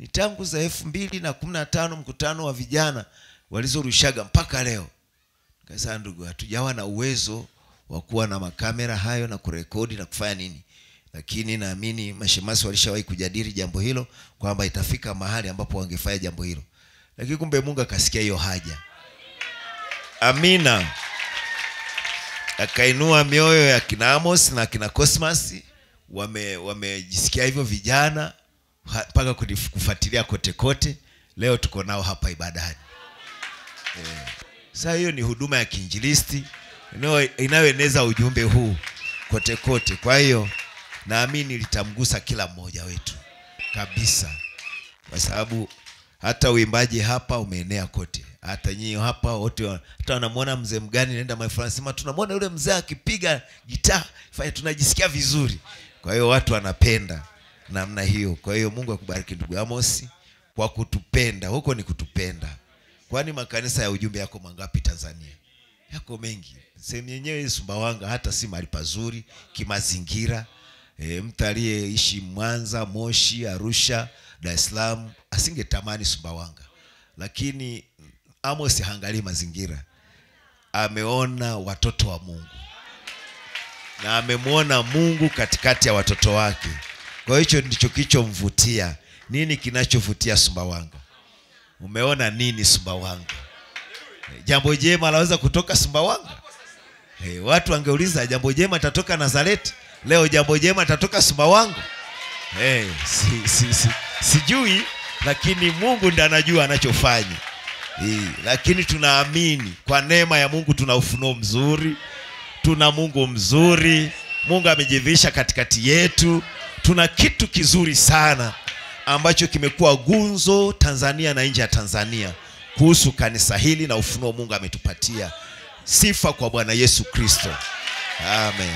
ni tangu za elfu mbili na kumi na tano mkutano wa vijana walizorushaga mpaka leo kasa ndugu hatujawa na uwezo wa kuwa na makamera hayo na kurekodi na kufanya nini lakini naamini mashemasi walishawahi kujadili jambo hilo kwamba itafika mahali ambapo wangefanya jambo hilo lakini kumbe mungu akasikia hiyo haja amina akainua mioyo ya kina amos na kina cosmas wame wamejisikia hivyo vijana ha- mpaka kunif- kufuatilia kote kote leo tuko nao hapa ibadani sasa hiyo ni huduma ya kiinjilisti inayo- inayoeneza ujumbe huu kote kote kwa hiyo naamini litamgusa kila mmoja wetu kabisa kwa sababu hata uimbaji hapa umeenea kote hata nyinyi hapa wote wa- hata wanamwona mzee mgani naenda mahali fulani sema tunamwona yule mzee akipiga gitaa fanya tunajisikia vizuri kwa hiyo watu wanapenda namna hiyo kwa hiyo mungu akubariki ndugu amosi kwa kutupenda huko ni kutupenda kwani makanisa ya ujumbe yako mangapi tanzania yako mengi sehemu yenyewe sumbawanga hata si mahali pazuri kimazingira e, mtu aliyeishi mwanza moshi arusha dar es salaam asingetamani sumbawanga lakini amos haangalii mazingira ameona watoto wa mungu na amemwona mungu katikati ya watoto wake kwa hiyo hicho ndicho kilichomvutia nini kinachovutia sumbawanga umeona nini sumbawanga jambo jema laweza kutoka sumbawanga hey, watu wangeuliza jambo jema tatoka nazareti leo jambo jema tatoka sumbawanga hey, si, si, si, sijui lakini mungu ndi anajua anachofanya hey, lakini tunaamini kwa neema ya mungu tuna ufunuo mzuri tuna mungu mzuri mungu amejivisha katikati yetu tuna kitu kizuri sana ambacho kimekuwa gunzo tanzania na nje ya tanzania kuhusu kanisa hili na ufunuo mungu ametupatia sifa kwa bwana yesu kristo amen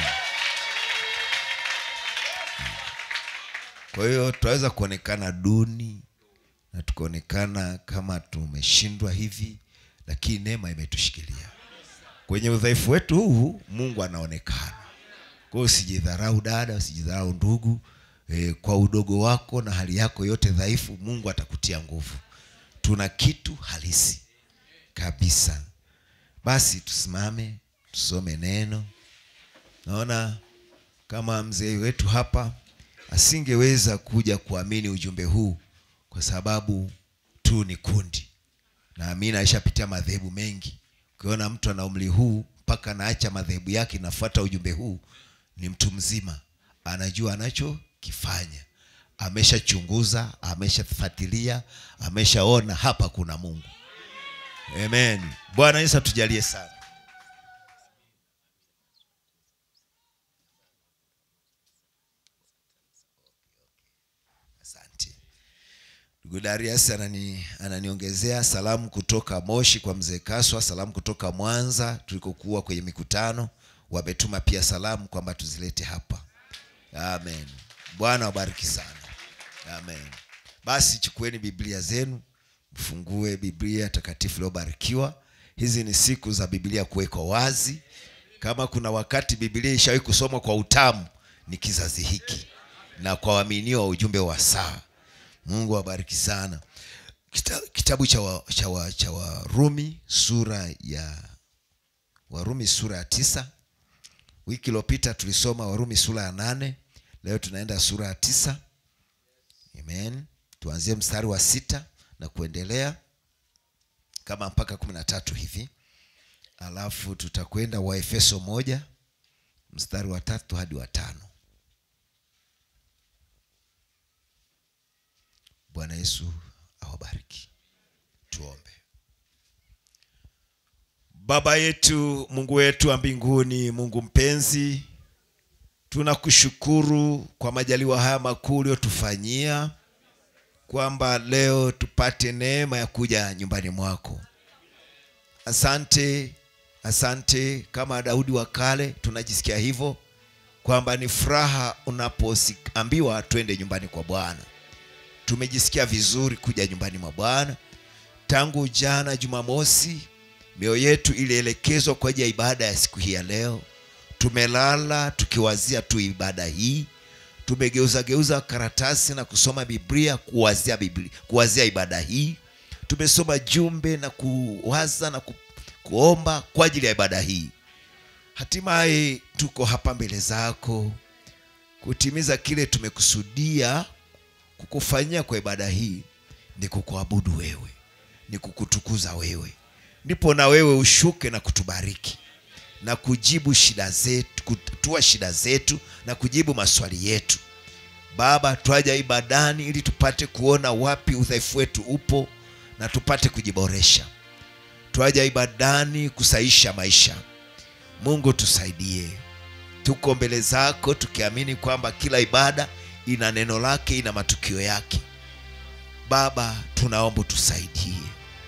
kwa hiyo tunaweza kuonekana duni na tukaonekana kama tumeshindwa hivi lakini neema imetushikilia kwenye udhaifu wetu huu mungu anaonekana kwa hiyo usijidharau dada usijidharau ndugu e, kwa udogo wako na hali yako yote dhaifu mungu atakutia nguvu tuna kitu halisi kabisa basi tusimame tusome neno naona kama mzee wetu hapa asingeweza kuja kuamini ujumbe huu kwa sababu tu ni kundi naamini aishapitia madhehebu mengi ukiona mtu ana umri huu mpaka anaacha madhehebu yake nafuata ujumbe huu ni mtu mzima anajua anachokifanya ameshachunguza ameshafuatilia ameshaona hapa kuna mungu amen bwana yesu atujalie sana asante ndugu darius anani, ananiongezea salamu kutoka moshi kwa mzee kaswa salamu kutoka mwanza tulikokuwa kwenye mikutano wametuma pia salamu kwamba tuzilete hapa amen bwana wabariki sana amen basi chukueni biblia zenu mfungue biblia takatifu iliyobarikiwa hizi ni siku za biblia kuwekwa wazi kama kuna wakati biblia ishawahi kusomwa kwa utamu ni kizazi hiki na kwa waaminio wa ujumbe wa saa mungu awabariki sana Kita, kitabu cha wa, cha, wa, cha warumi sura ya warumi sura ya tisa wiki iliyopita tulisoma warumi sura ya nane leo tunaenda sura ya tisa amen tuanzie mstari wa sita na kuendelea kama mpaka kumi na tatu hivi alafu tutakwenda waefeso moja mstari wa tatu hadi wa tano bwana yesu awabariki tuombe baba yetu mungu wetu wa mbinguni mungu mpenzi tunakushukuru kwa majaliwa haya makuu uliotufanyia kwamba leo tupate neema ya kuja nyumbani mwako asante asante kama daudi wa kale tunajisikia hivyo kwamba ni furaha unapoambiwa twende nyumbani kwa bwana tumejisikia vizuri kuja nyumbani mwa bwana tangu jana jumamosi mioyo yetu ilielekezwa kwa ajili ya ibada ya siku hii ya leo tumelala tukiwazia tu ibada hii tumegeuza geuza karatasi na kusoma biblia kuwazia biblia kuwazia ibada hii tumesoma jumbe na kuwaza na ku, kuomba kwa ajili ya ibada hii hatimaye tuko hapa mbele zako kutimiza kile tumekusudia kukufanyia kwa ibada hii ni kukuabudu wewe ni kukutukuza wewe ndipo na wewe ushuke na kutubariki na kujibu shida zetu kutua shida zetu na kujibu maswali yetu baba twaja ibadani ili tupate kuona wapi udhaifu wetu upo na tupate kujiboresha twaja ibadani kusaisha maisha mungu tusaidie tuko mbele zako tukiamini kwamba kila ibada ina neno lake ina matukio yake baba tunaomba tusaidie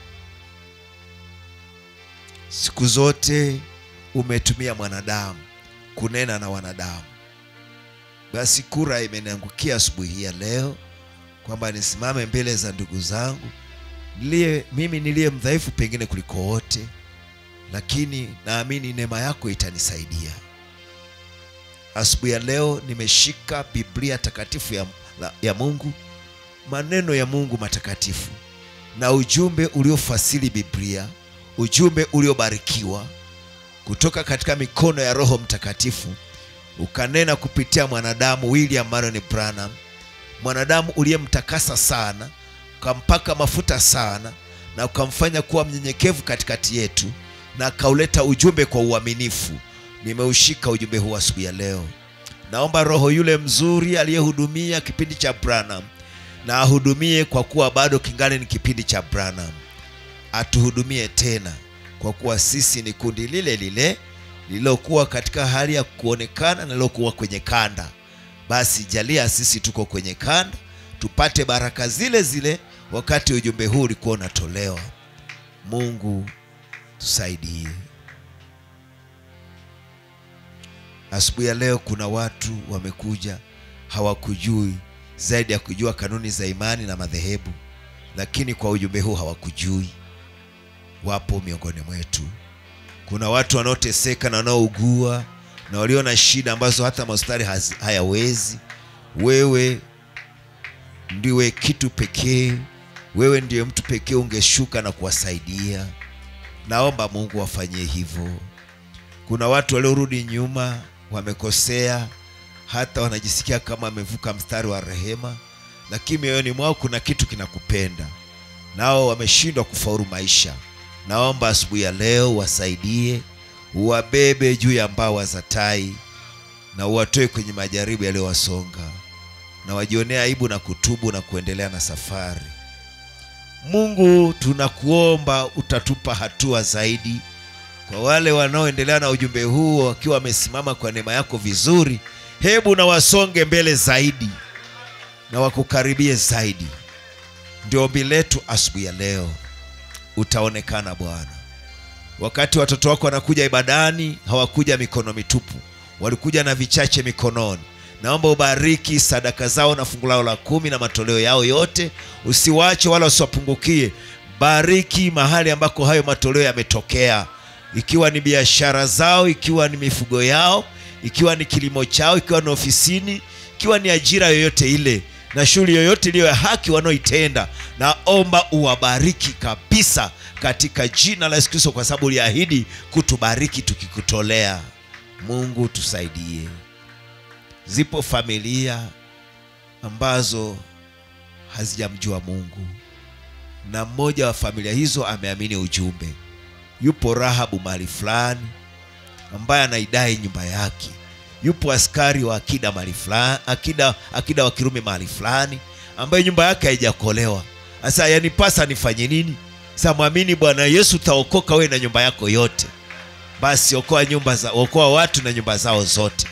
siku zote umetumia mwanadamu kunena na wanadamu basi kura imeniangukia asubuhi hii ya leo kwamba nisimame mbele za ndugu zangu niliye mimi niliye mdhaifu pengine kuliko wote lakini naamini neema yako itanisaidia asubuhi ya leo nimeshika biblia takatifu ya, la- ya mungu maneno ya mungu matakatifu na ujumbe uliofasili biblia ujumbe uliobarikiwa kutoka katika mikono ya roho mtakatifu ukanena kupitia mwanadamu william marion branham mwanadamu uliyemtakasa sana ukampaka mafuta sana na ukamfanya kuwa mnyenyekevu katikati yetu na akauleta ujumbe kwa uaminifu nimeushika ujumbe huu asubuhi ya leo naomba roho yule mzuri aliyehudumia kipindi cha branham na ahudumie kwa kuwa bado kingali ni kipindi cha branham atuhudumie tena kwa kuwa sisi ni kundi lile lile lililokuwa katika hali ya kuonekana na lilokuwa kwenye kanda basi jalia sisi tuko kwenye kanda tupate baraka zile zile wakati ujumbe huu ulikuwa unatolewa mungu tusaidie asubuhi ya leo kuna watu wamekuja hawakujui zaidi ya kujua kanuni za imani na madhehebu lakini kwa ujumbe huu hawakujui wapo miongoni mwetu kuna watu wanaoteseka na wanaougua na walio na shida ambazo hata mahospitali hazi- hayawezi wewe ndiwe kitu pekee wewe ndiye mtu pekee ungeshuka na kuwasaidia naomba mungu wafanyie hivyo kuna watu waliorudi nyuma wamekosea hata wanajisikia kama wamevuka mstari wa rehema lakini mioyoni mwao kuna kitu kinakupenda nao wameshindwa kufaulu maisha naomba asubuhi ya leo wasaidie uwabebe juu ya mbawa za tai na uwatoe kwenye majaribu yaliyowasonga na wajionea aibu na kutubu na kuendelea na safari mungu tunakuomba utatupa hatua zaidi kwa wale wanaoendelea na ujumbe huu wakiwa wamesimama kwa neema yako vizuri hebu na wasonge mbele zaidi na wakukaribie zaidi ndio ombi letu asubuhi ya leo utaonekana bwana wakati watoto wako wanakuja ibadani hawakuja mikono mitupu walikuja na vichache mikononi naomba ubariki sadaka zao na fungu lao la kumi na matoleo yao yote usiwache wala usiwapungukie bariki mahali ambako hayo matoleo yametokea ikiwa ni biashara zao ikiwa ni mifugo yao ikiwa ni kilimo chao ikiwa ni ofisini ikiwa ni ajira yoyote ile na shughuli yoyote iliyo ya haki wanaoitenda naomba uwabariki kabisa katika jina la yesu kristo kwa sababu uliahidi kutubariki tukikutolea mungu tusaidie zipo familia ambazo hazijamjua mungu na mmoja wa familia hizo ameamini ujumbe yupo rahabu mahali fulani ambaye anaidai nyumba yake yupo askari wa akida mahali fulani akida, akida wa kirume mahali fulani ambaye nyumba yake haijakolewa sasa yanipasa nifanye nini sa mwamini bwana yesu utaokoka wewe na nyumba yako yote basi okoa nyumba za okoa watu na nyumba zao zote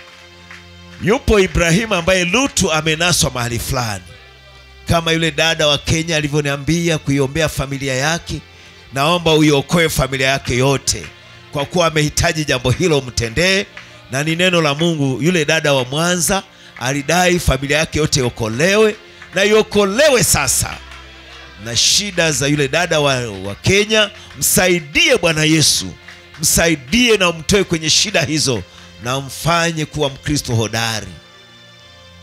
yupo ibrahimu ambaye lutu amenaswa mahali fulani kama yule dada wa kenya alivyoniambia kuiombea familia yake naomba uiokoe familia yake yote kwa kuwa amehitaji jambo hilo mtendee na ni neno la mungu yule dada wa mwanza alidai familia yake yote iokolewe na iokolewe sasa na shida za yule dada wa, wa kenya msaidie bwana yesu msaidie na umtoe kwenye shida hizo na mfanye kuwa mkristo hodari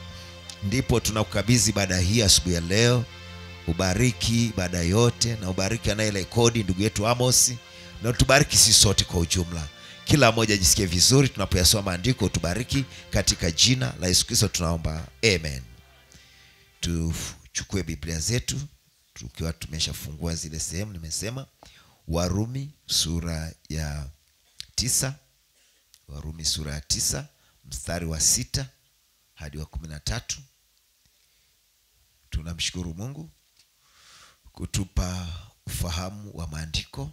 ndipo tunakukabidhi ibada hii asubuhi ya leo ubariki ibada yote na ubariki anayerekodi ndugu yetu amos na utubariki sisi sote kwa ujumla kila mmoja ajisikie vizuri tunapoyasoma maandiko utubariki katika jina la yesu kristo tunaomba amen tuchukue biblia zetu tukiwa tumeshafungua zile sehemu nimesema warumi sura ya tisa warumi sura ya tisa mstari wa sita hadi wa kumi na tatu tunamshukuru mungu kutupa ufahamu wa maandiko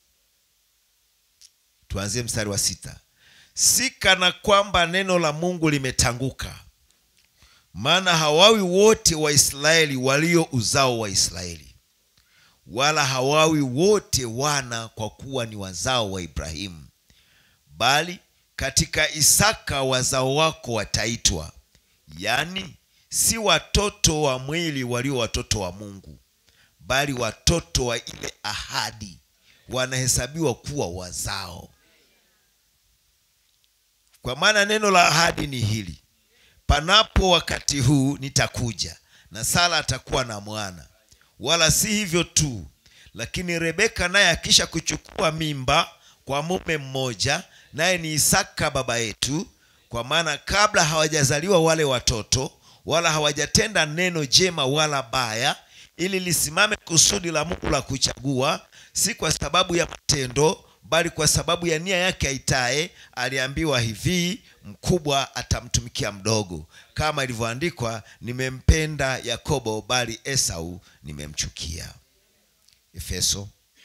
tuanzie mstari wa sita si kana kwamba neno la mungu limetanguka maana hawawi wote waisraeli walio uzao wa israeli wala hawawi wote wana kwa kuwa ni wazao wa ibrahimu bali katika isaka wazao wako wataitwa yaani si watoto wa mwili walio watoto wa mungu bali watoto wa ile ahadi wanahesabiwa kuwa wazao kwa maana neno la ahadi ni hili panapo wakati huu nitakuja na sara atakuwa na mwana wala si hivyo tu lakini rebeka naye akisha kuchukua mimba kwa mume mmoja naye ni isaka baba yetu kwa maana kabla hawajazaliwa wale watoto wala hawajatenda neno jema wala baya ili lisimame kusudi la mungu la kuchagua si kwa sababu ya matendo bali kwa sababu ya nia yake aitaye aliambiwa hivi mkubwa atamtumikia mdogo kama ilivyoandikwa nimempenda yakobo bali esau nimemchukia efeso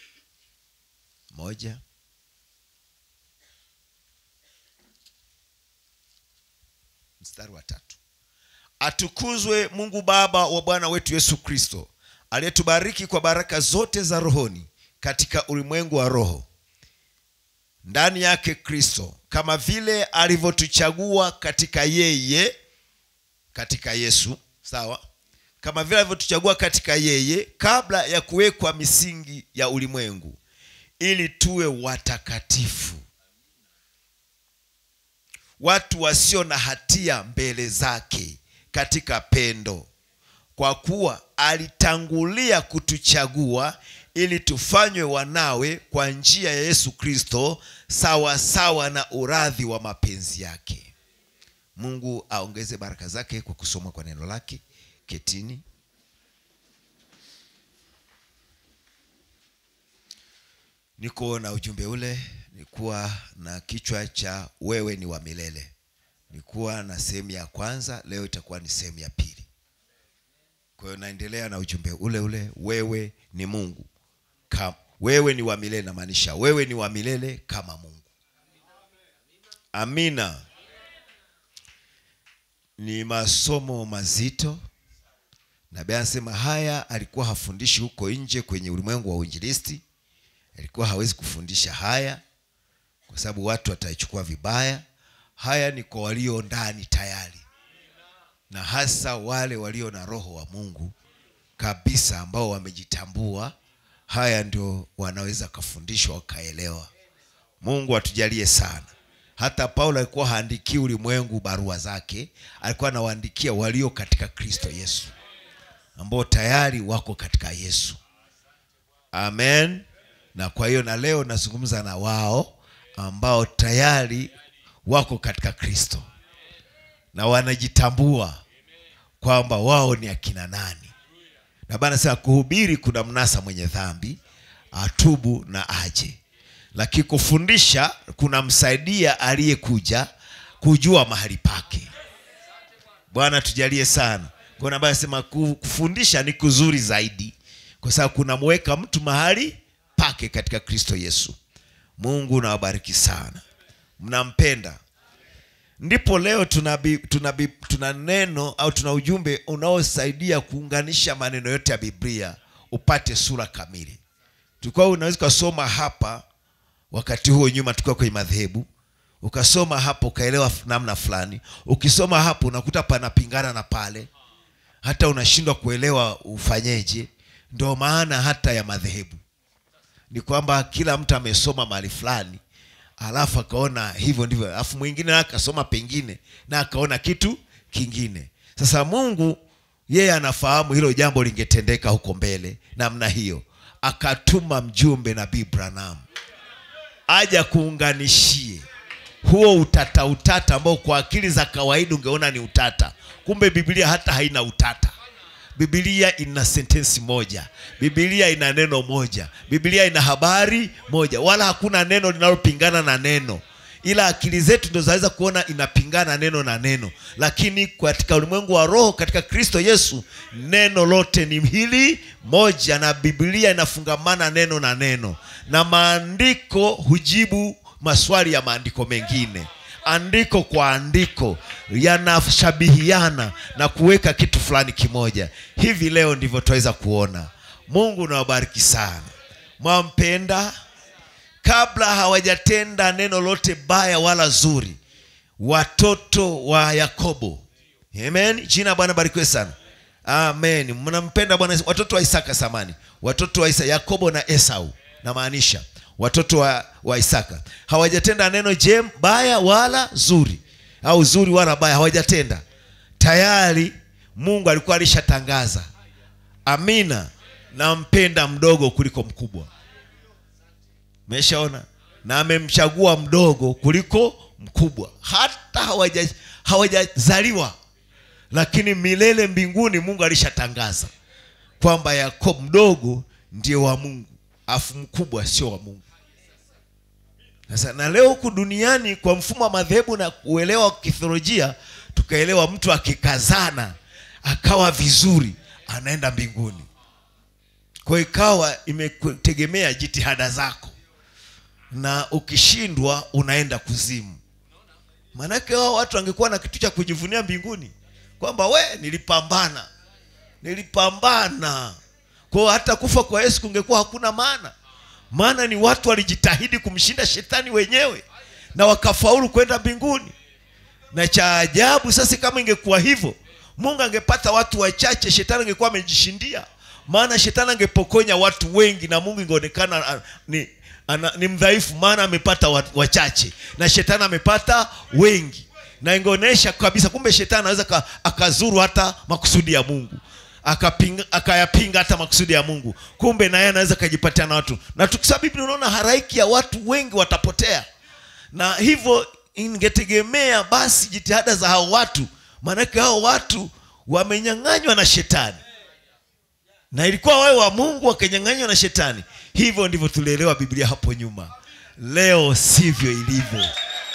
moja mstari wa tatu atukuzwe mungu baba wa bwana wetu yesu kristo aliyetubariki kwa baraka zote za rohoni katika ulimwengu wa roho ndani yake kristo kama vile alivyotuchagua katika yeye katika yesu sawa kama vile alivyotuchagua katika yeye kabla ya kuwekwa misingi ya ulimwengu ili tuwe watakatifu watu wasio na hatia mbele zake katika pendo kwa kuwa alitangulia kutuchagua ili tufanywe wanawe kwa njia ya yesu kristo sawa sawa na uradhi wa mapenzi yake mungu aongeze baraka zake kwa kusoma kwa neno lake ketini niko na ujumbe ule nikuwa na kichwa cha wewe ni wa milele nikuwa na sehemu ya kwanza leo itakuwa ni sehemu ya pili kwa hiyo naendelea na ujumbe ule ule wewe ni mungu Kam, wewe ni wa milele namaanisha wewe ni wa milele kama mungu amina ni masomo mazito nabii anasema haya alikuwa hafundishi huko nje kwenye ulimwengu wa uinjilisti alikuwa hawezi kufundisha haya kwa sababu watu wataichukua vibaya haya ni kwa walio ndani tayari na hasa wale walio na roho wa mungu kabisa ambao wamejitambua haya ndio wanaweza kafundishwa wakaelewa mungu atujalie sana hata paulo alikuwa haandikii ulimwengu barua zake alikuwa anawaandikia walio katika kristo yesu ambao tayari wako katika yesu amen na kwa hiyo na leo nazungumza na wao ambao tayari wako katika kristo na wanajitambua kwamba wao ni akina nani na bana sema kuhubiri kuna mnasa mwenye dhambi atubu na aje lakini kufundisha kunamsaidia aliyekuja kujua mahali pake bwana tujalie sana kuna ambaye anasema kufundisha ni kuzuri zaidi kwa sababu kunamweka mtu mahali pake katika kristo yesu mungu nawabariki sana mnampenda ndipo leo tuna, bi, tuna, bi, tuna neno au tuna ujumbe unaosaidia kuunganisha maneno yote ya biblia upate sura kamili tulikuwa unaweza ukasoma hapa wakati huo nyuma tukiwa kwenye madhehebu ukasoma hapo ukaelewa namna fulani ukisoma hapo unakuta panapingana na pale hata unashindwa kuelewa ufanyeje ndio maana hata ya madhehebu ni kwamba kila mtu amesoma mahali fulani alafu akaona hivyo ndivyo alafu mwingine akasoma pengine na akaona kitu kingine sasa mungu yeye anafahamu hilo jambo lingetendeka huko mbele namna hiyo akatuma mjumbe nabii branam aja kuunganishie huo utata utata ambao kwa akili za kawaida ungeona ni utata kumbe biblia hata haina utata biblia ina sentensi moja biblia ina neno moja biblia ina habari moja wala hakuna neno linalopingana na neno ila akili zetu ndo zaweza kuona inapingana neno na neno lakini katika ulimwengu wa roho katika kristo yesu neno lote ni hili moja na biblia inafungamana neno na neno na maandiko hujibu maswali ya maandiko mengine andiko kwa andiko yanashabihiana na kuweka kitu fulani kimoja hivi leo ndivyo tunaweza kuona mungu nawabariki sana mwampenda kabla hawajatenda neno lote baya wala zuri watoto wa yakobo amen jina la bwana barikiwe sana amen mnampenda bwana watoto wa isaka samani watoto wa Isa, yakobo na esau namaanisha watoto wa, wa isaka hawajatenda neno jem baya wala zuri au zuri wala baya hawajatenda tayari mungu alikuwa alishatangaza amina nampenda mdogo kuliko mkubwa meshaona na amemchagua mdogo kuliko mkubwa hata hawaja- hawajazaliwa lakini milele mbinguni mungu alishatangaza kwamba yakobo mdogo ndiye wa mungu afu mkubwa sio wa mungu sasa na leo huku duniani kwa mfumo wa madhehebu na uelewa wa kithiolojia tukaelewa mtu akikazana akawa vizuri anaenda mbinguni kwa ikawa imetegemea jitihada zako na ukishindwa unaenda kuzimu maanake hao watu wangekuwa na kitu cha kujivunia mbinguni kwamba we nilipambana nilipambana kwao hata kufa kwa yesu kungekuwa hakuna maana maana ni watu walijitahidi kumshinda shetani wenyewe na wakafaulu kwenda mbinguni na cha ajabu sasa kama ingekuwa hivyo mungu angepata watu wachache shetani angekuwa amejishindia maana shetani angepokonya watu wengi na mungu ingeonekana ah, ni, ana, ni mdhaifu maana amepata wa- wachache na shetani amepata wengi na ingeonyesha kabisa kumbe shetani anaweza ka- akazuru hata makusudi ya mungu akapinga akayapinga hata makusudi ya mungu kumbe naye anaweza akajipatia na watu na tukisema biblia unaona haraiki ya watu wengi watapotea na hivyo ingetegemea basi jitihada za hao watu maanake hao watu wamenyang'anywa na shetani na ilikuwa wawe wa mungu wakanyang'anywa na shetani hivyo ndivyo tulielewa biblia hapo nyuma leo sivyo ilivyo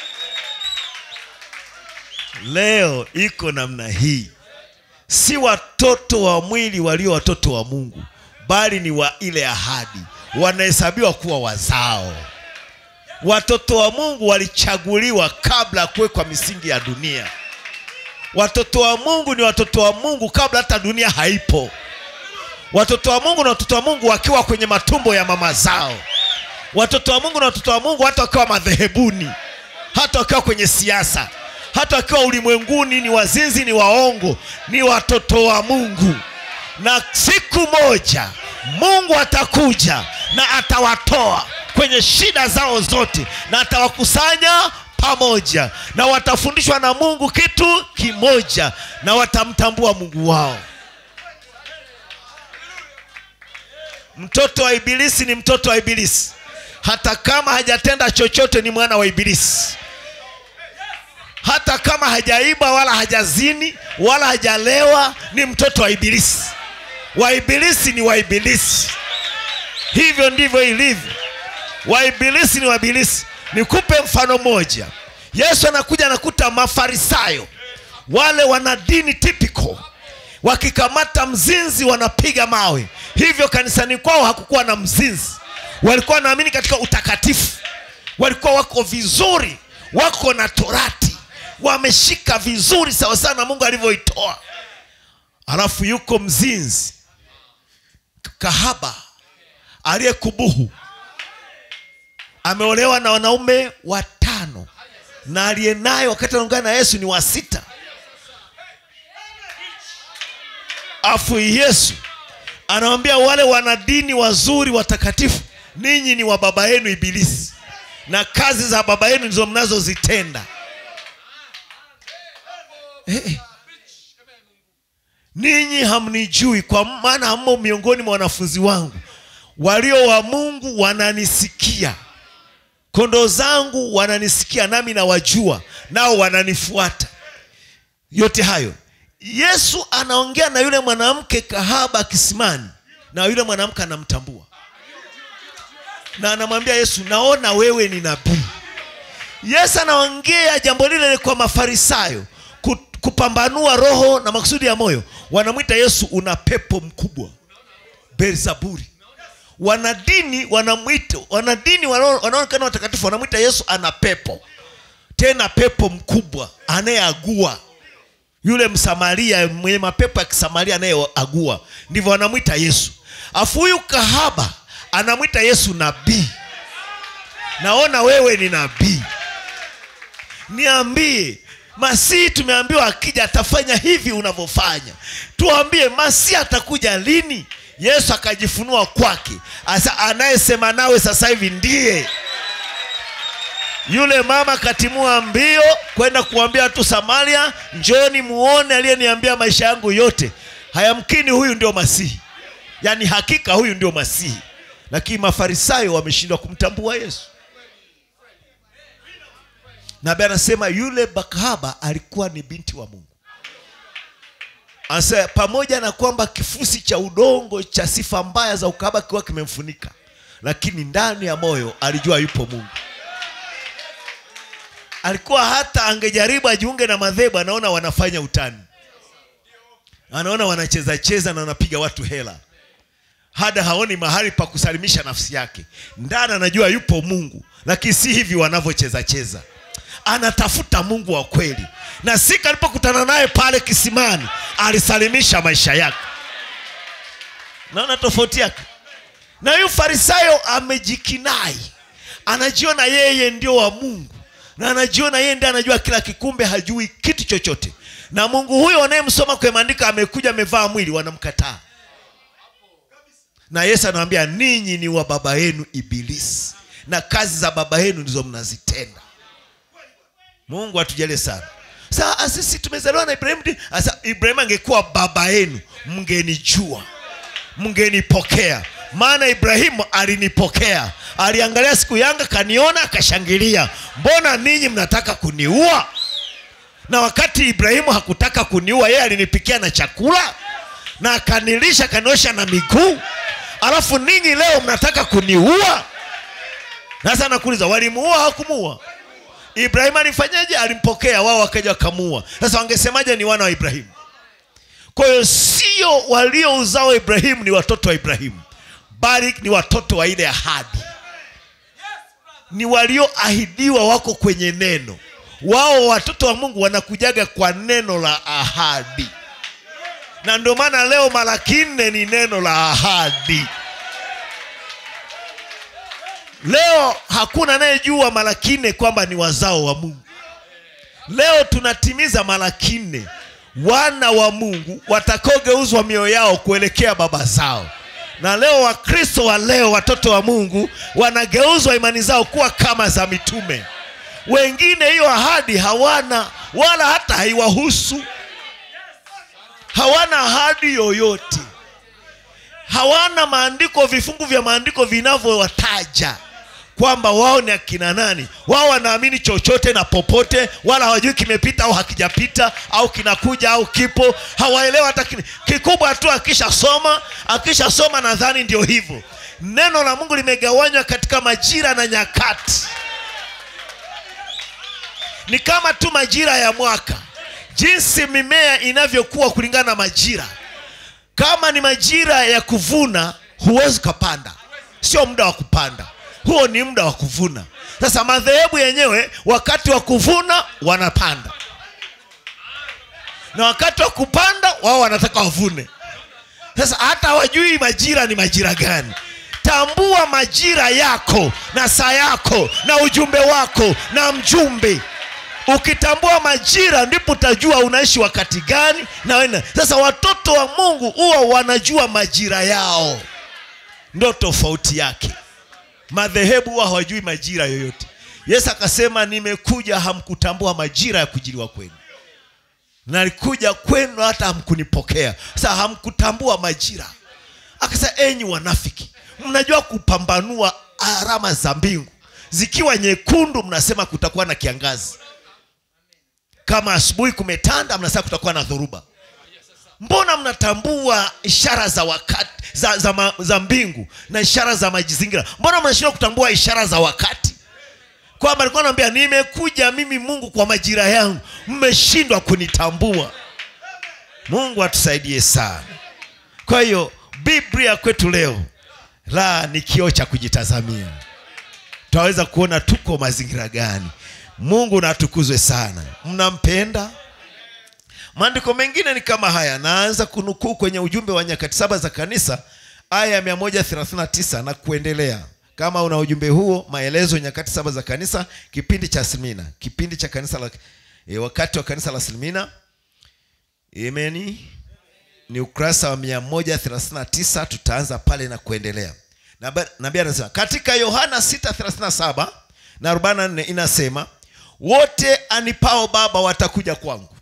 leo iko namna hii si watoto wa mwili walio watoto wa mungu bali ni wa ile ahadi wanahesabiwa kuwa wazao watoto wa mungu walichaguliwa kabla ya kuwekwa misingi ya dunia watoto wa mungu ni watoto wa mungu kabla hata dunia haipo watoto wa mungu na watoto wa mungu wakiwa kwenye matumbo ya mama zao watoto wa mungu na watoto wa mungu hata wakiwa madhehebuni hata wakiwa kwenye siasa hata wakiwa ulimwenguni ni wazinzi ni waongo ni watoto wa mungu na siku moja mungu atakuja na atawatoa kwenye shida zao zote na atawakusanya pamoja na watafundishwa na mungu kitu kimoja na watamtambua mungu wao mtoto wa ibilisi ni mtoto wa ibilisi hata kama hajatenda chochote ni mwana wa ibilisi hata kama hajaiba wala hajazini wala hajalewa ni mtoto wa ibilisi wa ibilisi ni wa ibilisi hivyo ndivyo ilivyo wa ibilisi ni wa ibilisi nikupe mfano moja yesu anakuja anakuta mafarisayo wale wana dini typical wakikamata mzinzi wanapiga mawe hivyo kanisani kwao hakukuwa na mzinzi walikuwa wanaamini katika utakatifu walikuwa wako vizuri wako na torati wameshika vizuri sawasawa na mungu alivyoitoa alafu yuko mzinzi kahaba aliyekubuhu ameolewa na wanaume watano na aliye naye wakati anaungana na yesu ni wa sita afu yesu anawambia wale wanadini wazuri watakatifu ninyi ni wa baba yenu ibilisi na kazi za baba yenu ndizo mnazozitenda Eh, eh. ninyi hamnijui kwa maana hammo miongoni mwa wanafunzi wangu walio wa mungu wananisikia kondoo zangu wananisikia nami nawajua nao wananifuata yote hayo yesu anaongea na yule mwanamke kahaba kisimani na yule mwanamke anamtambua na anamwambia yesu naona wewe ni nabii yesu anaongea jambo lile kwa mafarisayo ku- kupambanua roho na makusudi ya moyo wanamwita yesu una pepo mkubwa beelzebuli wanadini wanamwita wanadini wanao- wanaoonekana watakatifu wanamwita yesu ana pepo tena pepo mkubwa anayeagua yule msamaria mwenye mapepo ya kisamaria anayeagua ndivyo wanamwita yesu afu huyu kahaba anamwita yesu nabii naona wewe ni nabii niambie masihi tumeambiwa akija atafanya hivi unavyofanya tuambie masihi atakuja lini yesu akajifunua kwake asa anayesema nawe sasa hivi ndiye yule mama katimua mbio kwenda kuambia watu samaria njoni muone aliyeniambia maisha yangu yote hayamkini huyu ndio masihi yaani hakika huyu ndio masihi lakini mafarisayo wameshindwa kumtambua yesu nabi anasema yule bakahaba alikuwa ni binti wa mungu anasema pamoja na kwamba kifusi cha udongo cha sifa mbaya za ukahaba kikiwa kimemfunika lakini ndani ya moyo alijua yupo mungu alikuwa hata angejaribu ajiunge na madhehebu anaona wanafanya utani anaona wanacheza cheza na wanapiga watu hela hada haoni mahali pa kusalimisha nafsi yake ndani anajua yupo mungu lakini si hivi wanavyocheza cheza anatafuta mungu wa kweli na siku alipokutana naye pale kisimani alisalimisha maisha yake naona tofauti yake na huyu farisayo amejikinai anajiona yeye ndio wa mungu na anajiona yeye ndiye anajua kila kikumbe hajui kitu chochote na mungu huyo anayemsoma kwenye maandiko amekuja amevaa mwili wanamkataa na yesu anawambia ninyi ni wa baba yenu ibilisi na kazi za baba yenu ndizo mnazitenda mungu atujalie sana saa sisi tumezaliwa na ibrahimu ndi- sasa ibrahimu angekuwa baba yenu mngenijua mngenipokea maana ibrahimu alinipokea aliangalia siku yanga kaniona akashangilia mbona ninyi mnataka kuniua na wakati ibrahimu hakutaka kuniua yeye alinipikia na chakula na akanilisha akaniosha na miguu alafu ninyi leo mnataka kuniua sasa nakuuliza walimuua hawakumuua ibrahimu alifanyaje alimpokea wao wakaja wakamuua sasa wangesemaje ni wana wa ibrahimu kwa hiyo sio walio uzao wa ibrahimu ni watoto wa ibrahimu bali ni watoto wa ile ahadi ni walioahidiwa wako kwenye neno wao watoto wa mungu wanakujaga kwa neno la ahadi na ndio maana leo malaki nne ni neno la ahadi leo hakuna anayejua malaki nne kwamba ni wazao wa mungu leo tunatimiza malaki nne wana wa mungu watakaogeuzwa mioyo yao kuelekea baba zao na leo wakristo wa leo watoto wa mungu wanageuzwa imani zao kuwa kama za mitume wengine hiyo ahadi hawana wala hata haiwahusu hawana ahadi yoyote hawana maandiko vifungu vya maandiko vinavyowataja kwamba wao ni akina nani wao wanaamini chochote na popote wala hawajui kimepita au hakijapita au kinakuja au kipo hawaelewa hata kini- kikubwa tu akishasoma akishasoma nadhani ndio hivyo neno la mungu limegawanywa katika majira na nyakati ni kama tu majira ya mwaka jinsi mimea inavyokuwa kulingana na majira kama ni majira ya kuvuna huwezi ukapanda sio muda wa kupanda huo ni muda wa kuvuna sasa madhehebu yenyewe wakati wa kuvuna wanapanda na wakati wa kupanda wao wanataka wavune sasa hata hawajui majira ni majira gani tambua majira yako na saa yako na ujumbe wako na mjumbe ukitambua majira ndipo utajua unaishi wakati gani na wena. sasa watoto wa mungu huwa wanajua majira yao ndo tofauti yake madhehebu huwa hawajui majira yoyote yesu akasema nimekuja hamkutambua majira ya kujiliwa kwenu nalikuja kwenu hata hamkunipokea sasa hamkutambua majira akasema enyi wanafiki mnajua kupambanua alama za mbingu zikiwa nyekundu mnasema kutakuwa na kiangazi kama asubuhi kumetanda mnasema kutakuwa na dhoruba mbona mnatambua ishara za wakati za, za, ma, za mbingu na ishara za majizingira mbona mnashindwa kutambua ishara za wakati kwamba alikuwa naambia nimekuja mimi mungu kwa majira yangu mmeshindwa kunitambua mungu atusaidie sana kwa hiyo biblia kwetu leo la ni kioo cha kujitazamia tutaweza kuona tuko mazingira gani mungu natukuzwe sana mnampenda maandiko mengine ni kama haya naanza kunukuu kwenye ujumbe wa nyakati saba za kanisa aya ya 139 na kuendelea kama una ujumbe huo maelezo nyakati saba za kanisa kipindi cha silmina kipindi cha kanisa la, e, wakati wa kanisa la silmina imeni ni ukurasa wa 139 tutaanza pale na kuendelea Naba- nabii anasema katika yohana 637 na 44 inasema wote anipao baba watakuja kwangu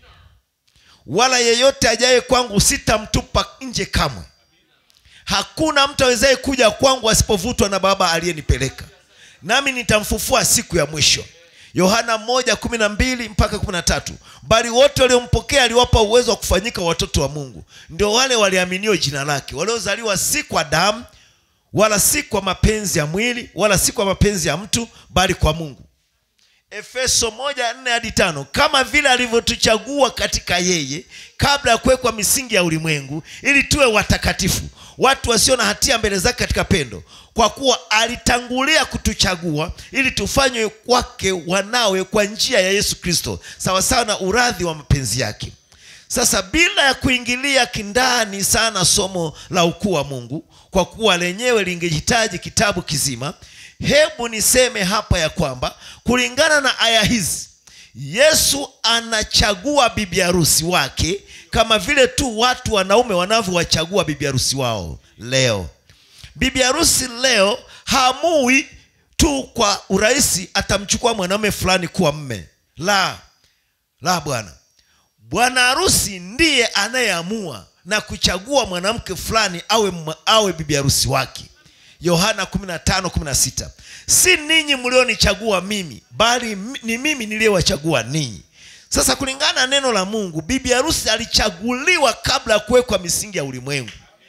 wala yeyote ajaye kwangu sitamtupa nje kamwe hakuna mtu awezaye kuja kwangu asipovutwa na baba aliyenipeleka nami nitamfufua siku ya mwisho yohana 1:12 mpaka 13 bali wote waliompokea aliwapa uwezo wa kufanyika watoto wa mungu ndio wale waliaminio jina lake waliozaliwa si kwa damu wala si kwa mapenzi ya mwili wala si kwa mapenzi ya mtu bali kwa mungu efeso moja nne hadi tano kama vile alivyotuchagua katika yeye kabla ya kuwekwa misingi ya ulimwengu ili tuwe watakatifu watu wasio na hatia mbele zake katika pendo kwa kuwa alitangulia kutuchagua ili tufanywe kwake wanawe kwa njia ya yesu kristo sawasawa na uradhi wa mapenzi yake sasa bila ya kuingilia kindani sana somo la ukuu wa mungu kwa kuwa lenyewe lingehitaji kitabu kizima hebu niseme hapa ya kwamba kulingana na aya hizi yesu anachagua bibi harusi wake kama vile tu watu wanaume wanavyowachagua bibi harusi wao leo bibi harusi leo haamui tu kwa urahisi atamchukua mwanaume fulani kuwa mme la la bwana bwana harusi ndiye anayeamua na kuchagua mwanamke fulani awe, mwa- awe bibi harusi wake yohana 15:16 si ninyi mlionichagua mimi bali m- ni mimi niliyewachagua ninyi sasa kulingana na neno la mungu bibi harusi alichaguliwa kabla ya kuwekwa misingi ya ulimwengu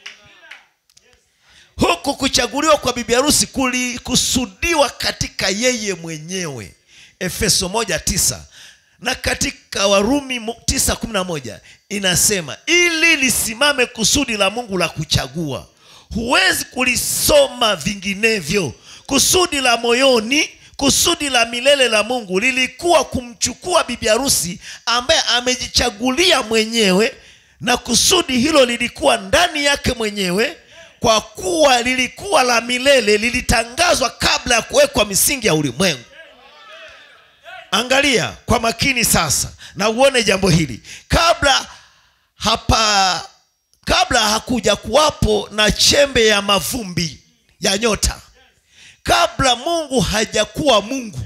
huku kuchaguliwa kwa bibi harusi kulikusudiwa katika yeye mwenyewe efeso moja tisa na katika warumi mo- tisa kumi na moja inasema ili lisimame kusudi la mungu la kuchagua huwezi kulisoma vinginevyo kusudi la moyoni kusudi la milele la mungu lilikuwa kumchukua bibi harusi ambaye amejichagulia mwenyewe na kusudi hilo lilikuwa ndani yake mwenyewe kwa kuwa lilikuwa la milele lilitangazwa kabla ya kuwekwa misingi ya ulimwengu angalia kwa makini sasa na uone jambo hili kabla hapa kabla hakuja kuwapo na chembe ya mavumbi ya nyota kabla mungu hajakuwa mungu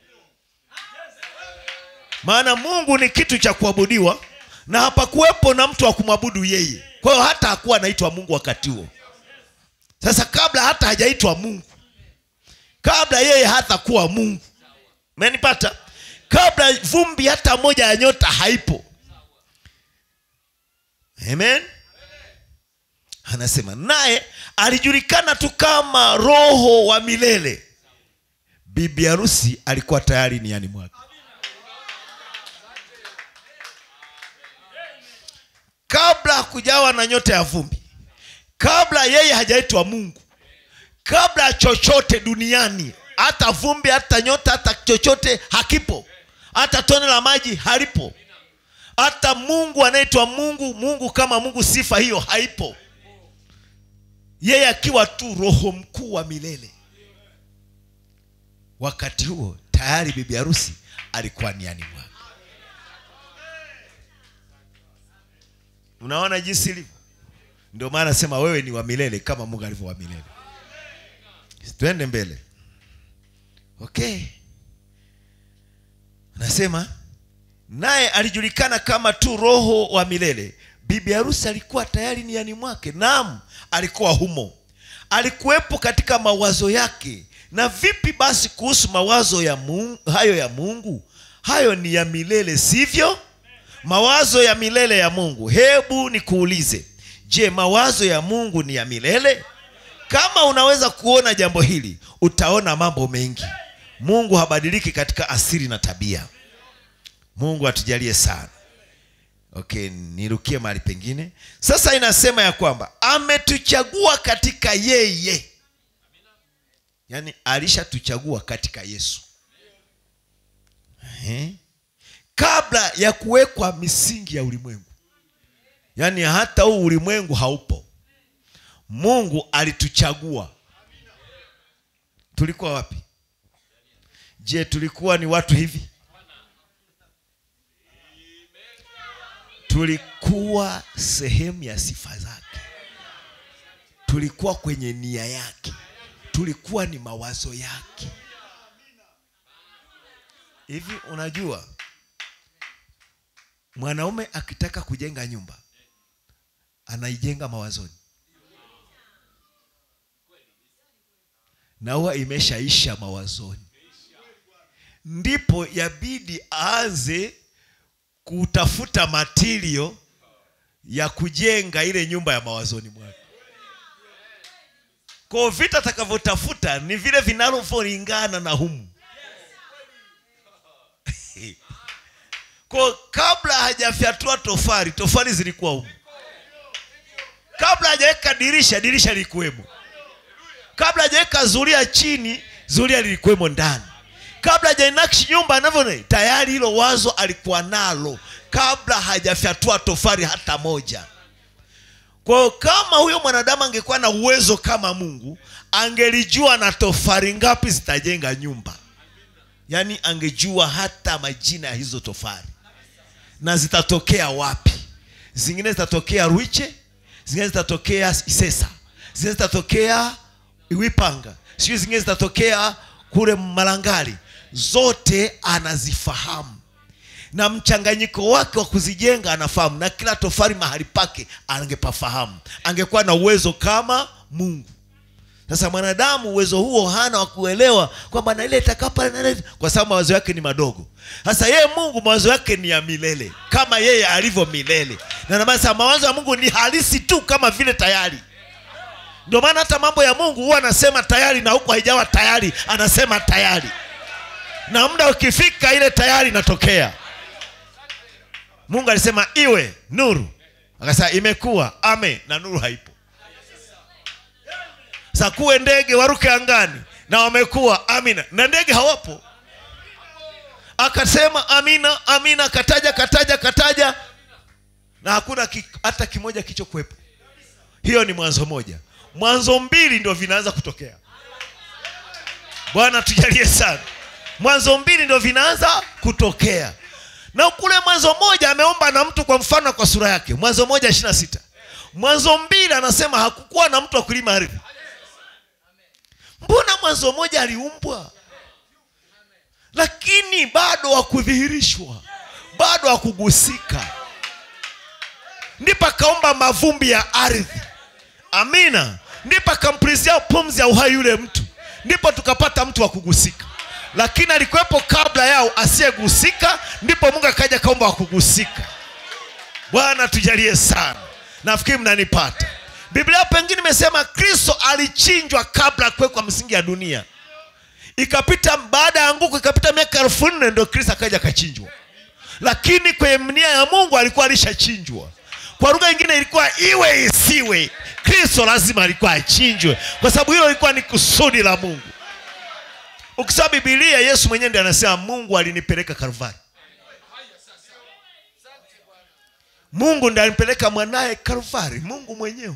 maana mungu ni kitu cha kuabudiwa na hapakuwepo na mtu wa kumwabudu yeye kwa hiyo hata hakuwa anaitwa mungu wakati huo sasa kabla hata hajaitwa mungu kabla yeye hata kuwa mungu menipata kabla vumbi hata moja ya nyota haipo amen anasema naye alijulikana tu kama roho wa milele bibi harusi alikuwa tayari niani mwake kabla hakujawa na nyota ya vumbi kabla yeye hajaitwa mungu kabla ya chochote duniani hata vumbi hata nyota hata chochote hakipo hata tone la maji halipo hata mungu anaitwa mungu mungu kama mungu sifa hiyo haipo yeye akiwa tu roho mkuu wa milele wakati huo tayari bibi harusi alikuwa niani mwake unaona jinsi ilivyo ndio maana nasema wewe ni wa milele kama mungu alivyo wa milele twende mbele okay anasema naye alijulikana kama tu roho wa milele bibi harusi alikuwa tayari niani mwake naam alikuwa humo alikuwepo katika mawazo yake na vipi basi kuhusu mawazo ya mungu, hayo ya mungu hayo ni ya milele sivyo mawazo ya milele ya mungu hebu nikuulize je mawazo ya mungu ni ya milele kama unaweza kuona jambo hili utaona mambo mengi mungu habadiliki katika asiri na tabia mungu atujalie sana okay nirukie mahali pengine sasa inasema ya kwamba ametuchagua katika yeye yaani alishatuchagua katika yesu Ehe. kabla ya kuwekwa misingi ya ulimwengu yaani hata huu ulimwengu haupo mungu alituchagua tulikuwa wapi je tulikuwa ni watu hivi tulikuwa sehemu ya sifa zake tulikuwa kwenye nia yake tulikuwa ni mawazo yake hivi unajua mwanaume akitaka kujenga nyumba anaijenga mawazoni na huwa imeshaisha mawazoni ndipo yabidi aanze kutafuta matirio ya kujenga ile nyumba ya mawazoni mwake kwao vita atakavyotafuta ni vile vinavyolingana na humu kwa kabla hajafyatua tofari tofari zilikuwa humu kabla hajaweka dirisha dirisha lilikuwemo kabla hajaweka zulia chini zulia lilikuwemo ndani kabla hajainakshi nyumba anavyo tayari hilo wazo alikuwa nalo kabla hajafyatua tofari hata moja kwa hiyo kama huyo mwanadamu angekuwa na uwezo kama mungu angelijua na tofari ngapi zitajenga nyumba yaani angejua hata majina ya hizo tofari na zitatokea wapi zingine zitatokea rwiche zingine zitatokea isesa zingine zitatokea iwipanga sijui zingine zitatokea kule malangali zote anazifahamu na mchanganyiko wake wa kuzijenga anafahamu na kila tofari mahali pake angepafahamu angekuwa na uwezo kama mungu sasa mwanadamu uwezo huo hana wa kuelewa kwamba na ile itakaa pale na ile kwa sababu mawazo yake ni madogo sasa yeye mungu mawazo yake ni ya milele kama yeye alivyo milele na ndio maana sasa mawazo ya mungu ni halisi tu kama vile tayari ndio maana hata mambo ya mungu huwa anasema tayari na huku haijawa tayari anasema tayari na muda ukifika ile tayari inatokea mungu alisema iwe nuru akasema imekuwa ame na nuru haipo sakuwe ndege waruke angani na wamekuwa amina na ndege hawapo akasema amina amina kataja kataja kataja na hakuna ki, hata kimoja kichokuwepo hiyo ni mwanzo moja mwanzo mbili ndio vinaanza kutokea bwana tujalie sana mwanzo mbili ndio vinaanza kutokea na kule mwanzo moja ameomba na mtu kwa mfano na kwa sura yake mwanzo moja ishiri na sita mwanzo mbili anasema hakukuwa na mtu wa kulima ardhi mbona mwanzo moja aliumbwa lakini bado hakudhihirishwa bado hakugusika ndipo akaomba mavumbi ya ardhi amina ndipo akamprizia pumzi ya uhai yule mtu ndipo tukapata mtu wa kugusika lakini alikuwepo kabla yao asiyegusika ndipo mungu akaja kaomba wa kugusika bwana tujalie sana nafikiri mnanipata biblia pengine imesema kristo alichinjwa kabla ya kuwekwa msingi ya dunia ikapita baada ya anguko ikapita miaka elfu nne ndo kristo akaja akachinjwa lakini kwenye nia ya mungu alikuwa alishachinjwa kwa lugha nyingine ilikuwa iwe isiwe kristo lazima alikuwa achinjwe kwa sababu hilo lilikuwa ni kusudi la mungu ukisoma bibilia yesu mwenyewe ndi anasema mungu alinipeleka kalvari mungu ndi alimpeleka mwanaye kalvari mungu mwenyewe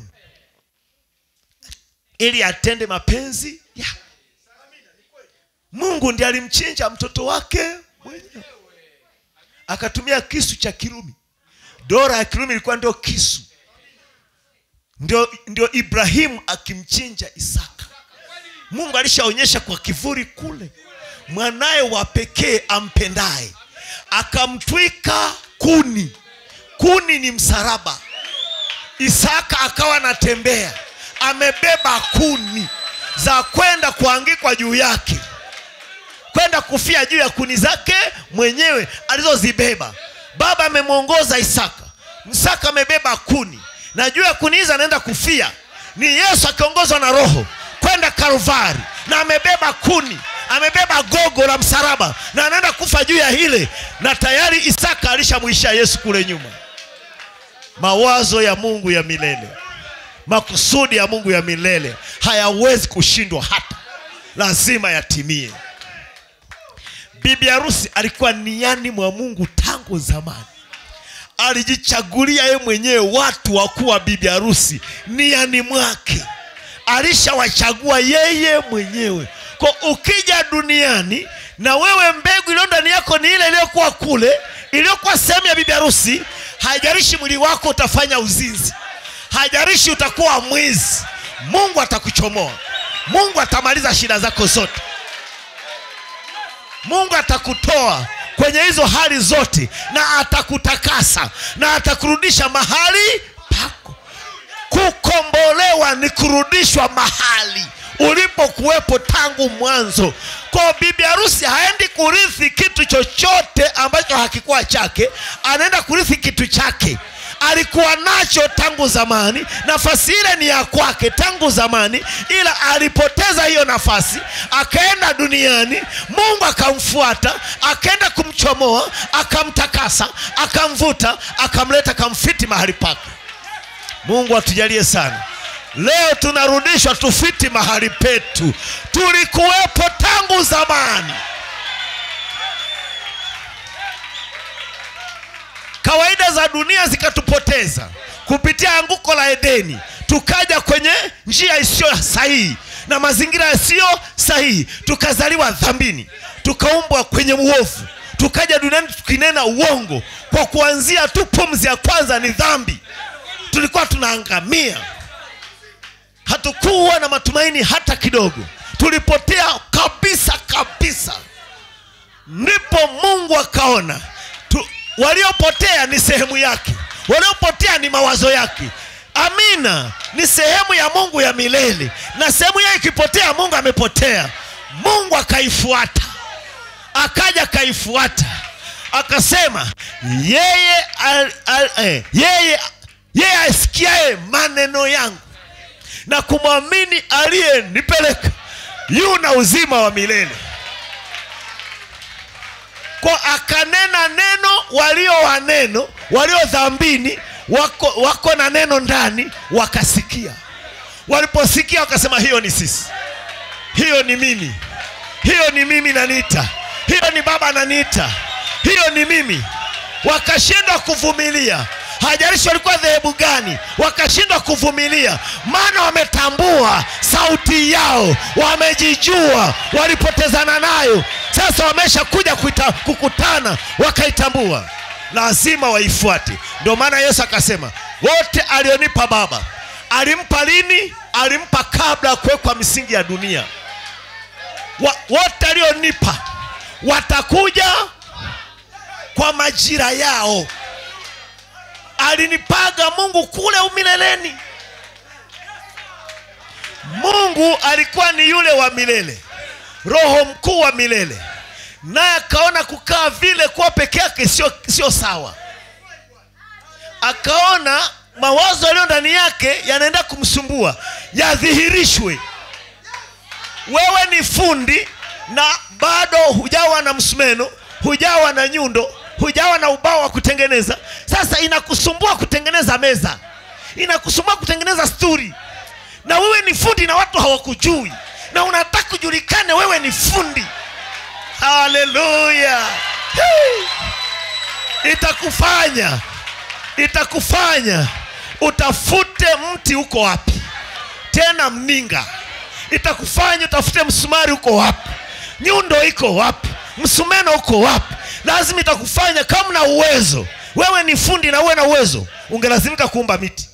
ili atende mapenzi yake mungu ndi alimchinja mtoto wake mwenyewe akatumia kisu cha kirumi dora ya kirumi ilikuwa ndio kisu ndio, ndio ibrahimu akimchinja isaka mungu alishaonyesha kwa kivuli kule mwanaye wa pekee ampendaye akamtwika kuni kuni ni msalaba isaka akawa anatembea amebeba kuni za kwenda kuangikwa juu yake kwenda kufia juu ya kuni zake mwenyewe alizozibeba baba amemwongoza isaka isaka amebeba kuni na juu ya kuni hizi anaenda kufia ni yesu akiongozwa na roho kwenda kalvari na amebeba kuni amebeba gogo la msalaba na anaenda kufa juu ya hile na tayari isaka alishamwisha yesu kule nyuma mawazo ya mungu ya milele makusudi ya mungu ya milele hayawezi kushindwa hata lazima yatimie bibi harusi alikuwa niani mwa mungu tangu zamani alijichagulia ye mwenyewe watu wa kuwa bibi harusi niani mwake alishawachagua yeye mwenyewe kwa ukija duniani na wewe mbegu iliyo ndani yako ni ile iliyokuwa kule iliyokuwa sehemu ya bibi harusi haijalishi mwili wako utafanya uzinzi haijalishi utakuwa mwizi mungu atakuchomoa mungu atamaliza shida zako zote mungu atakutoa kwenye hizo hali zote na atakutakasa na atakurudisha mahali pako kukombolewa ni kurudishwa mahali ulipokuwepo tangu mwanzo kwa bibi harusi haendi kurithi kitu chochote ambacho hakikuwa chake anaenda kurithi kitu chake alikuwa nacho tangu zamani nafasi ile ni ya kwake tangu zamani ila alipoteza hiyo nafasi akaenda duniani mungu akamfuata akaenda kumchomoa akamtakasa akamvuta akamleta akamfiti mahali pake mungu atujalie sana leo tunarudishwa tufiti mahali petu tulikuwepo tangu zamani kawaida za dunia zikatupoteza kupitia anguko la edeni tukaja kwenye njia isiyo sahihi na mazingira yasiyo sahihi tukazaliwa dhambini tukaumbwa kwenye uovu tukaja duniani tukinena uongo kwa kuanzia tu pumzi ya kwanza ni dhambi tulikuwa tunaangamia hatukuwa na matumaini hata kidogo tulipotea kabisa kabisa ndipo mungu akaona tu, waliopotea ni sehemu yake waliopotea ni mawazo yake amina ni sehemu ya mungu ya milele na sehemu yake ikipotea mungu amepotea mungu akaifuata akaja akaifuata akasema yeye al, al, eh, yeye yeye asikiaye maneno yangu na kumwamini aliyenipeleka yu na uzima wa milele kwa akanena neno walio wa neno walio dhambini wako, wako na neno ndani wakasikia waliposikia wakasema hiyo ni sisi hiyo ni mimi hiyo ni mimi naniita hiyo ni baba naniita hiyo ni mimi wakashindwa kuvumilia hajalishi walikuwa dhehebu gani wakashindwa kuvumilia maana wametambua sauti yao wamejijua walipotezana nayo sasa wamesha kuja kuita, kukutana wakaitambua lazima waifuate ndio maana yesu akasema wote alionipa baba alimpa lini alimpa kabla ya kuwekwa misingi ya dunia Wa, wote alionipa watakuja kwa majira yao alinipaga mungu kule umileleni mungu alikuwa ni yule wa milele roho mkuu wa milele naye akaona kukaa vile kuwa peke yake sio sio sawa akaona mawazo yaliyo ndani yake yanaenda kumsumbua yadhihirishwe wewe ni fundi na bado hujawa na msumeno hujawa na nyundo hujawa na ubao wa kutengeneza sasa inakusumbua kutengeneza meza inakusumbua kutengeneza sturi na wewe ni fundi na watu hawakujui na unataka kujulikane wewe ni fundi haleluya hey! itakufanya itakufanya utafute mti uko wapi tena mninga itakufanya utafute msumari uko wapi nyundo iko wapi msumeno uko wapi lazima itakufanya kama na uwezo wewe ni fundi na uwe na uwezo ungelazimika kuumba miti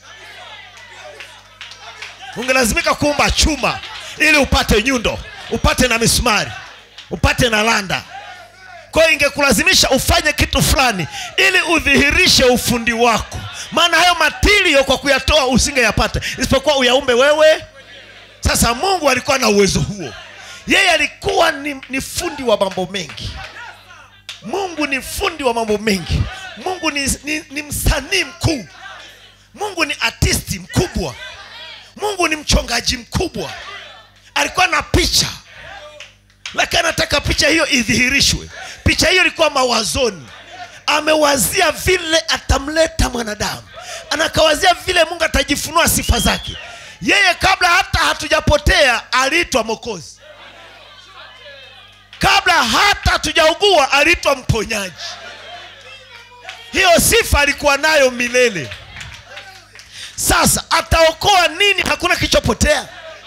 ungelazimika kuumba chuma ili upate nyundo upate na misumari upate na landa kwa hiyo ingekulazimisha ufanye kitu fulani ili udhihirishe ufundi wako maana hayo matirio kwa kuyatoa usingeyapata isipokuwa uyaumbe wewe sasa mungu alikuwa na uwezo huo yeye alikuwa ni, ni fundi wa mambo mengi mungu ni fundi wa mambo mengi mungu ni, ni, ni msanii mkuu mungu ni artisti mkubwa mungu ni mchongaji mkubwa alikuwa na picha lakini anataka picha hiyo idhihirishwe picha hiyo ilikuwa mawazoni amewazia vile atamleta mwanadamu anakawazia vile mungu atajifunua sifa zake yeye kabla hata hatujapotea aliitwa mokozi kabla hata hatujaugua aliitwa mponyaji hiyo sifa alikuwa nayo milele sasa ataokoa nini hakuna kilichopotea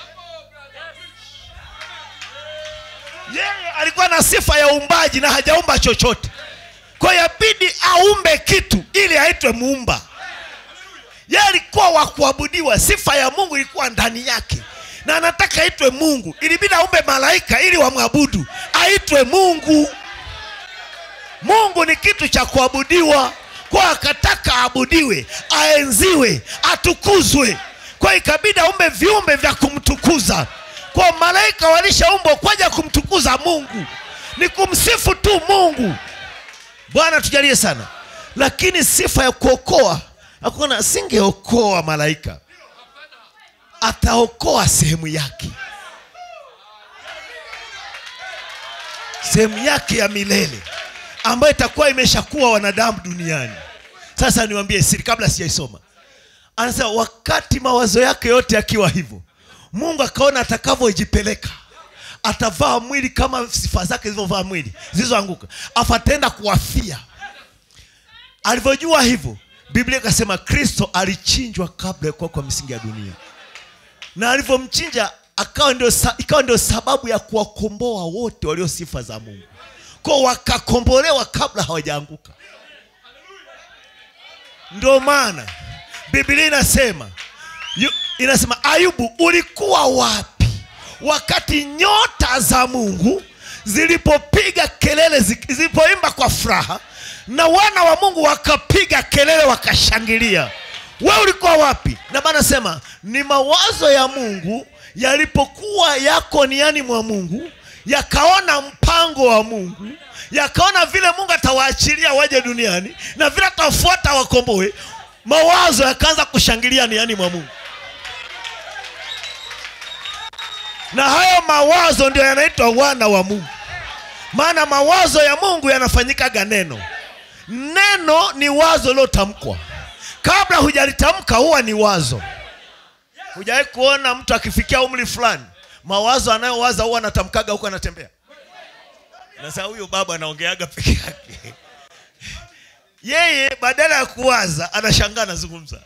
yeye alikuwa na sifa ya uumbaji na hajaumba chochote kwa hiyo yabidi aumbe kitu ili aitwe muumba yeye alikuwa wa kuabudiwa sifa ya mungu ilikuwa ndani yake na anataka aitwe mungu ilibidi aumbe malaika ili wamwabudu aitwe mungu mungu ni kitu cha kuabudiwa kwa akataka aabudiwe aenziwe atukuzwe kwa ikabidi aumbe viumbe vya kumtukuza kwa malaika walishaumbwa kwaja kumtukuza mungu ni kumsifu tu mungu bwana tujalie sana lakini sifa ya kuokoa hakuna asingeokoa malaika ataokoa sehemu yake sehemu yake ya milele ambayo itakuwa imeshakuwa wanadamu duniani sasa niwambie siri kabla sijaisoma anasema wakati mawazo yake yote yakiwa hivyo mungu akaona atakavyojipeleka atavaa mwili kama sifa zake zilivyovaa mwili zilizoanguka afu ataenda kuwafia alivyojua hivyo biblia ikasema kristo alichinjwa kabla ya kuwa kwa misingi ya dunia na alivyomchinja akawa ndio sa, ikawa ndio sababu ya kuwakomboa wote walio sifa za mungu ko wakakombolewa kabla hawajaanguka ndio maana biblia inasema yu, inasema ayubu ulikuwa wapi wakati nyota za mungu zilipopiga kelele zi- zilipoimba kwa furaha na wana wa mungu wakapiga kelele wakashangilia we ulikuwa wapi na maana sema ni mawazo ya mungu yalipokuwa yako niani mwa mungu yakaona mpango wa mungu yakaona vile mungu atawaachilia waje duniani na vile atawafuata wakomboe mawazo yakaanza kushangilia niani mwa mungu na hayo mawazo ndio yanaitwa wana wa mungu maana mawazo ya mungu yanafanyikaga neno neno ni wazo lilotamkwa kabla hujalitamka huwa ni wazo hujawahi kuona mtu akifikia umri fulani mawazo anayowaza huwa anatamkaga huko anatembea nasa huyo baba anaongeaga peke yake yeye badala ya kuwaza anashangaa anazungumza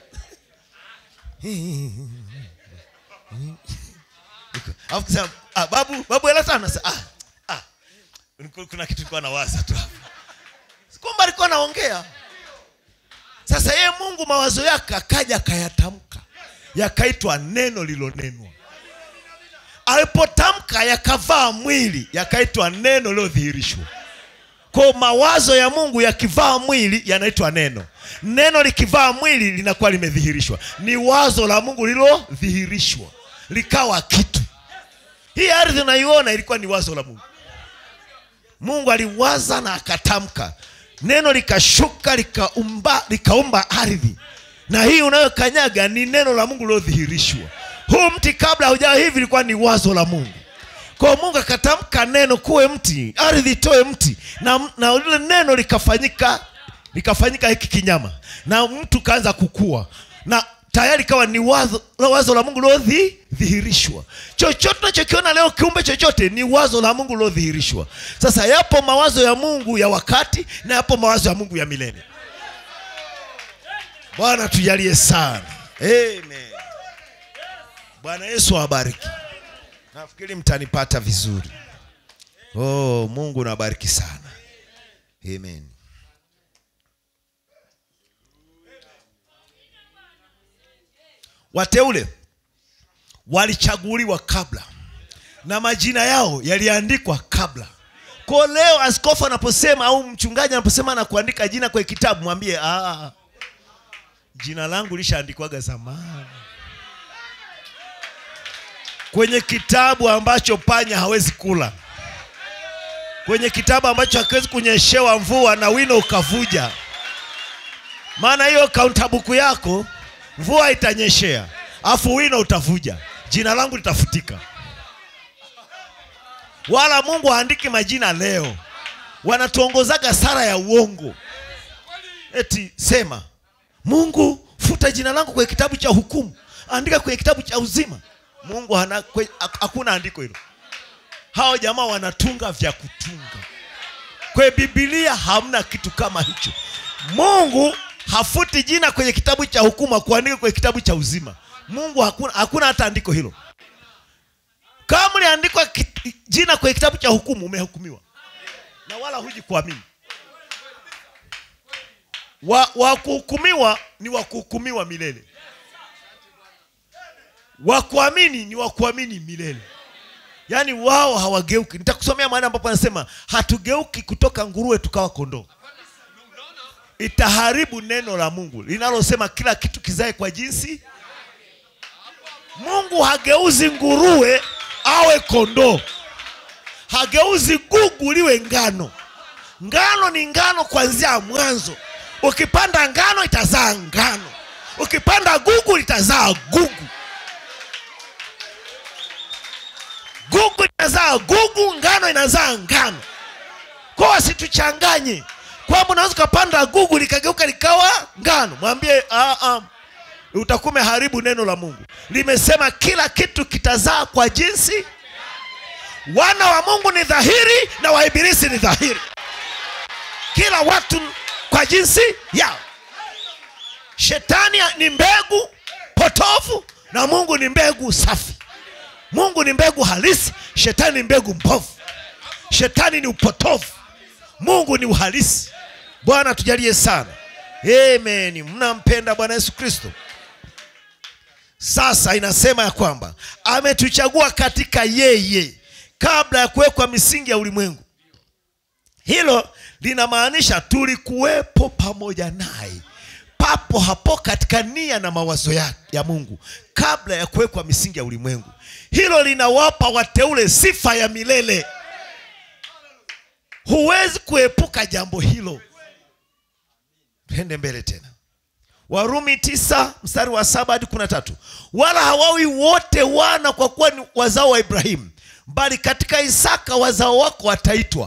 alafu kusema ah, babu babu hela sana Sa- ah, ah, kuna kitu ilikuwa nawaza tu hapa kumbe alikuwa anaongea sasa yeye mungu mawazo yake akaja akayatamka yakaitwa neno lilonenwa alipotamka yakavaa mwili yakaitwa neno lilodhihirishwa kwa mawazo ya mungu yakivaa mwili yanaitwa neno neno likivaa mwili linakuwa limedhihirishwa ni wazo la mungu lilodhihirishwa likawa kitu hii ardhi unaiona ilikuwa ni wazo la mungu mungu aliwaza na akatamka neno likashuka likaumba likaumba ardhi na hii unayokanyaga ni neno la mungu lilodhihirishwa huu mti kabla haujawa hivi ilikuwa ni wazo la mungu kwa mungu akatamka neno kuwe mti ardhi itoe mti na, na lile neno likafanyika likafanyika hiki kinyama na mtu kaanza kukua na tayari ikawa ni wazo, wazo la mungu lilodhihirishwa chochote unachokiona leo kiumbe chochote ni wazo la mungu lilodhihirishwa sasa yapo mawazo ya mungu ya wakati na yapo mawazo ya mungu ya milele bwana tujalie sana amen bwana yesu awabariki nafikiri mtanipata vizuri oh mungu nabariki sana amen wateule walichaguliwa kabla na majina yao yaliandikwa kabla ko leo askofu anaposema au mchungaji anaposema na kuandika jina kwenye kitabu mwambie ah, jina langu lishaandikwaga zamani kwenye kitabu ambacho panya hawezi kula kwenye kitabu ambacho hakiwezi kunyeshewa mvua na wino ukavuja maana hiyo kauntabuku yako mvua itanyeshea afu wino utavuja jina langu litafutika wala mungu haandiki majina leo wanatuongozaga sara ya uongo eti sema mungu futa jina langu kwenye kitabu cha hukumu andika kwenye kitabu cha uzima mungu hana kwe- hak- hakuna andiko hilo hao jamaa wanatunga vya kutunga kwenye bibilia hamna kitu kama hicho mungu hafuti jina kwenye kitabu cha hukumu akuandika kwenye kitabu cha uzima mungu hakuna, hakuna hata andiko hilo kama uliandikwa ki- jina kwenye kitabu cha hukumu umehukumiwa na wala huji kuamini wa, wa kuhukumiwa ni wa kuhukumiwa milele wa kuamini ni wa kuamini milele yaani wao hawageuki nitakusomea mahali ambapo anasema hatugeuki kutoka nguruwe tukawa kondoo itaharibu neno la mungu linalosema kila kitu kizae kwa jinsi mungu hageuzi nguruwe awe kondoo hageuzi gugu liwe ngano ngano ni ngano kuanzia mwanzo ukipanda ngano itazaa ngano ukipanda gugu litazaa gugu gugu inazaa gugu ngano inazaa ngano kwa wasituchanganye kwamba unaweza ukapanda gugu likageuka likawa ngano mwambie "Ah, ah, utakuwa umeharibu neno la mungu limesema kila kitu kitazaa kwa jinsi wana wa mungu ni dhahiri na waibilisi ni dhahiri kila watu kwa jinsi yao shetani ni mbegu potofu na mungu ni mbegu safi mungu ni mbegu halisi shetani ni mbegu mpofu shetani ni upotofu mungu ni uhalisi bwana tujalie sana amen mnampenda bwana yesu kristo sasa inasema ya kwamba ametuchagua katika yeye kabla ya kuwekwa misingi ya ulimwengu hilo linamaanisha tulikuwepo pamoja naye papo hapo katika nia na mawazo ya, ya mungu kabla ya kuwekwa misingi ya ulimwengu hilo linawapa wateule sifa ya milele huwezi kuepuka jambo hilo twende mbele tena warumi tisa mstari wa saba hadi kumi na tatu wala hawawi wote wana kwa kuwa ni wazao wa ibrahimu bali katika isaka wazao wako wataitwa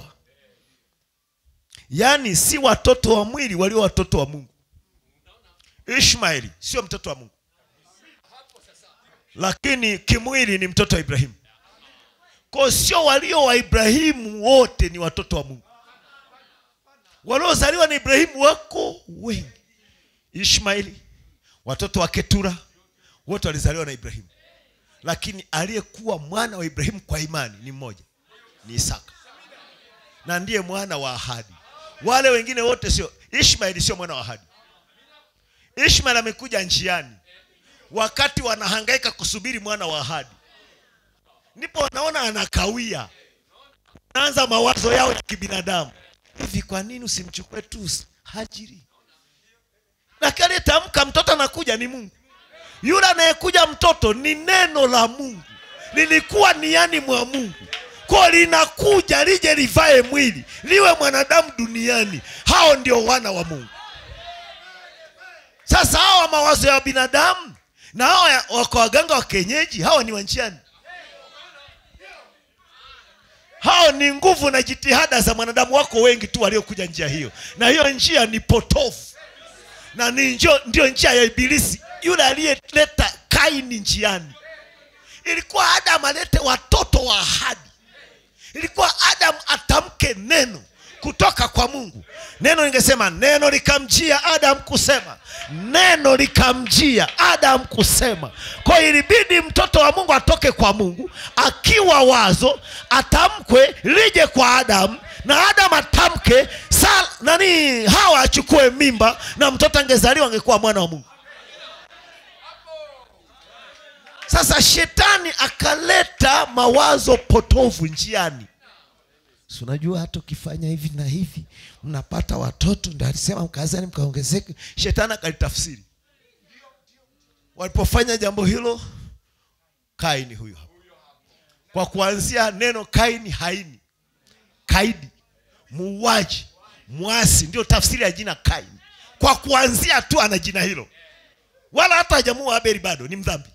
yaani si watoto wa mwili walio watoto wa mungu ishmaeli sio mtoto wa mungu lakini kimwili ni mtoto wa ibrahimu ko sio walio wa ibrahimu wote ni watoto wa mungu waliozaliwa na ibrahimu wako wengi ishmaeli watoto wa ketura wote walizaliwa na ibrahimu lakini aliyekuwa mwana wa ibrahimu kwa imani ni mmoja ni isaka na ndiye mwana wa ahadi wale wengine wote sio ishmaeli sio mwana wa ahadi ishmaeli amekuja njiani wakati wanahangaika kusubiri mwana wa ahadi ndipo wanaona anakawia naanza mawazo yao ya kibinadamu hivi kwa nini usimchukue tu hajiri lakini aliyetamka mtoto anakuja ni mungu yule anayekuja mtoto ni neno la mungu lilikuwa niani mwa mungu ko linakuja lije livae mwili liwe mwanadamu duniani hao ndio wana wa mungu sasa hawa mawazo ya binadamu na hawa ya- wako waganga wa kienyeji hawa ni wanjiani hao ni nguvu na jitihada za mwanadamu wako wengi tu waliokuja njia hiyo na hiyo njia ni potofu na ni njo, ndio njia ya ibilisi yule aliyeleta kaini njiani ilikuwa adamu alete watoto wa ahadi ilikuwa adamu atamke neno kutoka kwa mungu neno lingesema neno likamjia adamu kusema neno likamjia adamu kusema kwa hiyo ilibidi mtoto wa mungu atoke kwa mungu akiwa wazo atamkwe lije kwa adamu na adamu atamke sa nani hawa achukue mimba na mtoto angezaliwa angekuwa mwana wa mungu sasa shetani akaleta mawazo potovu njiani si unajua hata ukifanya hivi na hivi mnapata watoto ndo alisema mkazani mkaongezeke shetani akalitafsiri walipofanya jambo hilo kaini huyu hapa kwa kuanzia neno kaini haini kaidi muuaji mwasi ndio tafsiri ya jina kaini kwa kuanzia tu ana jina hilo wala hata hajamua abeli bado ni mdhambi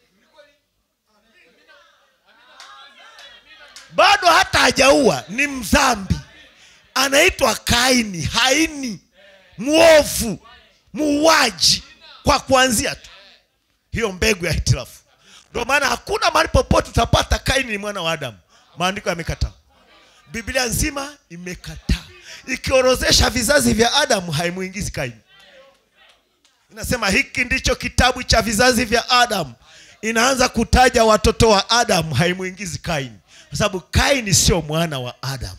bado hata hajaua ni mdhambi anaitwa kaini haini mwovu muuaji kwa kuanzia tu hiyo mbegu ya hitilafu ndio maana hakuna mahali popote utapata kaini ni mwana wa adamu maandiko yamekataa biblia nzima imekataa ikiorozesha vizazi vya adamu haimuingizi kaini inasema hiki ndicho kitabu cha vizazi vya adamu inaanza kutaja watoto wa adamu haimuingizi kaini kwa sababu kaini sio mwana wa adamu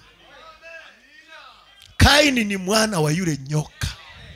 kaini ni mwana wa yule nyoka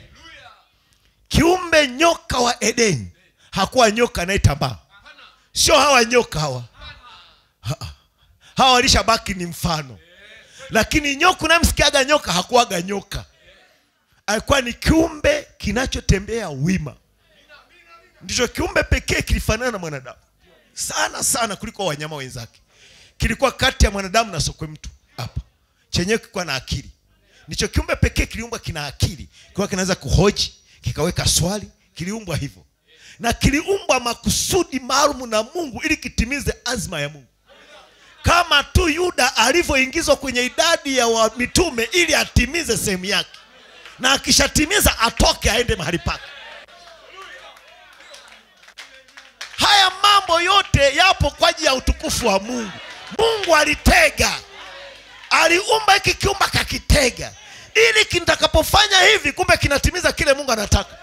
kiumbe nyoka wa edeni hakuwa nyoka anayetambaa sio hawa nyoka hawa Ha- hawa walishabaki ni mfano lakini nyoka unamsikiaga nyoka hakuwaga nyoka alikuwa ni kiumbe kinachotembea wima ndicho kiumbe pekee kilifanana na mwanadamu sana sana kuliko wanyama wenzake kilikuwa kati ya mwanadamu na sokwe mtu hapa chenyewe kilikuwa na akili ndicho kiumbe pekee kiliumbwa kina akili kiwa kinaweza kuhoji kikaweka swali kiliumbwa hivyo na kiliumbwa makusudi maalum na mungu ili kitimize azma ya mungu kama tu yuda alivyoingizwa kwenye idadi ya wa mitume ili atimize sehemu yake na akishatimiza atoke aende mahali pake haya mambo yote yapo kwa ajili ya utukufu wa mungu mungu alitega aliumba hiki kiumba kakitega ili kitakapofanya hivi kumbe kinatimiza kile mungu anataka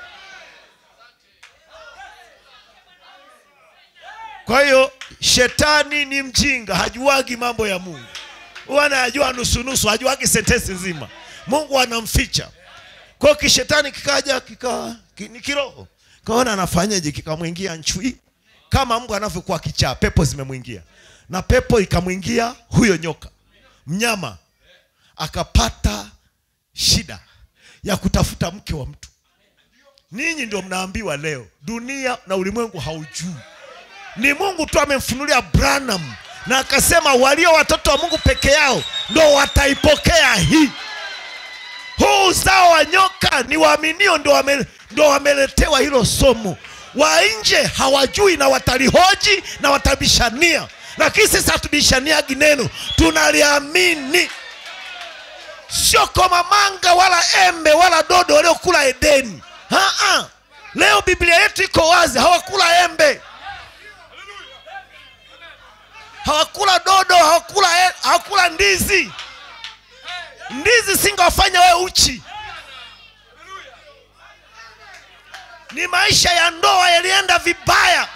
kwa hiyo shetani ni mjinga hajuagi mambo ya mungu huwa anayajua nusunusu hajuagi sentensi nzima mungu anamficha kwa hiyo kishetani kikaja kika, ki, ni kiroho kaona anafanyaje kikamwingia nchui kama mungu anavyokuwa kichaa pepo zimemwingia na pepo ikamwingia huyo nyoka mnyama akapata shida ya kutafuta mke wa mtu ninyi ndio mnaambiwa leo dunia na ulimwengu haujui ni mungu tu amemfunulia branham na akasema walio watoto wa mungu peke yao ndo wataipokea hii huu uzao wa nyoka ni waaminio ndo, wame, ndo wameletewa hilo somo wa nje hawajui na watalihoji na watabishania lakini sisi hatubishaniagi neno tunaliamini sio komamanga wala embe wala dodo waliokula edeni Ha-ha. leo biblia yetu iko wazi hawakula embe hawakula dodo hawakula, e, hawakula ndizi ndizi singawafanya wewe uchi ni maisha ya ndoa yalienda vibaya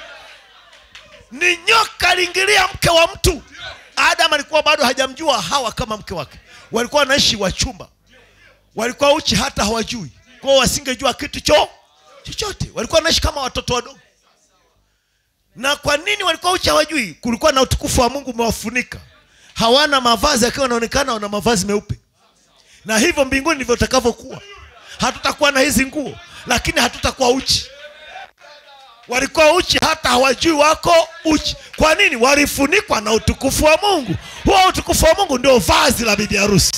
ni nyoka aliingilia mke wa mtu adam alikuwa bado hajamjua hawa kama mke wake walikuwa wanaishi wachumba walikuwa uchi hata hawajui kwao wasingejua kitu cho chochote walikuwa wanaishi kama watoto wadogo na kwa nini walikuwa uchi hawajui kulikuwa na utukufu wa mungu umewafunika hawana mavazi akiwa wanaonekana wana mavazi meupe na hivyo mbinguni ndivyo utakavyokuwa hatutakuwa na hizi nguo lakini hatutakuwa uchi walikuwa uchi hata hawajui wako uchi kwa nini walifunikwa na utukufu wa mungu huo utukufu wa mungu ndio vazi la bibi harusi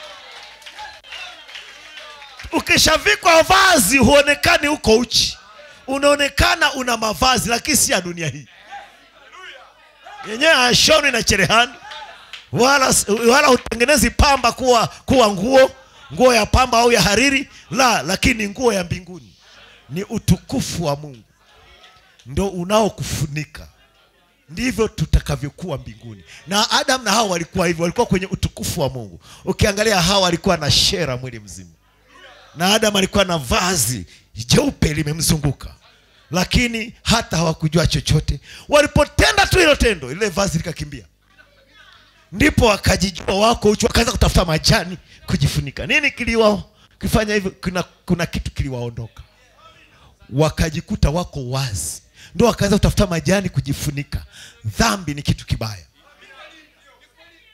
ukishavikwa vazi huonekani uko uchi unaonekana una mavazi lakini si ya dunia hii yenyewe hashoni na cherehani wala, wala hutengenezi pamba kuwa, kuwa nguo nguo ya pamba au ya hariri la lakini nguo ya mbinguni ni utukufu wa mungu ndo unaokufunika ndivyo tutakavyokuwa mbinguni na adam na hawa walikuwa hivyo walikuwa kwenye utukufu wa mungu ukiangalia hawa alikuwa na shera mwili mzima na adam alikuwa na vazi jeupe limemzunguka lakini hata hawakujua chochote walipotenda tu hilo tendo lile vazi likakimbia ndipo wakajijua wako uchi wakaanza kutafuta majani kujifunika nini kiliwa kifanya hivyo kuna, kuna kitu kiliwaondoka wakajikuta wako wazi ndo wakaanza kutafuta majani kujifunika dhambi ni kitu kibaya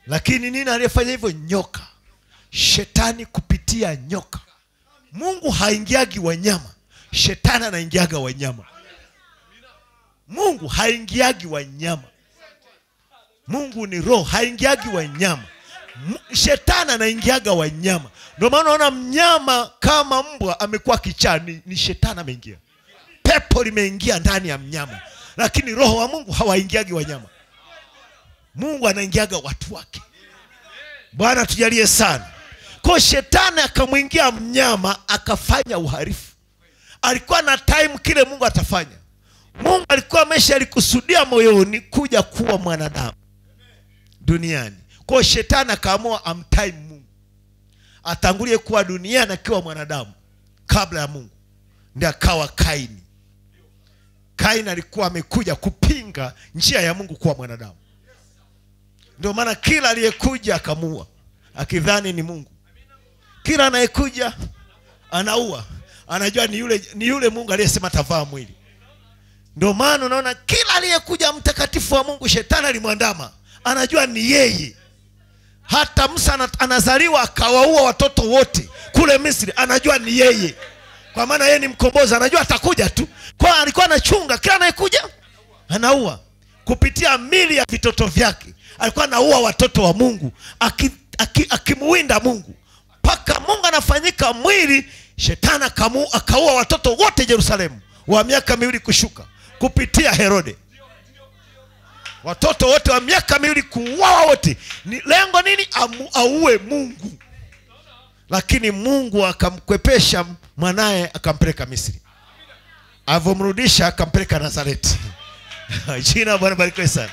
lakini nini aliyefanya hivyo nyoka shetani kupitia nyoka mungu haingiagi wanyama shetani anaingiaga wanyama mungu haingiagi wanyama mungu ni roho haingiagi wanyama M- shetani anaingiaga wanyama ndio maana unaona mnyama kama mbwa amekuwa kichaa ni, ni shetani ameingia pepo limeingia ndani ya mnyama lakini roho wa mungu hawaingiagi wanyama mungu anaingiaga watu wake bwana tujalie sana kwa shetani akamwingia mnyama akafanya uharifu alikuwa na time kile mungu atafanya mungu alikuwa amesha alikusudia moyoni kuja kuwa mwanadamu duniani kwao shetani akaamua amtime mungu atangulie kuwa duniani akiwa mwanadamu kabla ya mungu ndi akawa kaini kaini alikuwa amekuja kupinga njia ya mungu kuwa mwanadamu ndio maana kila aliyekuja akamuua akidhani ni mungu kila anayekuja anaua anajua ni yule, ni yule mungu aliyesema tavaa mwili ndio maana unaona kila aliyekuja mtakatifu wa mungu shetani alimwandama anajua ni yeye hata musa ana- anazaliwa akawaua watoto wote kule misri anajua ni yeye kwa maana yeye ni mkombozi anajua atakuja tu kwa alikuwa anachunga kila anayekuja anaua kupitia mili ya vitoto vyake alikuwa anaua watoto wa mungu akimuwinda aki, aki akimuwinda mungu mpaka mungu anafanyika mwili shetani akamu- akaua watoto wote jerusalemu wa miaka miwili kushuka kupitia herode watoto wote wa miaka miwili kuuawa wote ni lengo nini Amu, auue mungu lakini mungu akamkwepesha mwanaye akampeleka misri alivyomrudisha akampeleka nazareti jina la bwana barikiwe sana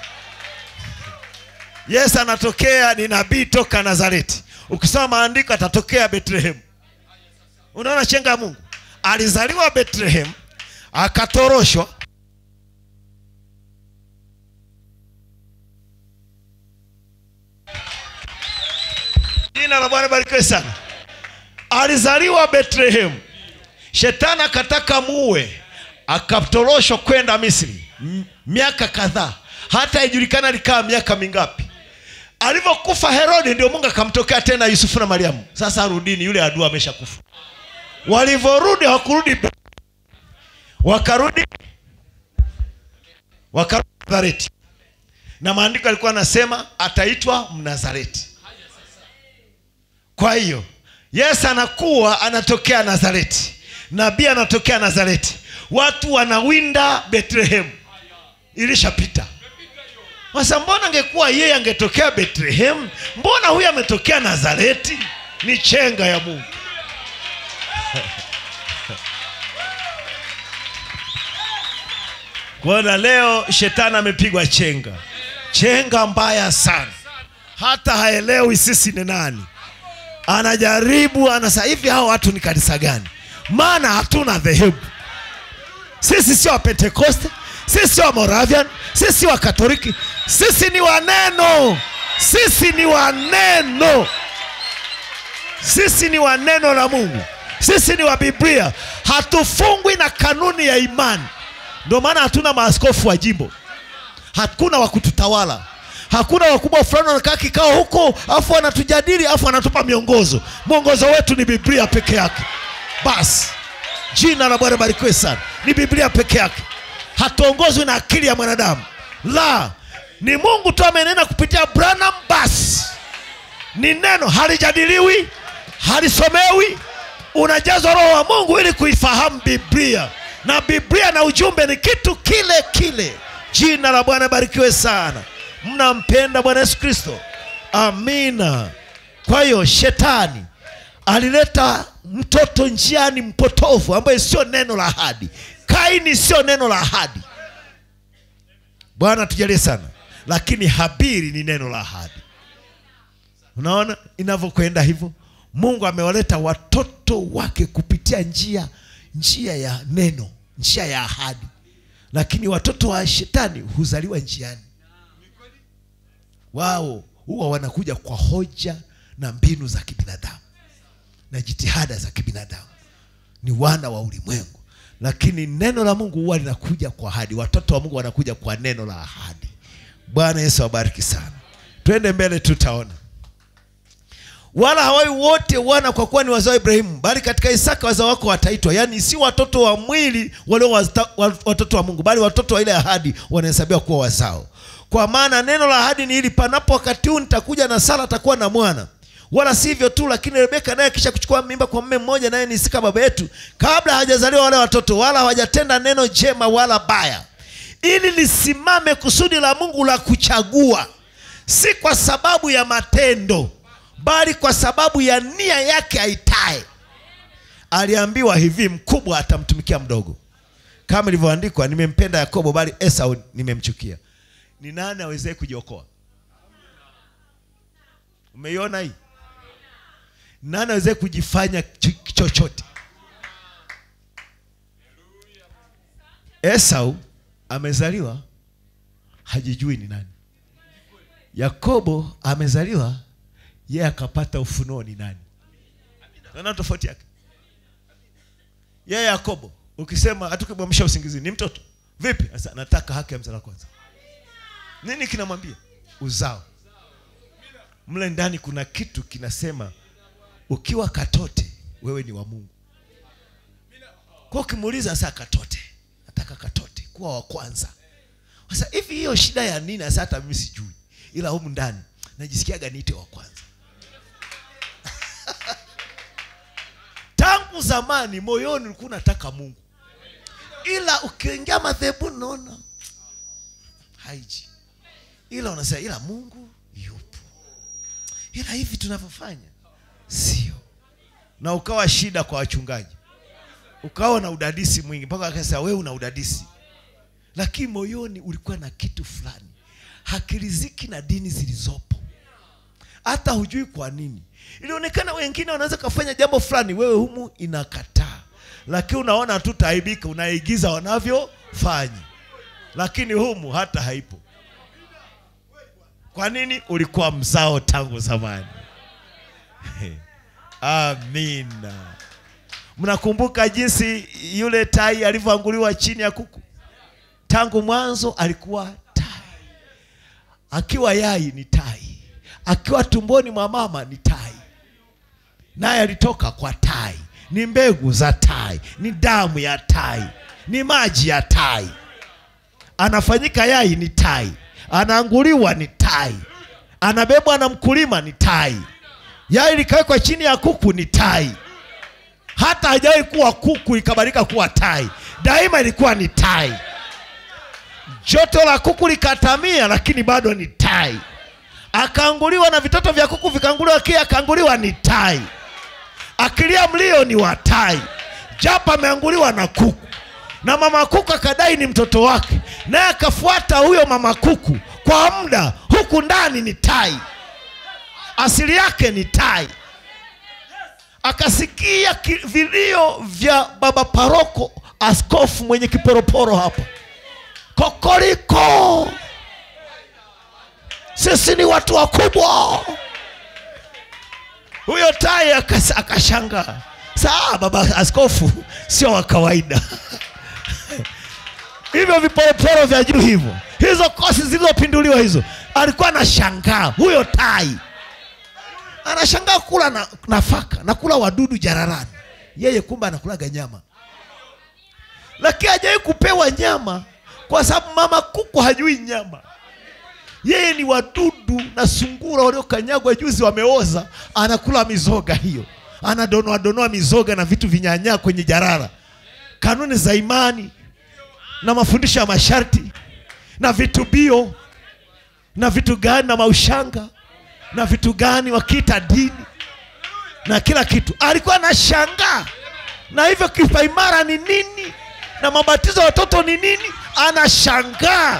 yesu anatokea ni nabii toka nazareti ukisoma maandiko atatokea betlehemu unaona chenga ya mungu alizaliwa betlehemu akatoroshwa jina la bwana barikiwe sana alizaliwa betlehemu shetani akataka muue akatoroshwa kwenda misri M- miaka kadhaa hata ijulikana alikaa miaka mingapi alivyokufa herodi ndio mungu akamtokea tena yusufu na mariamu sasa rudini yule adua ameshakufa walivyorudi hawakurudi Be- wakarudi wakarudi nazareti na maandiko alikuwa anasema ataitwa mnazareti kwa hiyo yesu anakuwa anatokea nazareti nabii anatokea nazareti watu wanawinda betlehemu ilishapita sasa mbona angekuwa yeye angetokea betlehemu mbona huyu ametokea nazareti ni chenga ya mungu kuona leo shetani amepigwa chenga chenga mbaya sana hata haelewi sisi ni nani anajaribu anasa hivi hao watu ni kanisa gani maana hatuna dhehebu sisi sio wapentekoste sisi sio wamoravian sisi sio wakatoliki sisi ni waneno sisi ni waneno sisi ni wa neno la mungu sisi ni wa biblia hatufungwi na kanuni ya imani ndio maana hatuna maaskofu wa jimbo hakuna wa kututawala hakuna wakubwa fulani wanakaa kikao huko afu wanatujadili afu wanatupa miongozo mwongozo wetu ni biblia peke yake basi jina la bwana barikiwe sana ni biblia peke yake hatuongozwi na akili ya mwanadamu la ni mungu tu amenena kupitia branham basi ni neno halijadiliwi halisomewi unajazwa roho wa mungu ili kuifahamu biblia na biblia na ujumbe ni kitu kile kile jina la bwana barikiwe sana mnampenda bwana yesu kristo amina kwa hiyo shetani alileta mtoto njiani mpotovu ambaye sio neno la ahadi kaini sio neno la ahadi bwana tujalie sana lakini habiri ni neno la ahadi unaona inavyokwenda hivyo mungu amewaleta watoto wake kupitia njia njia ya neno njia ya ahadi lakini watoto wa shetani huzaliwa njiani wao huwa wanakuja kwa hoja na mbinu za kibinadamu na jitihada za kibinadamu ni wana wa ulimwengu lakini neno la mungu huwa linakuja kwa ahadi watoto wa mungu wanakuja kwa neno la ahadi bwana yesu awabariki sana twende mbele tutaona wala hawawi wote wana kwa kuwa ni wazao wa ibrahimu bali katika isaka wazao wako wataitwa yaani si watoto wa mwili walio wasta- wa- watoto wa mungu bali watoto wa ile ahadi wanahesabiwa kuwa wazao kwa maana neno la ahadi ni hili panapo wakati huu nitakuja na sara atakuwa na mwana wala si hivyo tu lakini rebeka naye kisha kuchukua mimba kwa mme mmoja naye ni isaka baba yetu kabla hawajazaliwa wale watoto wala hawajatenda neno jema wala baya ili lisimame kusudi la mungu la kuchagua si kwa sababu ya matendo bali kwa sababu ya nia yake aitaye aliambiwa hivi mkubwa atamtumikia mdogo kama ilivyoandikwa nimempenda yakobo bali esau nimemchukia ni nani awezee kujiokoa umeiona hii nani awezee kujifanya ch- chochote esau amezaliwa hajijui ni nani yakobo amezaliwa yeye akapata ufunuo ni nani naona tofauti yake yeye yakobo ukisema hatukimwamsha usingizi ni mtoto vipi sasa nataka haki ya mzala kwanza nini kinamwambia uzao mle ndani kuna kitu kinasema ukiwa katote wewe ni wa mungu kwa ukimuuliza saa katote nataka katote kuwa wa kwanza sasa hivi hiyo shida ya nini sasa hata mimi sijui ila humu ndani najisikiaga niite wa kwanza tangu zamani moyoni ulikuwa unataka mungu ila ukiingia madhebuni naona haiji ila unasema ila mungu yupo ila hivi tunavyofanya sio na ukawa shida kwa wachungaji ukawa na udadisi mwingi mpaka akasema wewe una udadisi lakini moyoni ulikuwa na kitu fulani hakiriziki na dini zilizopo hata hujui kwa nini ilionekana wengine wanaweza kafanya jambo fulani wewe humu inakataa lakini unaona tu taibika unaigiza wanavyofanya lakini humu hata haipo kwa nini ulikuwa mzao tangu zamani amina mnakumbuka jinsi yule tai alivyoanguliwa chini ya kuku tangu mwanzo alikuwa tai akiwa yai ni tai akiwa tumboni mwa mama ni tai naye alitoka kwa tai ni mbegu za tai ni damu ya tai ni maji ya tai anafanyika yai ni tai anaanguliwa ni tai anabebwa na mkulima ni tai yai likawekwa chini ya kuku ni tai hata hajawahi kuwa kuku ikabadilika kuwa tai daima ilikuwa ni tai joto la kuku likatamia lakini bado ni tai akaanguliwa na vitoto vya kuku vikaanguliwa kia akaanguliwa ni tai akilia mlio ni wa tai japo ameanguliwa na kuku na mama kuku akadai ni mtoto wake naye akafuata huyo mama kuku kwa muda huku ndani ni tai asili yake ni tai akasikia ki- vilio vya baba paroko askofu mwenye kiporoporo hapa kokoriko sisi ni watu wakubwa huyo tai akas- akashangaa saa baba askofu sio wa kawaida hivyo viporoporo vya juu hivyo hizo kosi zilizopinduliwa hizo alikuwa anashangaa huyo tai anashangaa kula na, nafaka na kula wadudu jararani yeye kumbe anakulaga nyama lakini hajawai kupewa nyama kwa sababu mama kuku hajui nyama yeye ni wadudu na sungura waliokanyagwa juzi wameoza anakula mizoga hiyo anadonoa donoa mizoga na vitu vinyanyaa kwenye jarara kanuni za imani na mafundisho ya masharti na vitubio na vitu gani na maushanga na vitu gani wakiita dini na kila kitu alikuwa anashangaa na hivyo kipaimara ni nini na mabatizo ya watoto ni nini anashangaa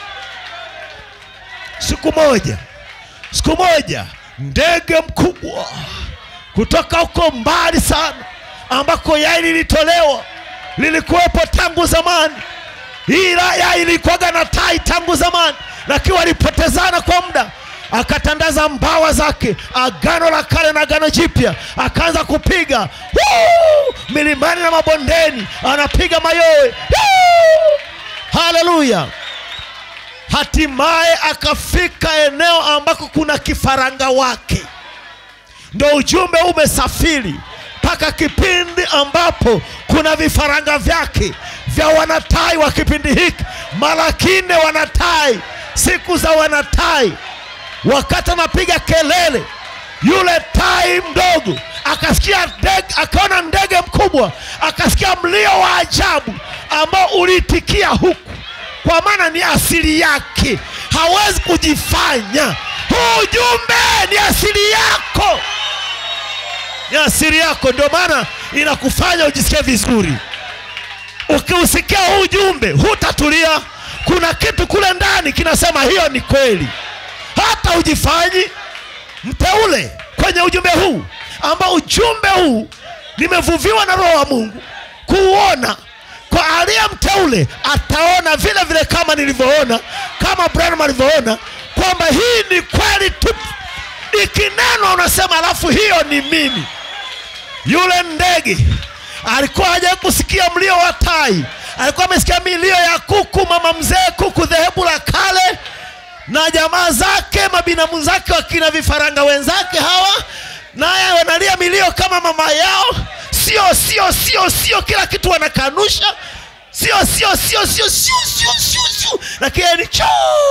siku moja siku moja ndege mkubwa kutoka huko mbali sana ambako yai lilitolewa lilikuwepo tangu zamani ila yai ilikuwaga na tai tangu zamani lakini walipotezana kwa muda akatandaza mbawa zake agano la kale na agano jipya akaanza kupiga Woo! milimani na mabondeni anapiga mayowe Woo! haleluya hatimaye akafika eneo ambako kuna kifaranga wake ndo ujumbe umesafiri mpaka kipindi ambapo kuna vifaranga vyake vya wanatai wa kipindi hiki mara kine wanatai siku za wanatai wakati anapiga kelele yule tai mdogo akasikia ndege, akaona ndege mkubwa akasikia mlio wa ajabu ambao uliitikia huku kwa maana ni asili yake hawezi kujifanya huu ujumbe ni asili yako ni asili yako ndio maana inakufanya ujisikie vizuri ukiusikia huu ujumbe hutatulia kuna kitu kule ndani kinasema hiyo ni kweli hata ujifanyi mteule kwenye ujumbe huu ambao ujumbe huu nimevuviwa na roho wa mungu kuuona kwa aliye mteule ataona vile vile kama nilivyoona kama branham alivyoona kwamba hii ni kweli tu ikinenwa unasema alafu hiyo ni mimi yule ndege alikuwa hajawahi kusikia mlio wa tai alikuwa amesikia milio ya kuku mama mzee kuku dhehebu la kale na jamaa zake mabinamu zake wakina vifaranga wenzake hawa naye wanalia milio kama mama yao sio sio sio sio kila kitu wanakanusha sio sio sio sio sio sio sio sio lakini ni cho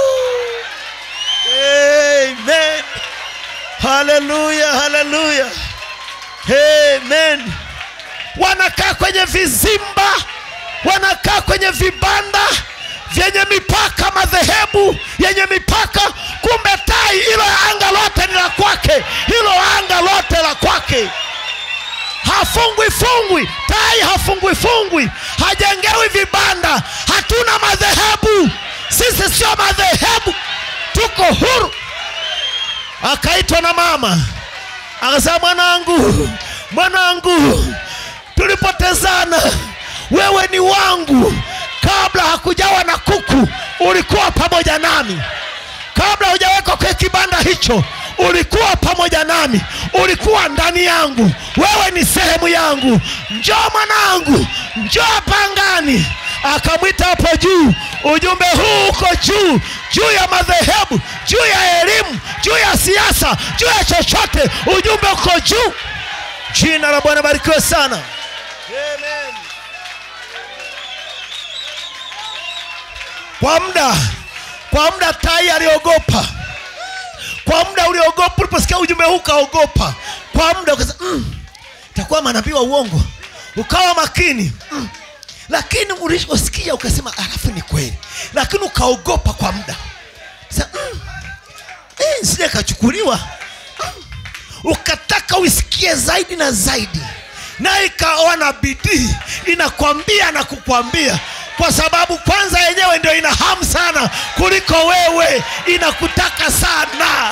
amen haleluya haleluya amen wanakaa kwenye vizimba wanakaa kwenye vibanda vyenye mipaka madhehebu yenye mipaka kumbe tai hilo anga lote ni la kwake hilo anga lote la kwake hafungwi fungwi tai hafungwi fungwi hajengewi vibanda hatuna madhehebu sisi sio madhehebu tuko huru akaitwa na mama akasema mwanangu mwanangu tulipotezana wewe ni wangu kabla hakujawa na kuku ulikuwa pamoja nami kabla hujawekwa kwenye kibanda hicho ulikuwa pamoja nami ulikuwa ndani yangu wewe ni sehemu yangu njoo mwanangu njoo pangani akamwita hapo juu ujumbe huu uko juu juu ya madhehebu juu ya elimu juu ya siasa juu ya chochote ujumbe uko juu jina la bwana barikiwe sana Amen. kwa muda kwa muda tai aliogopa kwa muda uliogopa uliposikia ujumbe huu ukaogopa kwa muda ukasema mm, takuwa manabii wa uongo ukawa makini mm. lakini uliposikia ukasema alafu ni kweli lakini ukaogopa kwa muda Sasa, mm, eh, sija kachukuliwa mm. ukataka uisikie zaidi na zaidi na ikawa na bidii inakwambia na kukwambia kwa sababu kwanza yenyewe ndio ina hamu sana kuliko wewe inakutaka sana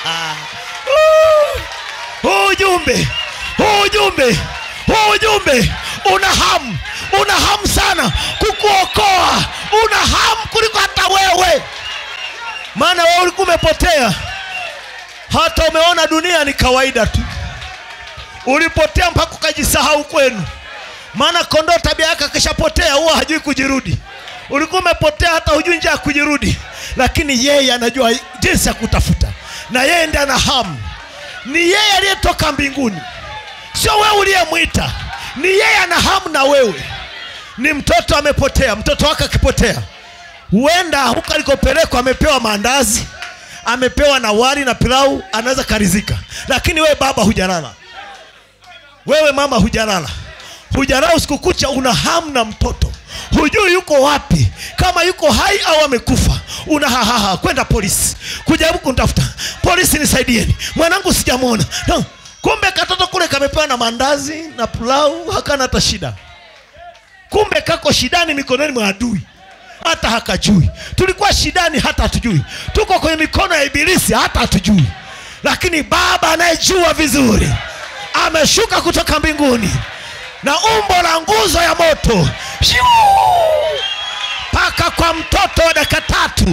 huu ujumbe huu ujumbe huu ujumbe una hamu una hamu sana kukuokoa una hamu kuliko hata wewe maana wewe ulikuwa umepotea hata umeona dunia ni kawaida tu ulipotea mpaka ukajisahau kwenu maana kondoo tabia yake akishapotea huwa hajui kujirudi ulikuwa umepotea hata hujui njia ya kujirudi lakini yeye anajua jinsi ya kutafuta na yeye ndi ana hamu ni yeye aliyetoka mbinguni sio wewe uliyemwita ni yeye ana hamu na wewe ni mtoto amepotea mtoto wake akipotea huenda huko alikopelekwa amepewa maandazi amepewa na wali na pilau anaweza karizika lakini wewe baba hujalala wewe mama hujalala hujalala usiku kucha una hamu na mtoto hujui yuko wapi kama yuko hai au amekufa una hahaha kwenda polisi kujaribu kuntafuta polisi nisaidieni mwanangu sijamwona no. kumbe katoto kule kamepewa na mandazi na pulau hakana hata shida kumbe kako shidani mikononi mwa adui hata hakajui tulikuwa shidani hata hatujui tuko kwenye mikono ya ibilisi hata hatujui lakini baba anayejua vizuri ameshuka kutoka mbinguni na umbo la nguzo ya moto mpaka kwa mtoto wa dakika tatu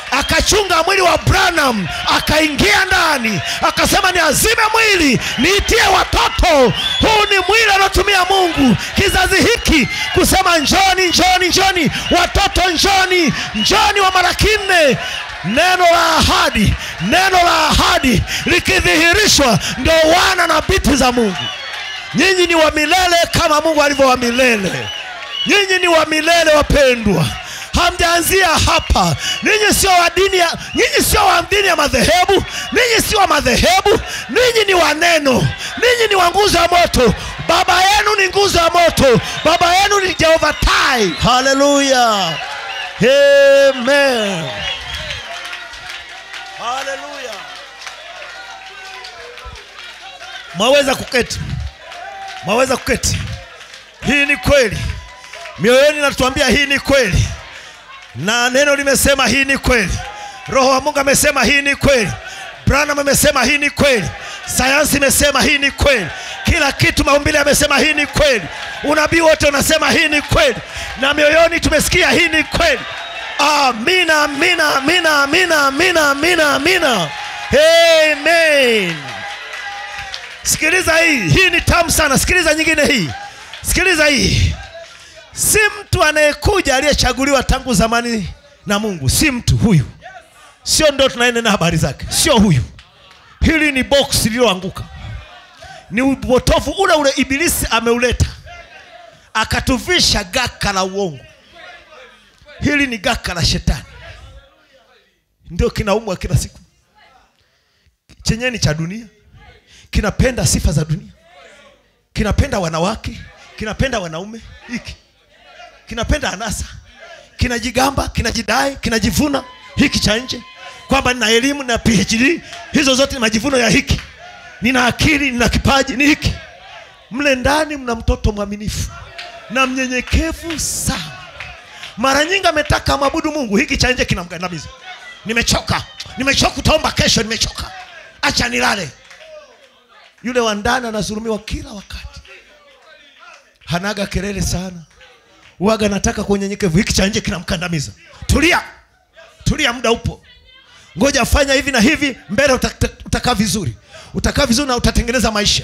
akachunga mwili wa branham akaingia ndani akasema ni azime mwili niitie watoto huu ni mwili anaotumia mungu kizazi hiki kusema njoni njoni njoni watoto njoni njoni wa mara kinne neno la ahadi neno la ahadi likidhihirishwa ndio wana na biti za mungu nyinyi ni wa milele kama mungu alivyo wa milele nyinyi ni wa milele wapendwa hamjaanzia hapa ninyi sio wa dini ya nyinyi sio wa dini ya madhehebu ninyi sio wa madhehebu ninyi ni wa neno ninyi ni wa nguzo ya moto baba yenu ni nguzo ya moto baba yenu ni jehova tai haleluya amen haleluya mwaweza kuketi mwaweza kuketi hii ni kweli mioyoni natuambia hii ni kweli na neno limesema hii ni kweli roho wa mungu amesema hii ni kweli branham amesema hii ni kweli sayansi imesema hii ni kweli kila kitu maumbile amesema hii ni kweli unabii wote unasema hii ni kweli na mioyoni tumesikia hii ni kweli amina amina amina amina amina amina amina amen sikiliza hii hii ni tamu sana sikiliza nyingine hii sikiliza hii si mtu anayekuja aliyechaguliwa tangu zamani na mungu si mtu huyu sio ndo tunaenena habari zake sio huyu hili ni box lililoanguka ni upotofu ule ule ibilisi ameuleta akatuvisha gaka la uongo hili ni gaka la shetani ndio kinaumwa kila siku chenyewe ni cha dunia kinapenda sifa za dunia kinapenda wanawake kinapenda wanaume hiki kinapenda anasa kinajigamba kinajidai kinajivuna hiki cha nje kwamba nina elimu na phd hizo zote ni majivuno ya hiki nina akili nina kipaji ni hiki mle ndani mna mtoto mwaminifu na mnyenyekevu sana mara nyingi ametaka mwabudu mungu hiki cha nje kinamgandamiza nimechoka nimechoka utaomba kesho nimechoka acha nilale yule wa ndani anazulumiwa kila wakati hanaga kelele sana waga nataka kwa unyenyekevu hiki cha nje kinamkandamiza tulia tulia muda upo ngoja fanya hivi na hivi mbele utaka- utakaa vizuri utakaa vizuri na utatengeneza maisha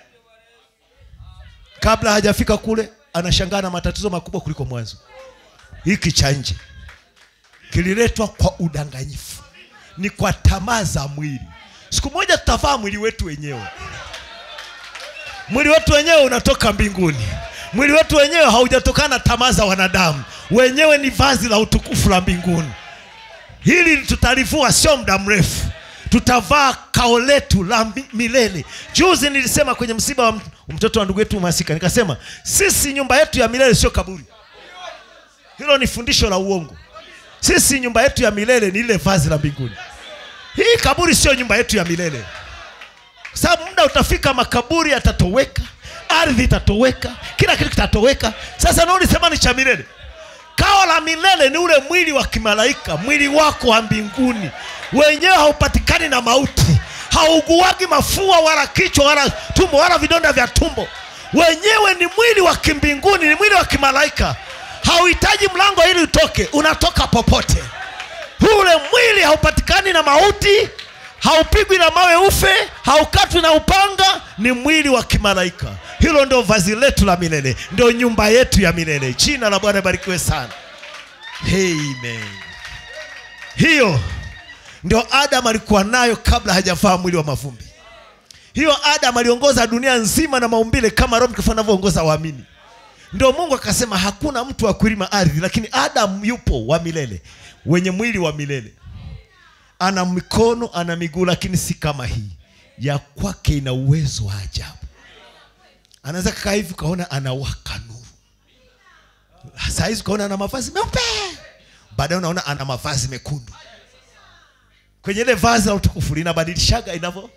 kabla hajafika kule anashangaa na matatizo makubwa kuliko mwanzo hiki cha nje kililetwa kwa udanganyifu ni kwa tamaa za mwili siku moja tutavaa mwili wetu wenyewe mwili wetu wenyewe unatoka mbinguni mwili wetu wenyewe haujatokana na tamaa za wanadamu wenyewe ni vazi la utukufu la mbinguni hili tutalivua sio muda mrefu tutavaa kao letu la mi- milele juzi nilisema kwenye msiba wa m- mtoto wa ndugu yetu masika nikasema sisi nyumba yetu ya milele sio kaburi hilo ni fundisho la uongo sisi nyumba yetu ya milele ni ile vazi la mbinguni hii kaburi sio nyumba yetu ya milele Kwa sababu muda utafika makaburi yatatoweka ardhi itatoweka kila kitu kitatoweka sasa naolisema ni cha milele kao la milele ni ule mwili wa kimalaika mwili wako wa mbinguni wenyewe haupatikani na mauti hauguagi mafua wala kichwa wala tumbo wala vidonda vya tumbo wenyewe ni mwili wa kimbinguni ni mwili wa kimalaika hauhitaji mlango ili utoke unatoka popote ule mwili haupatikani na mauti haupigwi na mawe ufe haukatwi na upanga ni mwili wa kimalaika hilo ndio vazi letu la milele ndio nyumba yetu ya milele jina la bwana barikiwe sana amen hiyo ndio adam alikuwa nayo kabla hajavaa mwili wa mavumbi hiyo adam aliongoza dunia nzima na maumbile kama roho mtakatifu anavyoongoza waamini ndio mungu akasema hakuna mtu wa kulima ardhi lakini adam yupo wa milele wenye mwili wa milele ana mikono ana miguu lakini si kama hii ya kwake ina uwezo wa ajabu anaweza kakaa hivi ukaona anawaka nuru saa hizi ukaona ana mavazi meupe baadaye unaona ana mavazi mekundu kwenye ile vazi la utukufu linabadilishaga inavyo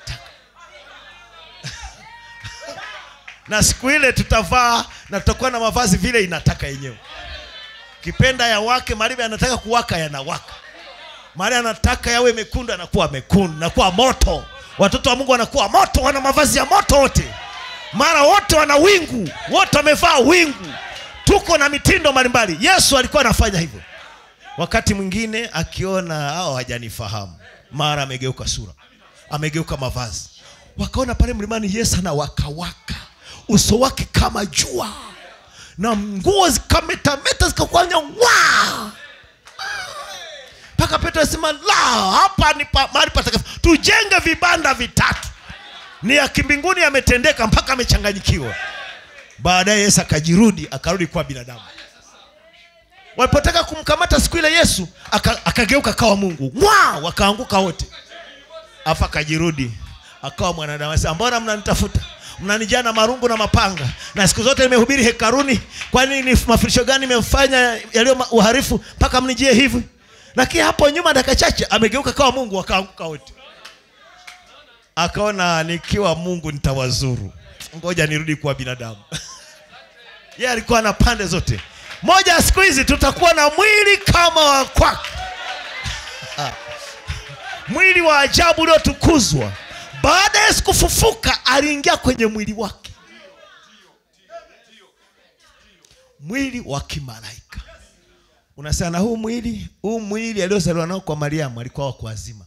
na siku ile tutavaa na tutakuwa na mavazi vile inataka yenyewe kipenda ya wake maribe anataka kuwaka yanawaka mari anataka yawe mekundu anakuwa mekundu nakuwa moto watoto wa mungu wanakuwa moto wana mavazi ya moto wote mara wote wana wingu wote wamevaa wingu tuko na mitindo mbalimbali yesu alikuwa anafanya hivyo wakati mwingine akiona hao hawajanifahamu mara amegeuka sura amegeuka mavazi wakaona pale mlimani yesu anawakawaka uso wake kama jua na nguo zikametameta zikakwanya wa mpaka petro asema la hapa ni pa, mahali patakatifu tujenge vibanda vitatu ni ya kimbinguni yametendeka mpaka amechanganyikiwa baadaye yesu akajirudi akarudi kuwa binadamu walipotaka kumkamata siku ile yesu aka- akageuka kawa mungu mwa wakaanguka wote afu akajirudi akawa mwanadamu Sasa mbona mnanitafuta mnanijaa na marungu na mapanga na siku zote nimehubiri hekaruni kwani ni mafundisho gani nimefanya yaliyo ma- uharifu mpaka mnijie hivi lakini hapo nyuma dakika chache amegeuka kawa mungu wakaanguka wote akaona nikiwa mungu nitawazuru ngoja nirudi kuwa binadamu yeye alikuwa na pande zote moja ya siku hizi tutakuwa na mwili kama wa kwake mwili wa ajabu uliotukuzwa baada ya yesu kufufuka aliingia kwenye mwili wake mwili wa kimalaika unasema na huu mwili huu mwili aliozaliwa nao kwa mariamu alikuwa wa kuazima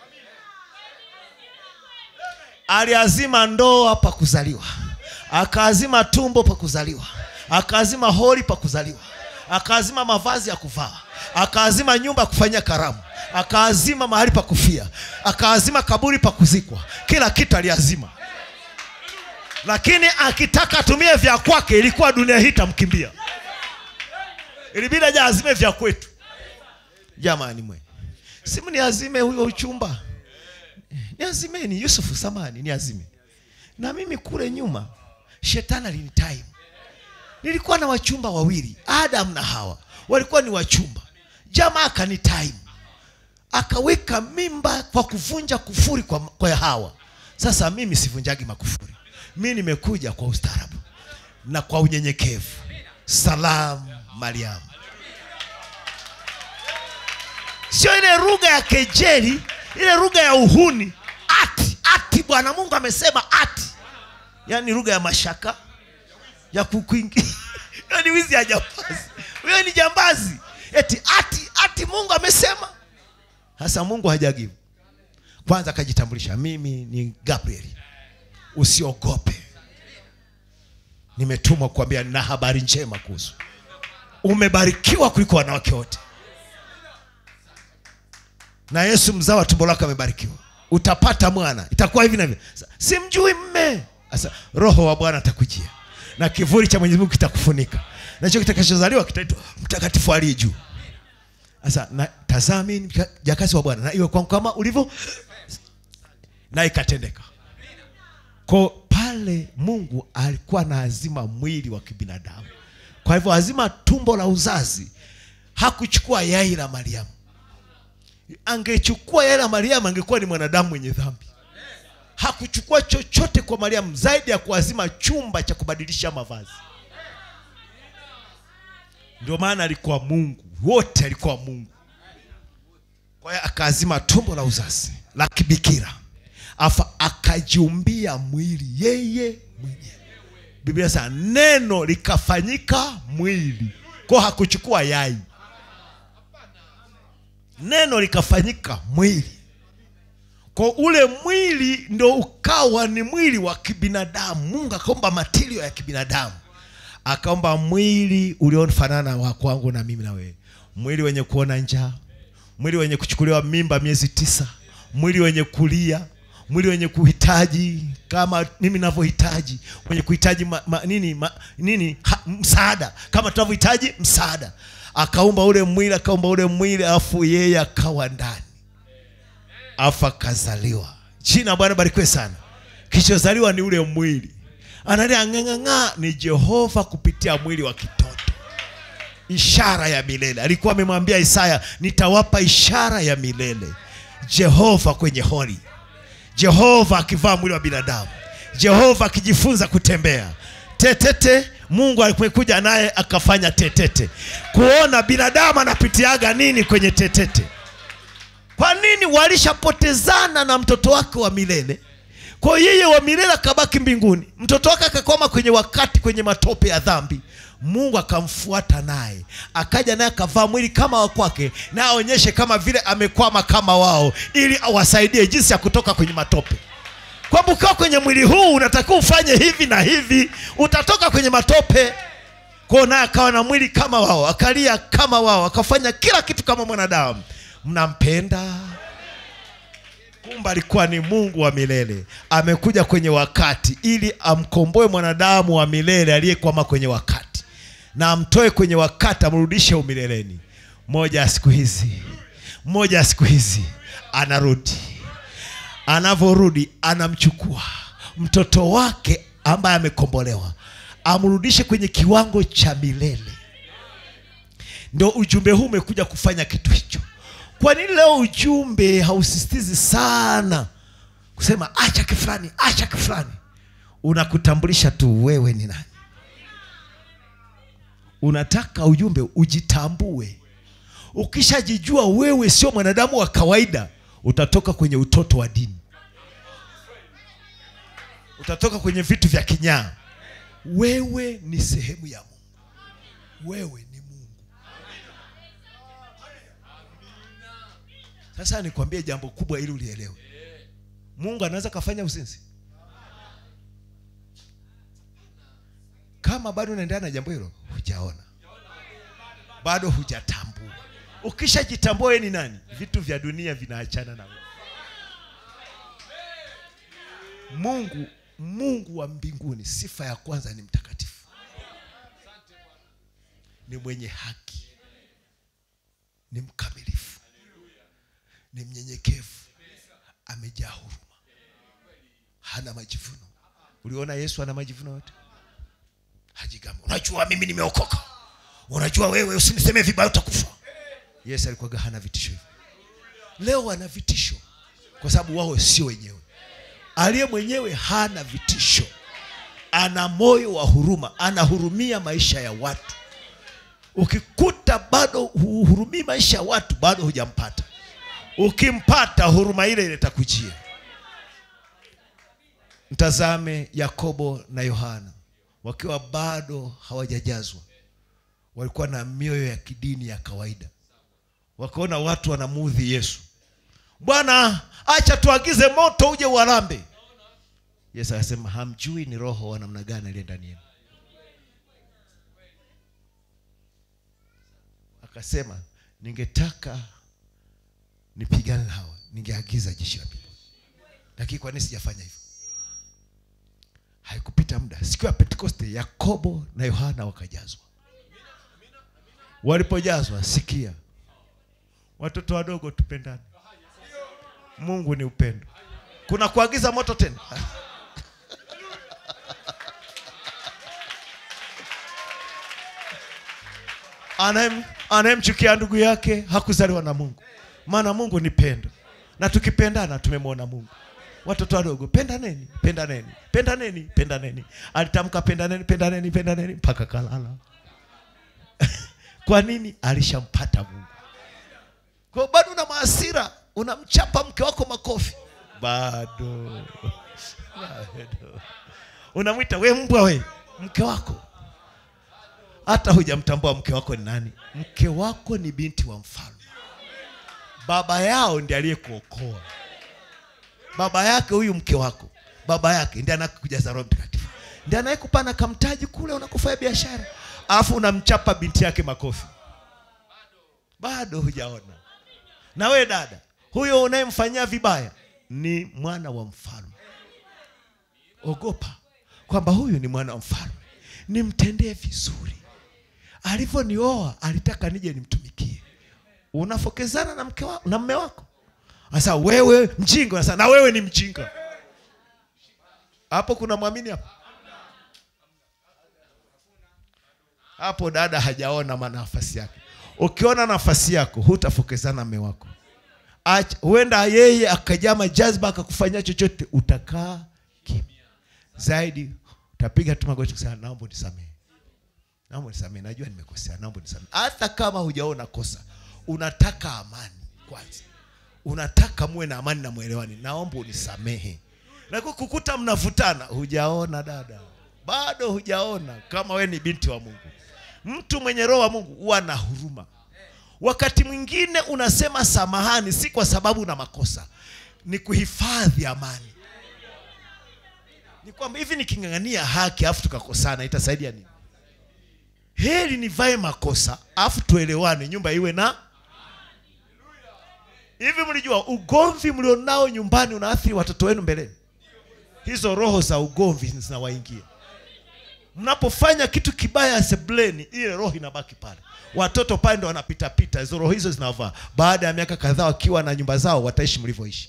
aliazima ndoa pa kuzaliwa akaazima tumbo pa kuzaliwa akaazima holi pa kuzaliwa akaazima mavazi ya kuvaa akaazima nyumba ya kufanyia karamu akaazima mahali pa kufia akaazima kaburi pa kuzikwa kila kitu aliazima lakini akitaka atumie vya kwake ilikuwa dunia hii itamkimbia ilibidi aje azime vya kwetu jamani mwe simu niazime huyo uchumba niazimeni yusufu samani niazime na mimi kule nyuma shetani alinitime nilikuwa na wachumba wawili adam na hawa walikuwa ni wachumba jamaa akanitime akaweka mimba kwa kuvunja kufuri kwa, kwa hawa sasa mimi sivunjagi makufuri mi nimekuja kwa ustaarabu na kwa unyenyekevu salamu mariamu sio ile lugha ya kejeli ile lugha ya uhuni ati ati bwana mungu amesema ati yaani lugha ya mashaka ya kukuingia hiyo ni wizi ya jambazi huyo ni jambazi eti ati ati mungu amesema sasa mungu hajagivu kwanza akajitambulisha mimi ni gabriel usiogope nimetumwa kuambia na habari njema kuhusu umebarikiwa kuliko wanawake wote na yesu mzao wa tumbo lako amebarikiwa utapata mwana itakuwa hivi na hivi Sa- simjui mme sasa roho wa bwana atakujia na kivuli cha mwenyezi mungu kitakufunika nacho kitakachozaliwa kitaitwa mtakatifu aliye juu sasa na tazama mimi ni mka- jakasi wa bwana na iwe kwangu kama ulivyo na ikatendeka ko pale mungu alikuwa na azima mwili wa kibinadamu kwa hivyo azima tumbo la uzazi hakuchukua yai la mariamu angechukua yai la mariamu angekuwa ni mwanadamu mwenye dhambi hakuchukua chochote kwa mariamu zaidi ya kuazima chumba cha kubadilisha mavazi ndio maana alikuwa mungu wote alikuwa mungu kwa hiyo akaazima tumbo la uzazi la kibikira afa akajiumbia mwili yeye mwenyewe biblia sana neno likafanyika mwili ko hakuchukua yai neno likafanyika mwili kwa ule mwili ndo ukawa ni mwili wa kibinadamu mungu akaomba matirio ya kibinadamu akaomba mwili uliofanana wa kwangu na mimi na wewe mwili wenye kuona njaa mwili wenye kuchukuliwa mimba miezi tisa mwili wenye kulia mwili wenye kuhitaji kama mimi navyohitaji wenye kuhitaji ma, ma, nini, ma, nini ha, msaada kama tunavyohitaji msaada akaumba ule mwili akaumba ule mwili alafu yeye akawa ndani afu akazaliwa jina la bwana barikiwe sana kilichozaliwa ni ule mwili analia ng'ang'ang'aa ni jehova kupitia mwili wa kitoto ishara ya milele alikuwa amemwambia isaya nitawapa ishara ya milele jehova kwenye hori jehova akivaa mwili wa binadamu jehova akijifunza kutembea tetete mungu alikuja naye akafanya tetete kuona binadamu anapitiaga nini kwenye tetete kwa nini walishapotezana na mtoto wake wa milele kwa hiyo yeye wa milele akabaki mbinguni mtoto wake akakwama kwenye wakati kwenye matope ya dhambi mungu akamfuata naye akaja naye akavaa mwili kama wa kwake na aonyeshe kama vile amekwama kama wao ili awasaidie jinsi ya kutoka kwenye matope kwamba ukiwa kwenye mwili huu unatakiwa ufanye hivi na hivi utatoka kwenye matope kwao naye akawa na mwili kama wao akalia kama wao akafanya kila kitu kama mwanadamu mnampenda kumbe alikuwa ni mungu wa milele amekuja kwenye wakati ili amkomboe mwanadamu wa milele aliyekwama kwenye wakati na amtoe kwenye wakati amrudishe umileleni moja ya siku hizi moja ya siku hizi anarudi anavyorudi anamchukua mtoto wake ambaye amekombolewa amrudishe kwenye kiwango cha milele ndio ujumbe huu umekuja kufanya kitu hicho kwa nini leo ujumbe hausisitizi sana kusema acha kifulani acha kifulani unakutambulisha tu wewe ni nani unataka ujumbe ujitambue ukishajijua wewe sio mwanadamu wa kawaida utatoka kwenye utoto wa dini utatoka kwenye vitu vya kinyaa wewe ni sehemu ya mungu wewe ni mungu sasa nikwambie jambo kubwa ili ulielewe mungu anaweza kafanya uzinzi kama bado unaendelea na jambo hilo hujaona bado hujatambua ukishajitambua wewe ni nani vitu vya dunia vinaachana na wewe mungu mungu wa mbinguni sifa ya kwanza ni mtakatifu ni mwenye haki ni mkamilifu ni mnyenyekevu amejaa huruma hana majivuno uliona yesu ana majivuno yote hajigamba unajua mimi nimeokoka unajua wewe usinisemee vibaya utakufa yesu alikuwaga hana vitisho hivyo leo ana vitisho kwa sababu wao sio wenyewe aliye mwenyewe hana vitisho ana moyo wa huruma anahurumia maisha ya watu ukikuta bado huhurumii maisha ya watu bado hujampata ukimpata huruma ile ile itakujia mtazame yakobo na yohana wakiwa bado hawajajazwa walikuwa na mioyo ya kidini ya kawaida wakaona watu wanamuudhi yesu bwana acha tuagize moto uje uwarambe yesu akasema hamjui ni roho wa namna gani aliye ndani yenu akasema ningetaka nipigane na hawa ningeagiza jeshi la mbinguni lakini kwa nini sijafanya hivyo haikupita muda siku ya pentekoste yakobo na yohana wakajazwa walipojazwa sikia watoto wadogo tupendane mungu ni upendo kuna kuagiza moto tena Anayem- anayemchukia ndugu yake hakuzaliwa na mungu maana mungu ni pendo na tukipendana tumemwona mungu watoto wadogo pendaneni pendaneni pendaneni pendaneni alitamka pendaneni pendaneni pendaneni mpaka kalala kwa nini alishampata mungu kwa hiyo bado una maasira unamchapa mke wako makofi bado bado unamwita we mbwa we mke wako hata hujamtambua mke wako ni nani mke wako ni binti wa mfalme baba yao ndiye aliyekuokoa baba yake huyu mke wako baba yake ndiye anakujaza roho mtakatifu ndiye anayekupana kamtaji kule unakufanya biashara alafu unamchapa binti yake makofi bado hujaona na we dada huyo unayemfanyia vibaya ni mwana wa mfalme ogopa kwamba huyu ni mwana wa mfalme nimtendee vizuri alivyonioa alitaka nije nimtumikie unafokezana na mke wa, na mme wako sasa wewe mjinga sasa na wewe ni mjinga hapo kuna mwamini hapo hapo dada hajaona ma- nafasi yake ukiona nafasi yako hutafokezana na mme wako Acha- huenda yeye akajama jazba akakufanyia chochote utakaa kimya zaidi utapiga tu magoti kusema naomba unisamehe naomba unisamehe najua nimekosea naomba unisamehe hata kama hujaona kosa unataka amani kwanza unataka muwe na amani na mwelewani naomba unisamehe na kwa kukuta mnavutana hujaona dada bado hujaona kama we ni binti wa mungu mtu mwenye roho wa mungu huwa na huruma wakati mwingine unasema samahani si kwa sababu una makosa ni kuhifadhi amani ni kwamba hivi niking'ang'ania haki alafu tukakosana itasaidia nini heri nivae makosa alafu tuelewane nyumba iwe na hivi mlijua ugomvi mlionao nyumbani unaathiri watoto wenu mbeleni hizo roho za ugomvi zinawaingia mnapofanya kitu kibaya sebleni ile roho inabaki pale watoto pale ndo wanapitapita hizo roho hizo zinavaa baada ya miaka kadhaa wakiwa na nyumba zao wataishi mlivyoishi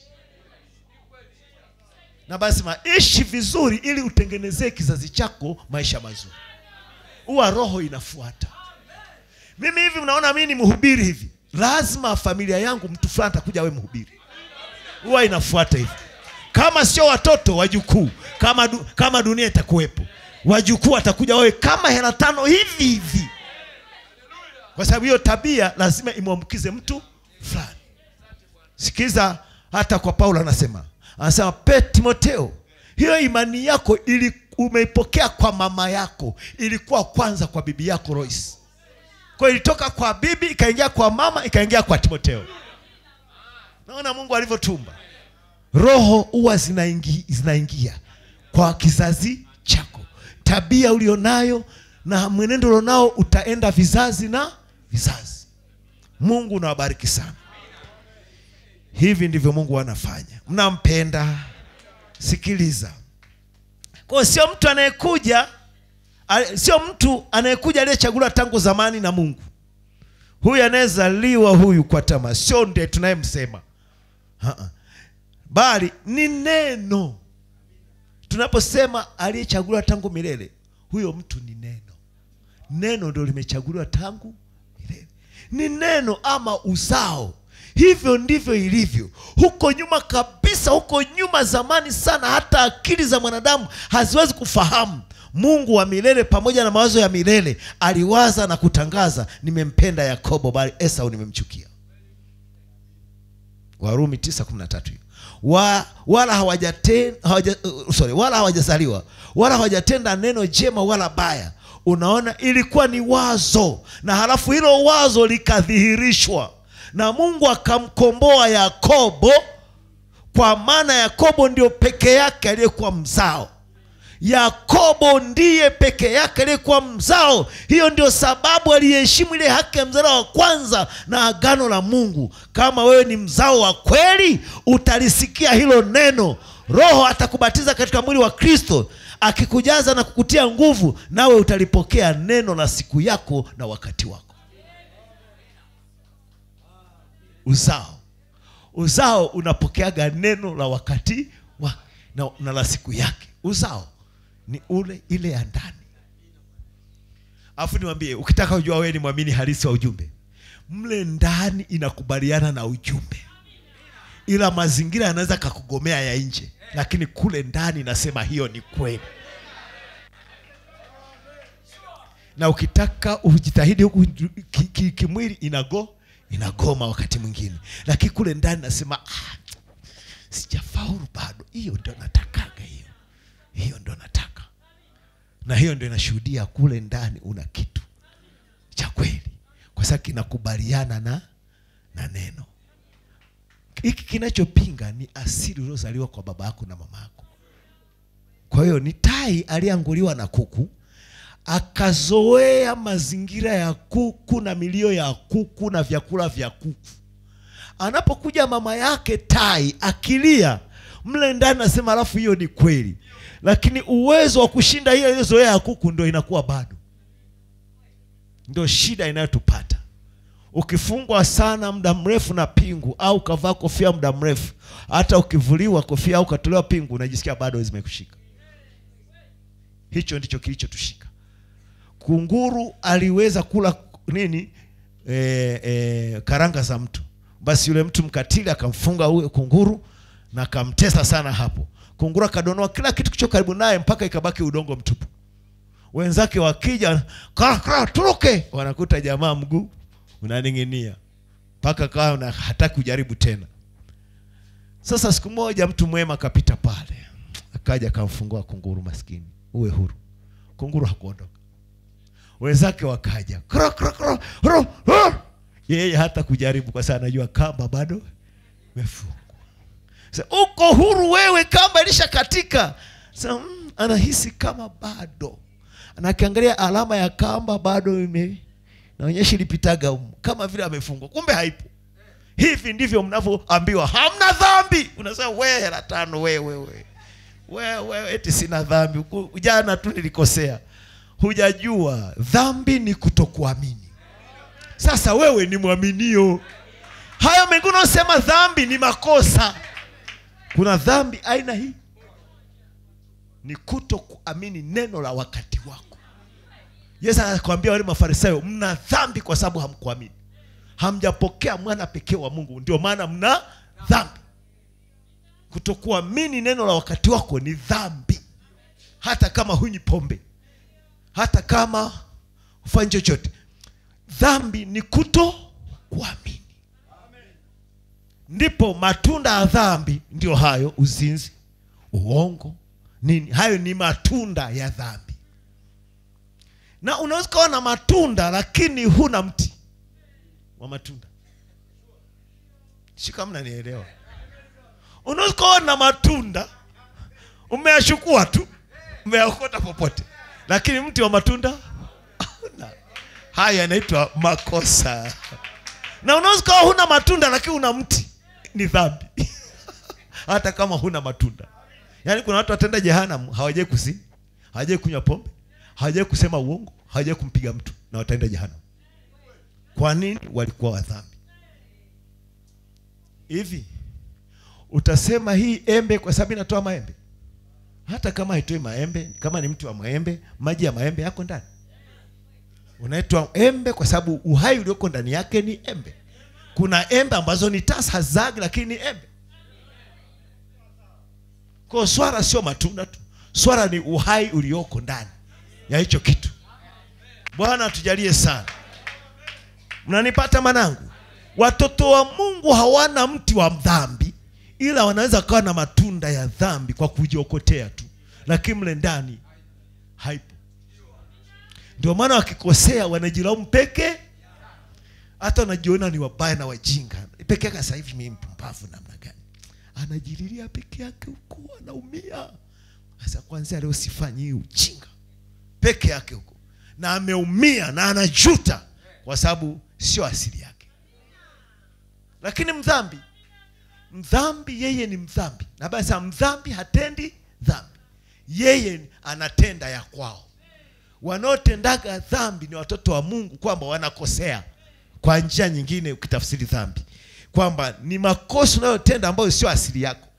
na basi maishi vizuri ili utengenezee kizazi chako maisha mazuri huwa roho inafuata mimi hivi mnaona mimi ni mhubiri hivi lazima familia yangu mtu fulani atakuja awe mhubiri huwa inafuata hivi kama sio watoto wajukuu kama, du, kama dunia itakuwepo wajukuu watakuja wawe kama hela tano hivi hivi kwa sababu hiyo tabia lazima imwambukize mtu fulani sikiza hata kwa paulo anasema anasema pe timoteo hiyo imani yako ili umeipokea kwa mama yako ilikuwa kwanza kwa bibi yako rois kwa ilitoka kwa bibi ikaingia kwa mama ikaingia kwa timoteo naona mungu alivyotumba roho huwa zinaingi, zinaingia kwa kizazi chako tabia ulionayo na mwenendo ulionao utaenda vizazi na vizazi mungu unawabariki sana hivi ndivyo mungu anafanya mnampenda sikiliza kwao sio mtu anayekuja ale- sio mtu anayekuja aliyechaguliwa tangu zamani na mungu huyu anayezaliwa huyu kwa tamaa sio ndiye tunayemsema Ha-ha. bali ni neno tunaposema aliyechaguliwa tangu milele huyo mtu ni neno neno ndio limechaguliwa tangu milele ni neno ama uzao hivyo ndivyo ilivyo huko nyuma kabisa huko nyuma zamani sana hata akili za mwanadamu haziwezi kufahamu mungu wa milele pamoja na mawazo ya milele aliwaza na kutangaza nimempenda yakobo bali esau nimemchukia warumi 9:13 hiyo wa, wala hawajaten, hawaja, uh, sorry, wala hawajazaliwa wala hawajatenda neno jema wala baya unaona ilikuwa ni wazo na halafu hilo wazo likadhihirishwa na mungu akamkomboa yakobo kwa maana yakobo ndio peke yake aliyekuwa mzao yakobo ndiye peke yake aliyekuwa mzao hiyo ndio sababu aliheshimu ile haki ya mzao wa kwanza na agano la mungu kama wewe ni mzao wa kweli utalisikia hilo neno roho atakubatiza katika mwili wa kristo akikujaza na kukutia nguvu nawe utalipokea neno la siku yako na wakati wako uzao uzao unapokeaga neno la wakati wa, na, na la siku yake uzao ni ule ile ya ndani alafu niwambie ukitaka kujua wewe ni mwamini halisi wa ujumbe mle ndani inakubaliana na ujumbe ila mazingira yanaweza kakugomea ya nje lakini kule ndani inasema hiyo ni kweli na ukitaka ujitahidi huku kimwili ki, ki, kimwili inago inagoma wakati mwingine lakini kule ndani nasema ah, sijafaulu bado hiyo ndo natakaga hiyo hiyo ndo nataka na hiyo ndo inashuhudia kule ndani una kitu cha kweli kwa sababu kinakubaliana na na neno hiki kinachopinga ni asili uliozaliwa kwa baba yako na mama yako kwa hiyo ni tai aliyeanguliwa na kuku akazoea mazingira ya kuku na milio ya kuku na vyakula vya kuku anapokuja mama yake tai akilia mle ndani nasema alafu hiyo ni kweli lakini uwezo wa kushinda hiyo iliyozoea ya kuku ndo inakuwa bado ndo shida inayotupata ukifungwa sana muda mrefu na pingu au ukavaa kofia muda mrefu hata ukivuliwa kofia au ukatolewa pingu unajisikia bado zimekushika hicho ndicho kilichotushika kunguru aliweza kula nini e, e, karanga za mtu basi yule mtu mkatili akamfunga huyo kunguru na akamtesa sana hapo kunguru akadonoa kila kitu kicho karibu naye mpaka ikabaki udongo mtupu wenzake wakija "Kra, kra, turuke wanakuta jamaa mguu unaning'inia mpaka kawa na hataki kujaribu tena sasa siku moja mtu mwema akapita pale akaja akamfungua kunguru maskini uwe huru kunguru hakuondoka wenzake wakaja kro, kro, kro, kro, kro. yeye hata kujaribu kwa sababu anajua kamba bado imefungwa Sasa, uko huru wewe kamba ilisha katika Sasa, mm, anahisi kama bado na akiangalia alama ya kamba bado ime naonyesha ilipitaga umu kama vile amefungwa kumbe haipo hivi ndivyo mnavyoambiwa hamna dhambi unasema we hela tano wewe we. we, we, eti sina dhambi Ku- jana tu nilikosea hujajua dhambi ni kutokuamini sasa wewe ni mwaminio hayo mengine unaosema dhambi ni makosa kuna dhambi aina hii ni kuto kuamini neno la wakati wako yesu anakwambia wale mafarisayo mna dhambi kwa sababu hamkuamini hamjapokea mwana pekee wa mungu ndio maana mna dhambi kutokuamini neno la wakati wako ni dhambi hata kama hunywi pombe hata kama hufanyi chochote dhambi ni kuto kuamini ndipo matunda ya dhambi ndio hayo uzinzi uongo nini hayo ni matunda ya dhambi na unaweza ukawa na matunda lakini huna mti wa matunda shika mnanielewa unaweza ukawa na matunda umeyachukua tu umeyaokota popote lakini mti wa matunda hauna haya yanaitwa makosa na unaweza ukawa huna matunda lakini una mti ni dhambi hata kama huna matunda yaani kuna watu watenda jehanamu hawajai kusi hawajai kunywa pombe hawajai kusema uongo hawajai kumpiga mtu na wataenda jehanamu kwa nini walikuwa wadhambi hivi utasema hii embe kwa sababu inatoa maembe hata kama haitoi maembe kama ni mti wa maembe maji ya maembe yako ndani unaitwa embe kwa sababu uhai ulioko ndani yake ni embe kuna embe ambazo ni tasa hazagi lakini ni embe kwa swara sio matunda tu swara ni uhai ulioko ndani ya hicho kitu bwana atujalie sana mnanipata manangu watoto wa mungu hawana mti wa dhambi ila wanaweza kawa na matunda ya dhambi kwa kujiokotea tu lakini mle ndani haipo ndio maana wakikosea wanajilaumu peke hata wanajiona ni wabaya na wajinga peke yake sasa hivi mimi mpumbavu namna gani anajililia peke yake huko anaumia sasa kwanzia leo sifanyi hii ujinga peke yake huko na ameumia na anajuta kwa sababu sio asili yake lakini mdhambi mdhambi yeye ni mdhambi na basi mdhambi hatendi dhambi yeye anatenda ya kwao wanaotendaga dhambi ni watoto wa mungu kwamba wanakosea kwa njia nyingine ukitafsiri dhambi kwamba ni makosa unayotenda ambayo sio asili yako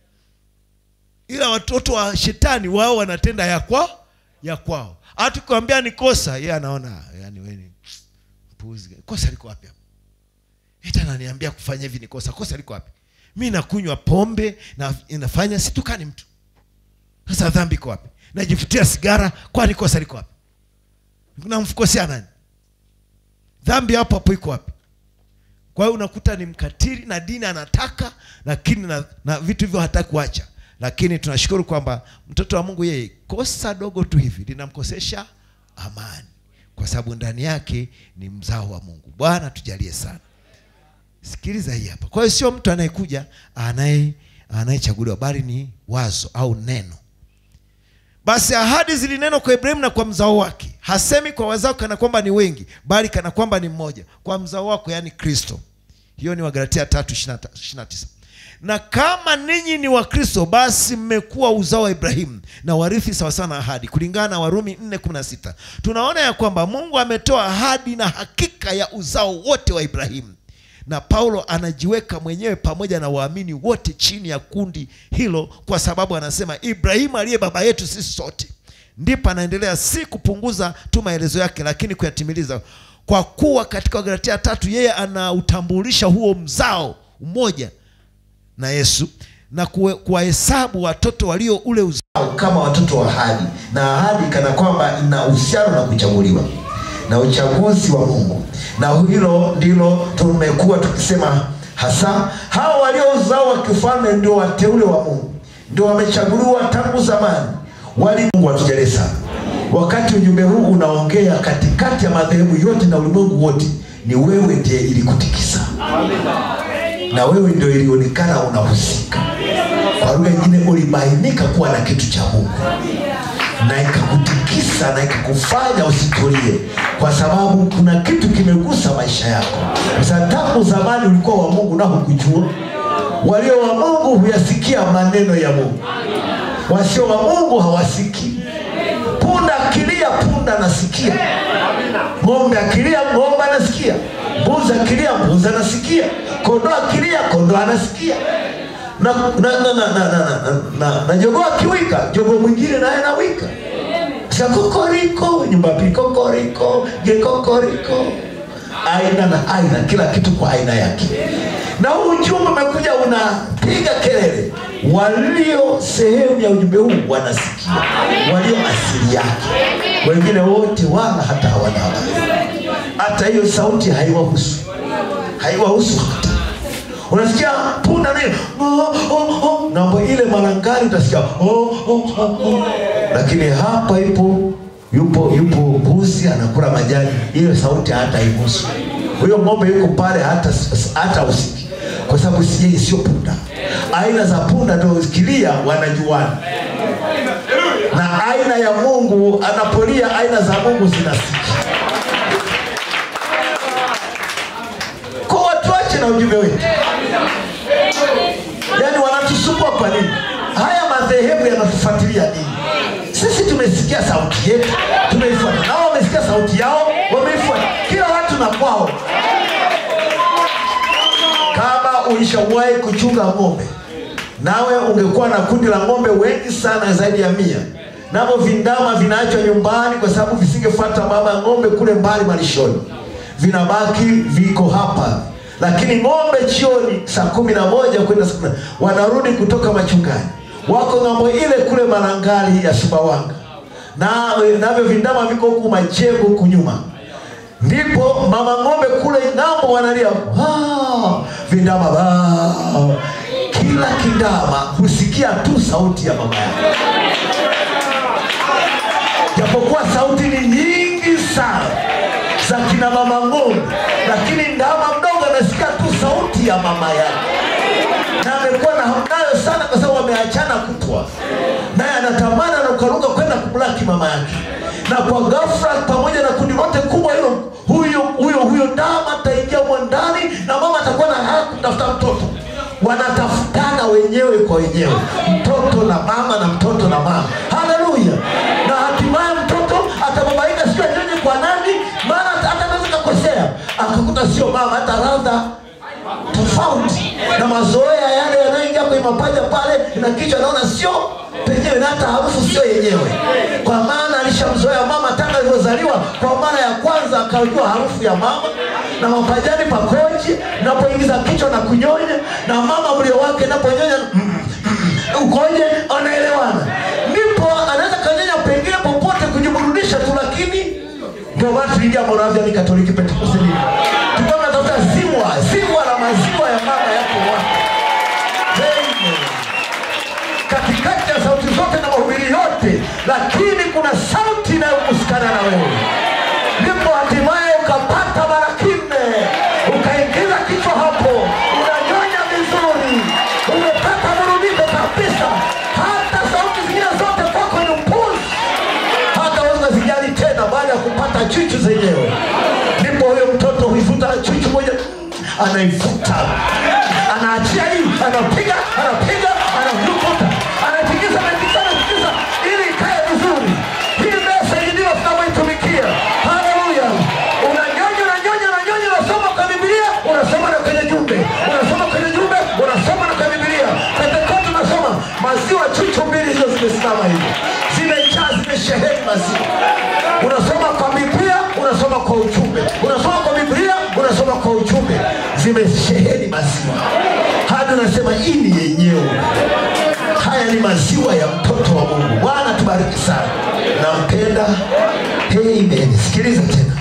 ila watoto wa shetani wao wanatenda ya kwa ya kwao hata kuambia ni kosa yeye anaona yani wewe ni mpuzi kosa liko wapi hapo eti ananiambia kufanya hivi ni kosa kosa liko wapi mi nakunywa pombe na inafanya situkani mtu sasa dhambi iko wapi najifutia sigara kwani kosa liko wapi namkosea nani dhambi hapo hapo iko wapi kwa hiyo unakuta ni mkatili na dini anataka lakini na, na vitu hivyo hataki kuacha lakini tunashukuru kwamba mtoto wa mungu yeye kosa dogo tu hivi linamkosesha amani kwa sababu ndani yake ni mzao wa mungu bwana tujalie sana sikiliza hii hapa kwa hiyo sio mtu anayekuja anaye anayechaguliwa bali ni wazo au neno basi ahadi zilinenwa kwa ibrahimu na kwa mzao wake hasemi kwa wazao kana kwamba ni wengi bali kana kwamba ni mmoja kwa mzao wako yaani kristo hiyo ni wagalatia tatu ishiri na tisa na kama ninyi ni wakristo basi mmekuwa uzao wa ibrahimu na warithi sawasawa na ahadi kulingana na warumi 416 tunaona ya kwamba mungu ametoa ahadi na hakika ya uzao wote wa ibrahimu na paulo anajiweka mwenyewe pamoja na waamini wote chini ya kundi hilo kwa sababu anasema ibrahimu aliye baba yetu sisi sote ndipo anaendelea si kupunguza tu maelezo yake lakini kuyatimiliza kwa kuwa katika wagalatia tatu yeye anautambulisha huo mzao mmoja na yesu na kuwe- kuwahesabu watoto walio ule uzao kama watoto wa ahadi na ahadi kana kwamba ina uhusiano na kuchaguliwa na uchaguzi wa mungu na hilo ndilo tumekuwa tukisema hasa hawa walio uzao wa kifalme ndio wateule wa mungu ndio wamechaguliwa tangu zamani wali mungu atujalie sana wakati ujumbe huu unaongea katikati ya madhehebu yote na ulimwengu wote ni wewe ndiye ilikutikisa na wewe ndio ilionekana unahusika kwa lugha nyingine ulibainika kuwa na kitu cha mungu na ikakutikisa na ikakufanya usitulie kwa sababu kuna kitu kimegusa maisha yako sasa tangu zamani ulikuwa wa mungu na hukujua walio wa mungu huyasikia maneno ya mungu wasio wa mungu hawasikii punda akilia punda anasikia ng'ombe akilia ng'ombe anasikia mbuzi akilia mbuzi anasikia kondoo akilia kondoo anasikia na na na na na na na na na jogoo akiwika jogoo mwingine naye anawika sa kokoriko nyumba ya pili kokoriko gekokoriko aina na aina kila kitu kwa aina yake na huu ujumbe umekuja unapiga kelele walio sehemu ya ujumbe huu wanasikia walio asili yake wengine wote wala hata hawana habari hata hiyo sauti haiwahusu haiwahusu hata unasikia punda nayo oh, oh, oh. ngambo ile marangari utasikia oh, oh, oh, oh. lakini hapa ipo yupo yupo mbuzi anakula majani hiyo sauti hata imusu huyo ng'ombe yuko pale hata hata usiki kwa sababu si yeye sio punda aina za punda ndio ukilia wanajuana na aina ya mungu anapolia aina za mungu zinasikia kwa watu wache na ujumbe wetu yaani wanatusumbua kwa nini haya madhehebu yanatufuatilia nini sisi tumesikia sauti yetu tumeifuata nao wamesikia sauti yao wameifuata kila watu na kwao kama ulishawahi kuchunga ng'ombe nawe ungekuwa na kundi la ng'ombe wengi sana zaidi ya mia navyo vindama vinaachwa nyumbani kwa sababu visingefuata mama ya ng'ombe kule mbali malishoni vinabaki viko hapa lakini ng'ombe chioni saa kumi na moja kwenda saa kumi na- wanarudi kutoka machungani wako ng'ambo ile kule marangali ya sumbawanga na navyo vindama viko huku majengo huku nyuma ndipo mama ng'ombe kule ng'ambo wanalia "Ah!" vindama "Ah!" kila kindama husikia tu sauti ya mama yake japokuwa sauti ni nyingi sana za kina mama ng'ombe lakini ndama mdogo anasikia tu sauti ya mama yake na amekuwa na hamu nayo sana kwa sababu wameachana kutwa naye anatamani anarukaruka kwenda kumlaki mama yake na kwa ghafla pamoja na kundi lote kubwa hilo huyo huyo huyo ndama ataingia humo ndani na mama atakuwa na haya kutafuta mtoto wanatafutana wenyewe kwa wenyewe mtoto na mama na mtoto na mama haleluya na hatimaye mtoto atababaika sio anyonye kwa nani maana hata hata anaweza kakosea akakuta sio mama hata radha tofauti na mazoea yale yanayoingia kwenye mapaja pale na kichwa naona sio penyewe na hata harufu sio yenyewe kwa maana alishamzoea mama tangu alivyozaliwa kwa mara ya kwanza akajua harufu ya mama na mapajani pakoje napoingiza kichwa na kunyonya na mama mlio wake naponyonya mm, mm, ukoje anaelewana ndipo anaweza kanyonya pengine popote kujiburudisha tu lakini ndio maana tuliingia moraviani katoliki pentekoste nini tulikuwa tunatafuta ziwa ziwa la maziwa ya mama yako wapi Amen. katikati ya sauti zote na mahubiri yote lakini kuna sauti inayokusikana na wewe ndipo hatimaye ukapata mara kinne ukaingiza kichwa hapo unanyonya vizuri umepata burudiko kabisa hata sauti zingine zote kwako ni mpuzi hata weza zijali tena baada ya kupata chuchu zenyewe ndipo huyo mtoto huivuta chuchu moja anaivuta anaachia hii anapiga anapiga anavuta anatikisa anatikisa anatikisa ili ikae vizuri hii mesa hii ndio tunavyoitumikia haleluya unanyonya unanyonya unanyonya unasoma kwa biblia unasoma na kwenye jumbe unasoma kwenye jumbe unasoma na kwenye biblia pentekote unasoma maziwa chuchu mbili hizo zimesimama hivi zimejaa zimesheheni maziwa unasoma kwa biblia unasoma kwa ujumbe unasoma kwa biblia unasoma kwa ujumbe zimesheheni maziwa hadi unasema hii ni yenyewe haya ni maziwa ya mtoto wa mungu bwana tubariki sana nampenda amen sikiliza tena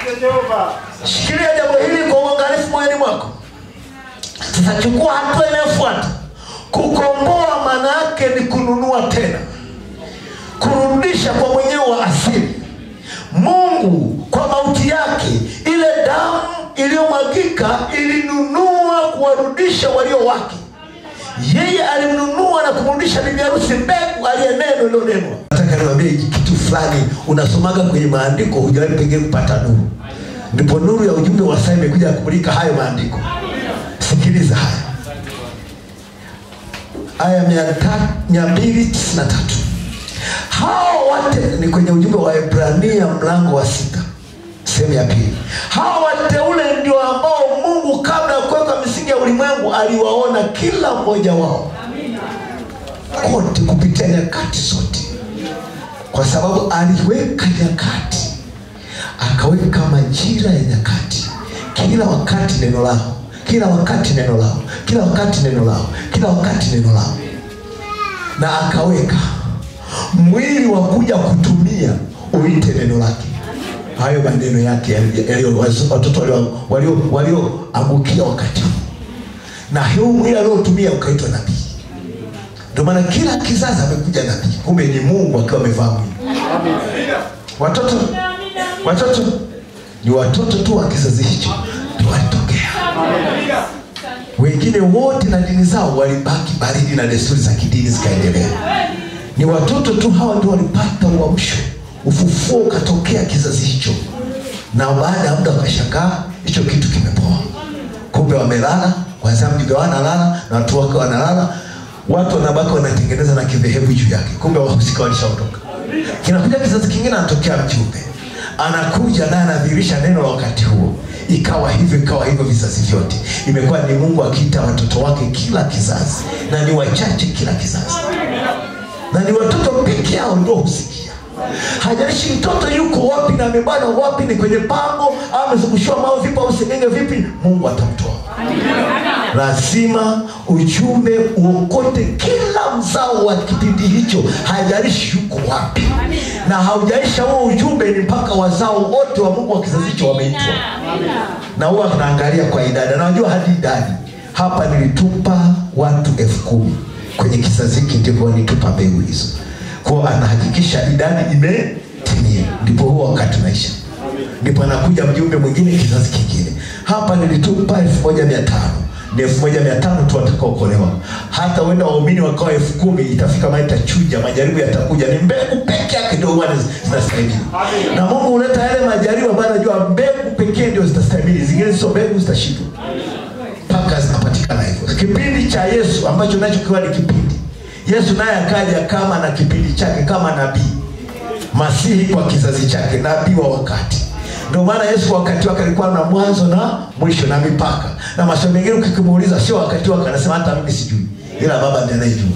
shikilia jambo hili kwa uangalifu moyoni mwako sasa chukua hatua inayofuata kukomboa maana yake ni kununua tena kurudisha kwa mwenyewe wa asili mungu kwa mauti yake ile damu iliyomwagika ilinunua kuwarudisha walio wake yeye alimnunua na kumrudisha bibi harusi mbegu aliye neno ilionenwa nataka niwambie kitu fulani unasomaga kwenye maandiko hujawahi pengine kupata nuru ndipo nuru ya ujumbe wa saa imekuja kumulika hayo maandiko sikiliza haya aya mia ta- mia mbili tisini na tatu hao wote ni kwenye ujumbe wa Ibrania mlango wa sita sehemu ya pili. Hao wateule ndio ambao Mungu kabla ya kuweka misingi ya ulimwengu aliwaona kila mmoja wao kote kupitia nyakati zote, kwa sababu aliweka nyakati, akaweka majira ya nyakati, kila wakati neno lao, kila wakati neno lao, kila wakati neno lao, kila wakati neno lao, na akaweka mwili wa kuja kutumia uite neno lake hayo maneno yake yali- yaliyo watoto walio- walio- walioangukia wakati huu na hiyo mwili aliotumia ukaitwa nabii ndio maana kila kizazi amekuja nabii kumbe ni mungu akiwa amevaa mwili watoto watoto ni watoto tu wa kizazi hicho ndio walitokea wengine wote na dini zao walibaki baridi na desturi za kidini zikaendelea ni watoto tu hawa ndio walipata uamsho ufufuo ukatokea kizazi hicho na baada ya muda wakashangaa hicho kitu kimepoa kumbe wamelala kwanzia mjumbe wanalala na watu wake wanalala watu wanabaki wanatengeneza na kidhehebu juu yake kumbe wahusika walishaondoka kinakuja kizazi kingine anatokea mjumbe anakuja naye anadhihirisha neno la wakati huo ikawa hivyo ikawa hivyo vizazi vyote imekuwa ni mungu akiita watoto wake kila kizazi na ni wachache kila kizazi na ni watoto peke yao ndio husikia hajalishi mtoto yuko wapi na amebana wapi ni kwenye pango au amezungushiwa mawe vipi au sengenge vipi mungu atamtoa lazima ujumbe uokote kila mzao wa kipindi hicho hajalishi yuko wapi na haujaisha huo ujumbe ni mpaka wazao wote wa mungu wa kizazi hicho wameitwa na huwa tunaangalia kwa idadi najua hadi idadi hapa nilitupa watu elfu kumi kwenye kizazi hiki ndipo nitupa mbegu hizo kwao anahakikisha idadi imetimia ndipo huo wakati unaisha ndipo anakuja mjumbe mwingine kizazi kingine hapa nilitupa elfu moja mia tano ni elfu moja mia tano tu watakaokolewa hata uenda waumini wakawa elfu kumi itafika mali itachuja majaribu yatakuja ni mbegu peke yake ndio huwa zinastahimili na mungu huleta yale majaribu ambayo anajua mbegu pekee ndio zitastahimili zingine sio mbegu zitashindwa mpaka zinapatikana hivyo kipindi cha yesu ambacho nacho kiwa ni kipindi yesu naye akaja kama na kipindi chake kama nabii masihi kwa kizazi chake nabii wa wakati ndio maana yesu kwa wakati wake alikuwa na mwanzo na mwisho na mipaka na maswali mengine ukikimuuliza sio wakati wake anasema hata mimi sijui ila baba ndiye anayejua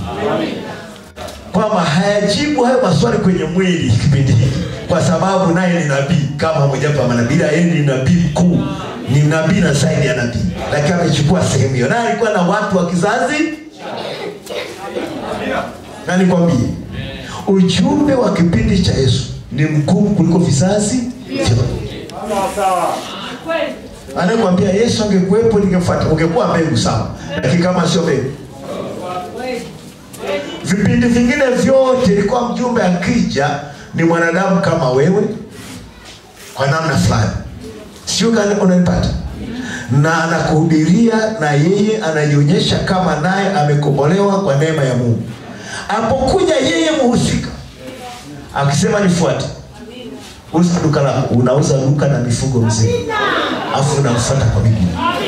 kwamba hayajibu hayo maswali kwenye mwili kipindi hiki kwa sababu naye ni nabii kama mojawapo ya manabii ila yeye ni nabii mkuu ni nabii na zaidi ya nabii lakini amechukua sehemu hiyo naye alikuwa na watu wa kizazi na nikwambie ujumbe wa kipindi cha yesu ni mkuu kuliko vizazi vyote anayekwambia yesu angekuwepo ningefuata ungekuwa mbegu sawa lakini kama sio mbegu vipindi vingine vyote ilikuwa mjumbe akija ni mwanadamu kama wewe kwa namna fulani sio kani unanipata na anakuhubiria na yeye anajionyesha kama naye amekombolewa kwa neema ya mungu apokuja yeye muhusika akisema nifuate uza duka lako unauza duka na mifugo mzima afu unamfuata kwa miguu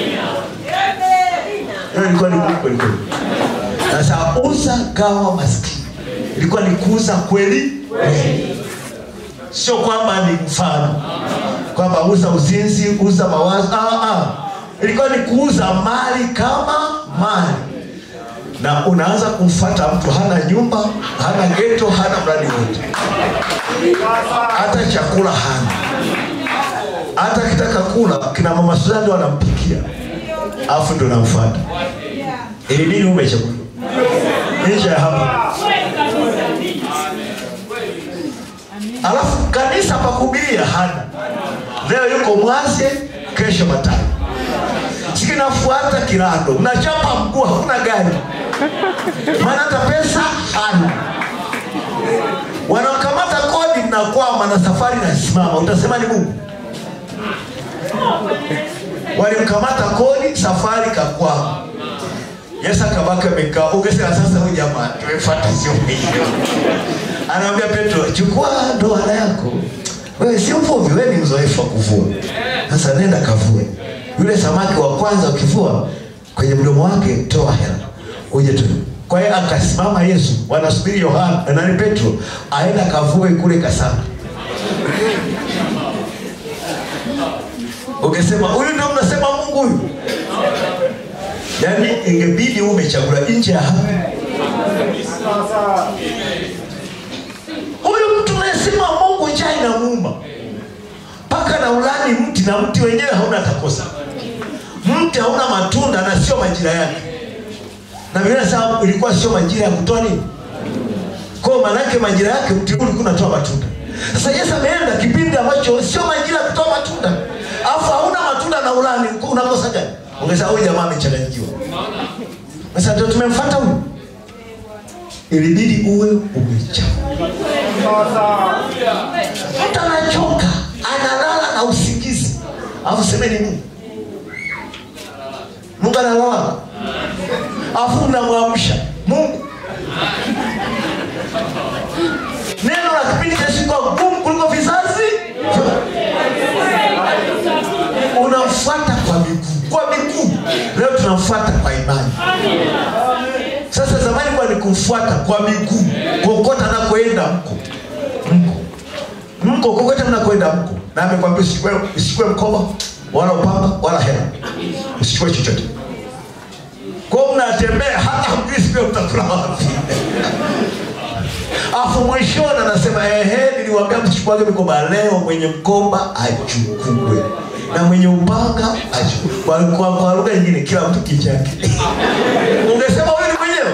hiyo ilikuwa ni Mungu kweli kweli sasa uza gawa maskini ilikuwa ni kuuza kweli kweli sio kwamba ni mfano kwamba uza uzinzi uza mawazo ah, ah. ilikuwa ni kuuza mali kama mali na unaanza kumfata mtu hana nyumba hana geto hana mradi wote hata chakula hana hata akitaka kula kina mama Suzana ndio anampikia alafu ndo namfata ili nini ume chakula nje ya hapa alafu kanisa pakubiria hana leo yuko mwaze kesho matani sikinafuata kirando mnachapa mguu hakuna gari maana hata pesa hana wanakamata kodi mnakwama na safari nasimama utasema ni mungu walimkamata kodi safari kakwama yesu akabaki amekaa ungesema sasa huyu jamaa tumefata sio hiyo anaambia petro chukua ndoana yako wewe si mvuvi wewe ni mzoefu wa kuvua sasa nenda kavue yule samaki wa kwanza ukivua kwenye mdomo wake toa hela uje tu kwa hiyo akasimama yesu wanasubiri yohana nani petro aenda kavue kule kasama ukisema huyu ndio mnasema mungu huyu yaani ingebidi huu umechagula nje ya hapa huyu mtu unayesema mungu njaa inamuuma mpaka na ulani mti na mti wenyewe hauna takosa mti hauna matunda na sio majira yake na vile saa ilikuwa sio majira ya kutoa nini kwao maanake majira yake mti huu ulikuwa unatoa matunda sasa yesu ameenda kipindi ambacho sio majira ya kutoa matunda alafu hauna matunda na ulani unakosa gani ongeza huyu jamaa amechanganyikiwa sasa ndio tumemfata huyu ilibidi uwe umecha mtu anachoka analala na usingizi alafu semeni mungu mungu analala alafu unamwamsha mungu neno la kipindi cha siku gumu kuliko vizazi unamfuata kwa miguu kwa miguu leo tunamfuata kwa imani sasa zamani kwa ni kumfuata kwa miguu kokota nakoenda mko mko mko kokote mnakoenda mko na amekwambia usichukue usichukue mkoba wala upanga wala hela usichukue chochote kwao mnatembea hata mjui siku mtakula wapi afu mwishoni anasema ehe niliwambia msichukuage mikoba leo mwenye mkoba achukue na mwenye upanga achukue kwa, kwa, kwa lugha nyingine kila mtu kichake ungesema huyu ni mwenyewe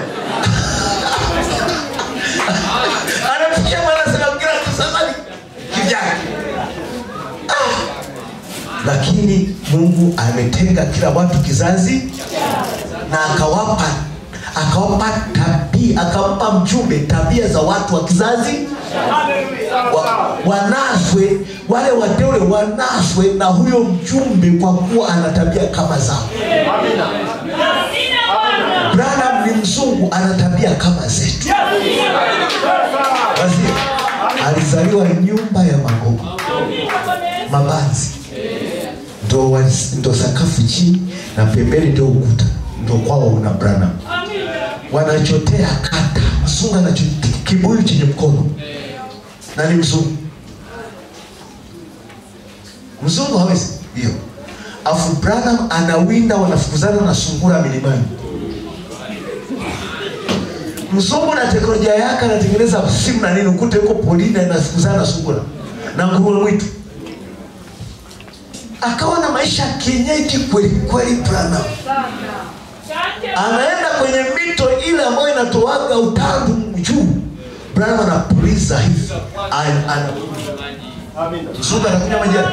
anafikia mwana anasema kila mtu sasa ni kivyake ah. lakini mungu ametenga kila watu kizazi na akawapa akawapa tabia akampa mjumbe tabia za watu wa kizazi wa, wanaswe wale wateule wanaswe na huyo mjumbe kwa kuwa ana tabia kama zao branham ni mzungu ana tabia kama zetu Waziri, alizaliwa nyumba ya magogo mabanzi ndo, wali- ndo sakafu chini na pembeni ndio ukuta ndo kwao una branham wanachotea kata mzungu anacho kibuyu chenye mkono na ni mzungu mzungu hawezi hiyo afu branham anawinda wanafukuzana na sungura milimani mzungu na teknolojia yake anatengeneza simu na nini ukute huko polini anafukuzana na sungura na nguruwe mwitu akawa na maisha ya kienyeji kweli kweli branham anaenda kwenye mito ile ambayo inatoaga utandu juu branham anapuliza hivi An- ana- mzungu anakunywa majani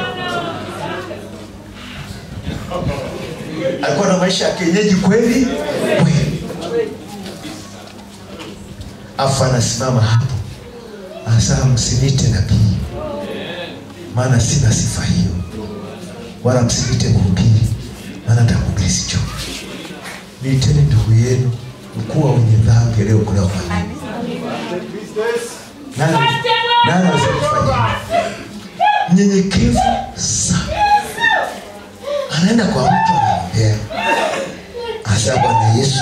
alikuwa na maisha ya kienyeji kweli kweli afu anasimama hapo anasema msinite nabii maana sina sifa hiyo wala msinite mhubiri maana ntakuhubiri sicho niiteni ndugu yenu mkuu wa wenye dhambi aliyokolewa kwa nini nani nani asikufanya mnyenyekevu sana anaenda kwa mtu anaombea anasema bwana yesu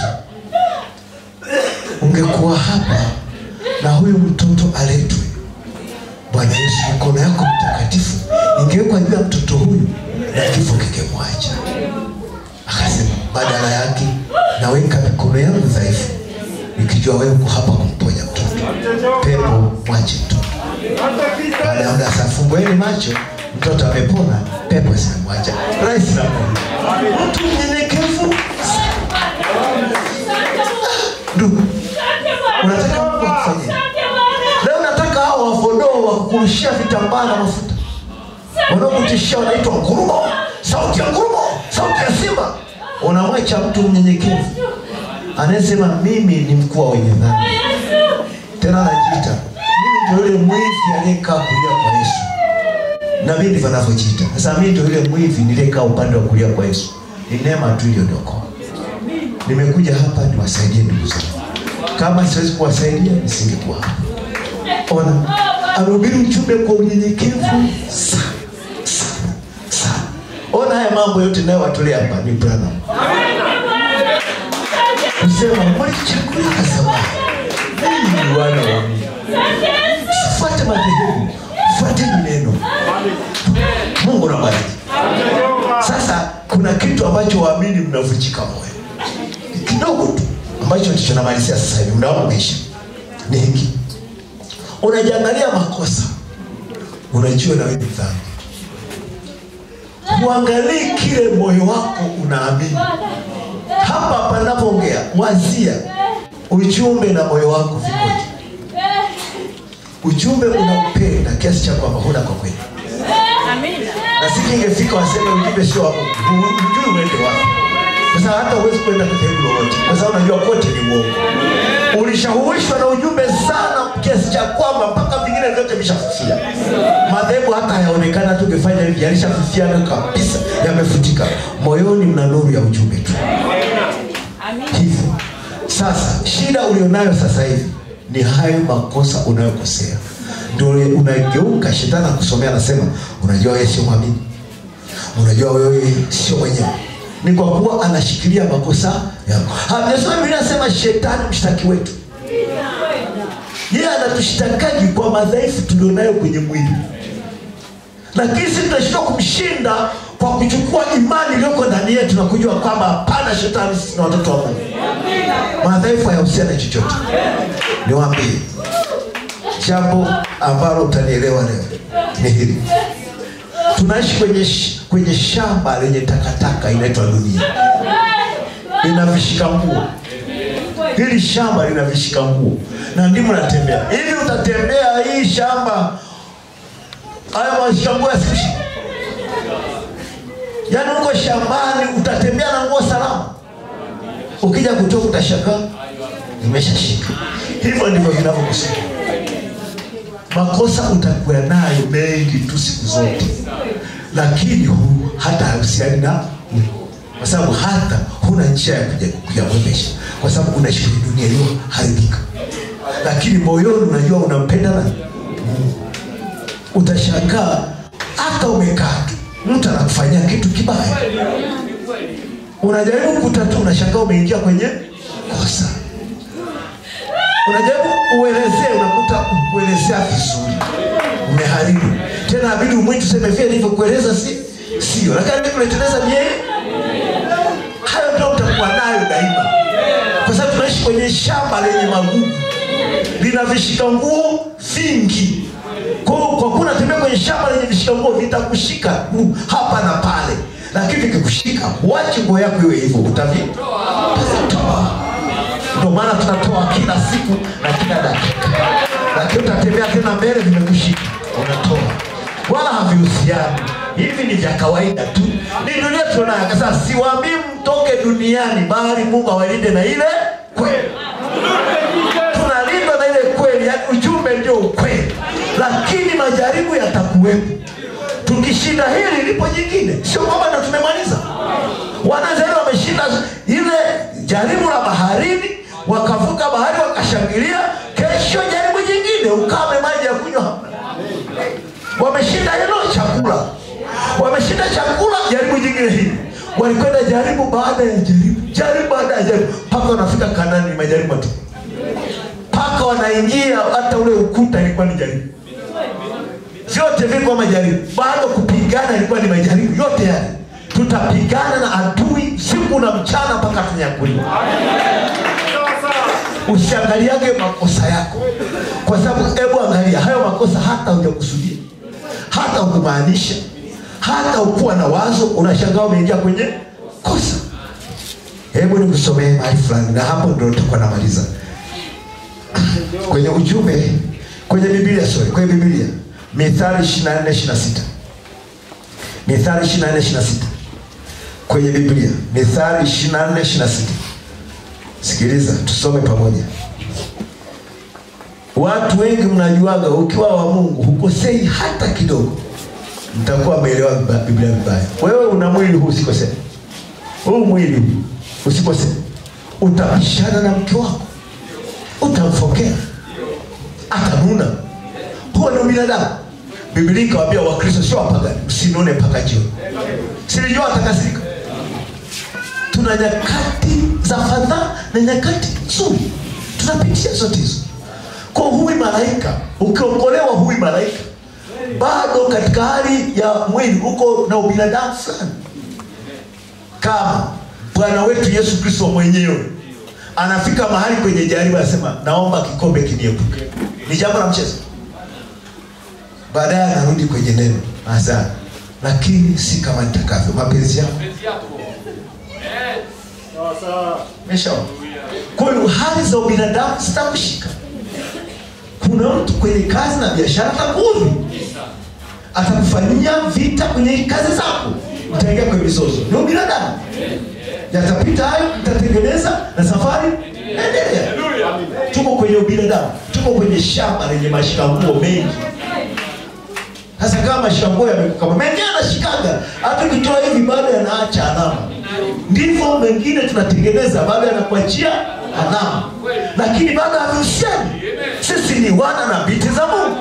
ungekuwa hapa na huyu mtoto aletwe bwana yesu mikono yako mtakatifu ingewekwa juu ya mtoto huyu na kifo kikemwacha akasema badala yake naweka mikono yangu dhaifu nikijua wewe uko hapa kumponya mtoto pepo mwache mtoto baada ya muda sasa fumbueni macho mtoto amepona pepo zimemwacha rahisi na Mungu. mtu mnyenyekevu ndugu unataka Mungu akufanyie leo nataka hao wafodoo wakukurushia vitambaa na mafuta wanaokutishia wanaitwa ngurumo sauti ya ngurumo sauti ya simba unamwacha mtu mnyenyekevu anayesema mimi ni mkuu wa wenye dhambi tena anajiita mimi ndio yule mwivi aliyekaa kulia kwa yesu na mimi ndivyo anavyojiita sasa mimi ndio yule mwivi niliyekaa upande wa kulia kwa yesu ni neema tu iliyoniokoa nimekuja hapa niwasaidie ndugu zangu kama siwezi kuwasaidia nisingekuwa hapa ona amehubiri ujumbe kwa unyenyekevu sana sana sana ona haya mambo yote nayowatolea hapa ni Branham kusema mlichaguliwa zamani ninyi ni wana wa Mungu sifuate madhehebu fuateni neno Mungu nabariki sasa kuna kitu ambacho waamini mnavunjika moyo kidogo tu ambacho ndicho namalizia sasa hivi muda wangu umeisha ni hiki unajiangalia makosa unajua na wewe ni dhambi uangalii kile moyo wako unaamini hapa panapoongea wazia ujumbe na moyo wako vikoje ujumbe unaupenda kiasi cha kwamba huna kwa kweli na siku ingefika waseme ujumbe sio wa Mungu Hu- hujui uende wapi kwa sababu hata huwezi kwenda dhehebu lolote kwa sababu unajua kote ni uongo ulishahuishwa na ujumbe sana kiasi cha kwamba mpaka vingine vyote vishafifia madhehebu hata hayaonekana hata ungefanya hivi yalishafifiana kabisa yamefutika moyoni mna nuru ya ujumbe tu hivyo sasa shida ulionayo sasa hivi ni hayo makosa unayokosea ndio unageuka shetani akusomea anasema unajua wewe sio mwamini unajua wewe sio mwenyewe ni kwa kuwa anashikilia makosa yako hamjasoma biblia anasema shetani mshtaki wetu yeye anatushtakaji kwa madhaifu tulionayo kwenye mwili lakini sisi tunashindwa kumshinda kwa kuchukua imani iliyoko ndani yetu na kujua kwamba hapana shetani sisi ni watoto wa mungu madhaifu hayahusiana chochote niwambie jambo ambalo utanielewa leo ni hili tunaishi kwenye, sh- kwenye shamba lenye takataka inaitwa dunia lina vishika nguo hili shamba lina vishika nguo na ndimo natembea ili utatembea hii shamba haya mashika nguo yasikushika yaani uko shambani utatembea na nguo salama ukija kutoka utashangaa imeshashika hivyo ndivyo vinavyokusika makosa utakuwa nayo mengi tu siku zote lakini hu, hata hahusiani na Mungu. kwa sababu hata huna njia ya kuja- kuyamwepesha kwa sababu unaishi kwenye dunia iliyoharibika lakini moyoni unajua unampenda na Mungu utashangaa hata umekaa tu mtu anakufanyia kitu kibaya unajaribu kutatua unashangaa umeingia kwenye kosa unajaribu uelezee unakuta kuelezea vizuri umeharibu tena abidi umwitu useme vile nilivyokueleza si sio lakini nilivyoeleza ni yeye hayo ndio utakuwa nayo daima kwa sababu tunaishi kwenye shamba lenye magugu lina vishika nguo vingi kwa hiyo kwa kuwa unatembea kwenye shamba lenye vishika nguo vitakushika tu hapa na pale lakini vikikushika wachi nguo yako iwe hivyo utavi- utazitoa ndio maana tunatoa kila siku na kila dakika lakini utatembea tena mbele vimekushika unatoa wala havihusiani hivi ni vya kawaida tu ni dunia tunayo sasa siwaambii mtoke duniani bali mungu awalinde na ile kweli tunalindwa na ile kweli yani ujumbe ndio ukweli lakini majaribu yatakuwepo tukishinda hili lipo jingine sio kwamba ndo tumemaliza wanazari wameshinda ile jaribu la baharini wakavuka bahari wakashangilia kesho jaribu jingine ukame maji ya kunywa hamna wameshinda hilo chakula wameshinda chakula jaribu jingine hili walikwenda jaribu baada ya jaribu jaribu baada ya jaribu mpaka wanafika kanani ni majaribu tu mpaka wanaingia hata ule ukuta ilikuwa ni jaribu vyote vilikuwa majaribu bado kupigana ilikuwa ni majaribu yote yale tutapigana na adui siku na mchana mpaka tunyakuliwa usiangaliage makosa yako kwa sababu hebu angalia hayo makosa hata hujakusudia hata hukumaanisha hata ukuwa na wazo unashangaa umeingia kwenye kosa hebu nikusomee mahali fulani na hapo ndo tutakuwa namaliza kwenye ujumbe kwenye biblia sorry kwenye biblia mithali 24 26 mithali 24 26 kwenye biblia mithali 24 26 sikiliza tusome pamoja watu wengi mnajuaga ukiwa wa mungu hukosei hata kidogo mtakuwa ameelewa biblia vibaya wewe una mwili huu usikosee huu mwili huu usikosee utapishana na mke wako utamfokea atanuna huo ni binadamu biblia ikawambia wakristo sio wapagani msinone mpaka jioni silijua atakasirika tuna nyakati za fadhaa na nyakati nzuri tunapitia zote hizo kwa huwi malaika ukiokolewa huwi malaika bado katika hali ya mwili uko na ubinadamu fulani kama bwana wetu yesu kristo mwenyewe anafika mahali kwenye jaribu anasema naomba kikombe kiniepuke ni jambo la mchezo baadaye anarudi kwenye neno hasa lakini si kama nitakavyo mapenzi yako meshaona kwa hiyo hali za ubinadamu zitakushika kuna mtu kwenye kazi na biashara atakuudhi atakufanyia vita kwenye kazi zako utaingia kwenye mizozo ni ubinadamu yatapita hayo itatengeneza na safari endelea tuko kwenye ubinadamu tuko kwenye shamba lenye mashambuo mengi sasa kama mashambuo yamekukama mengine anashikaga hata ukitoa hivi bado yanaacha alama ndivyo mengine tunatengeneza bado yanakuachia alama lakini bado havihusiani sisi ni wana na binti za mungu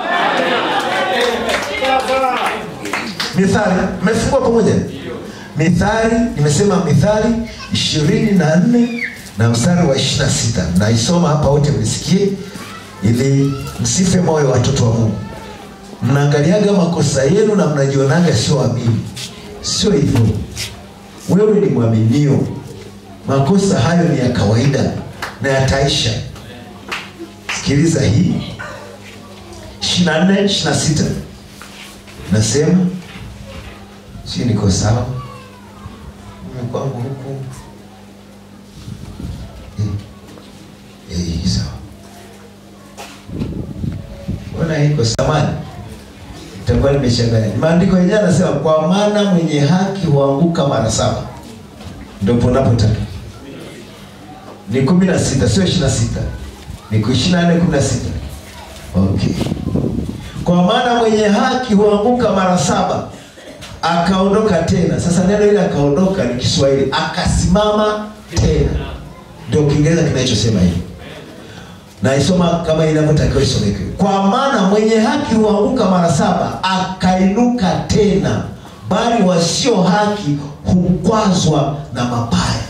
mithali mmefungua pamoja mithali nimesema mithali ishirini na nne na mstari wa ishiri na sita naisoma hapa wote mnisikie ili msife moyo watoto wa mungu mnaangaliaga makosa yenu na mnajionaga sio amini sio hivyo wewe ni mwaminio makosa hayo ni ya kawaida na yataisha sikiliza hii ishirina nne ishirina sita nasema si niko sawa Mimi kwangu huku Eh, eh, sawa mbona iko samani itakuwa nimechanganya maandiko yenyewe anasema kwa maana mwenye haki huanguka mara saba ndo ponapotaka ni kumi na sita sio ishiri na sita ni ishiri na nne kumi na sita okay kwa maana mwenye haki huanguka mara saba akaondoka tena sasa neno ile akaondoka ni kiswahili akasimama tena ndio kiingereza kinachosema hivi naisoma kama inavyotakiwa isomeke kwa maana mwenye haki huanguka mara saba akainuka tena bali wasio haki hukwazwa na mabaya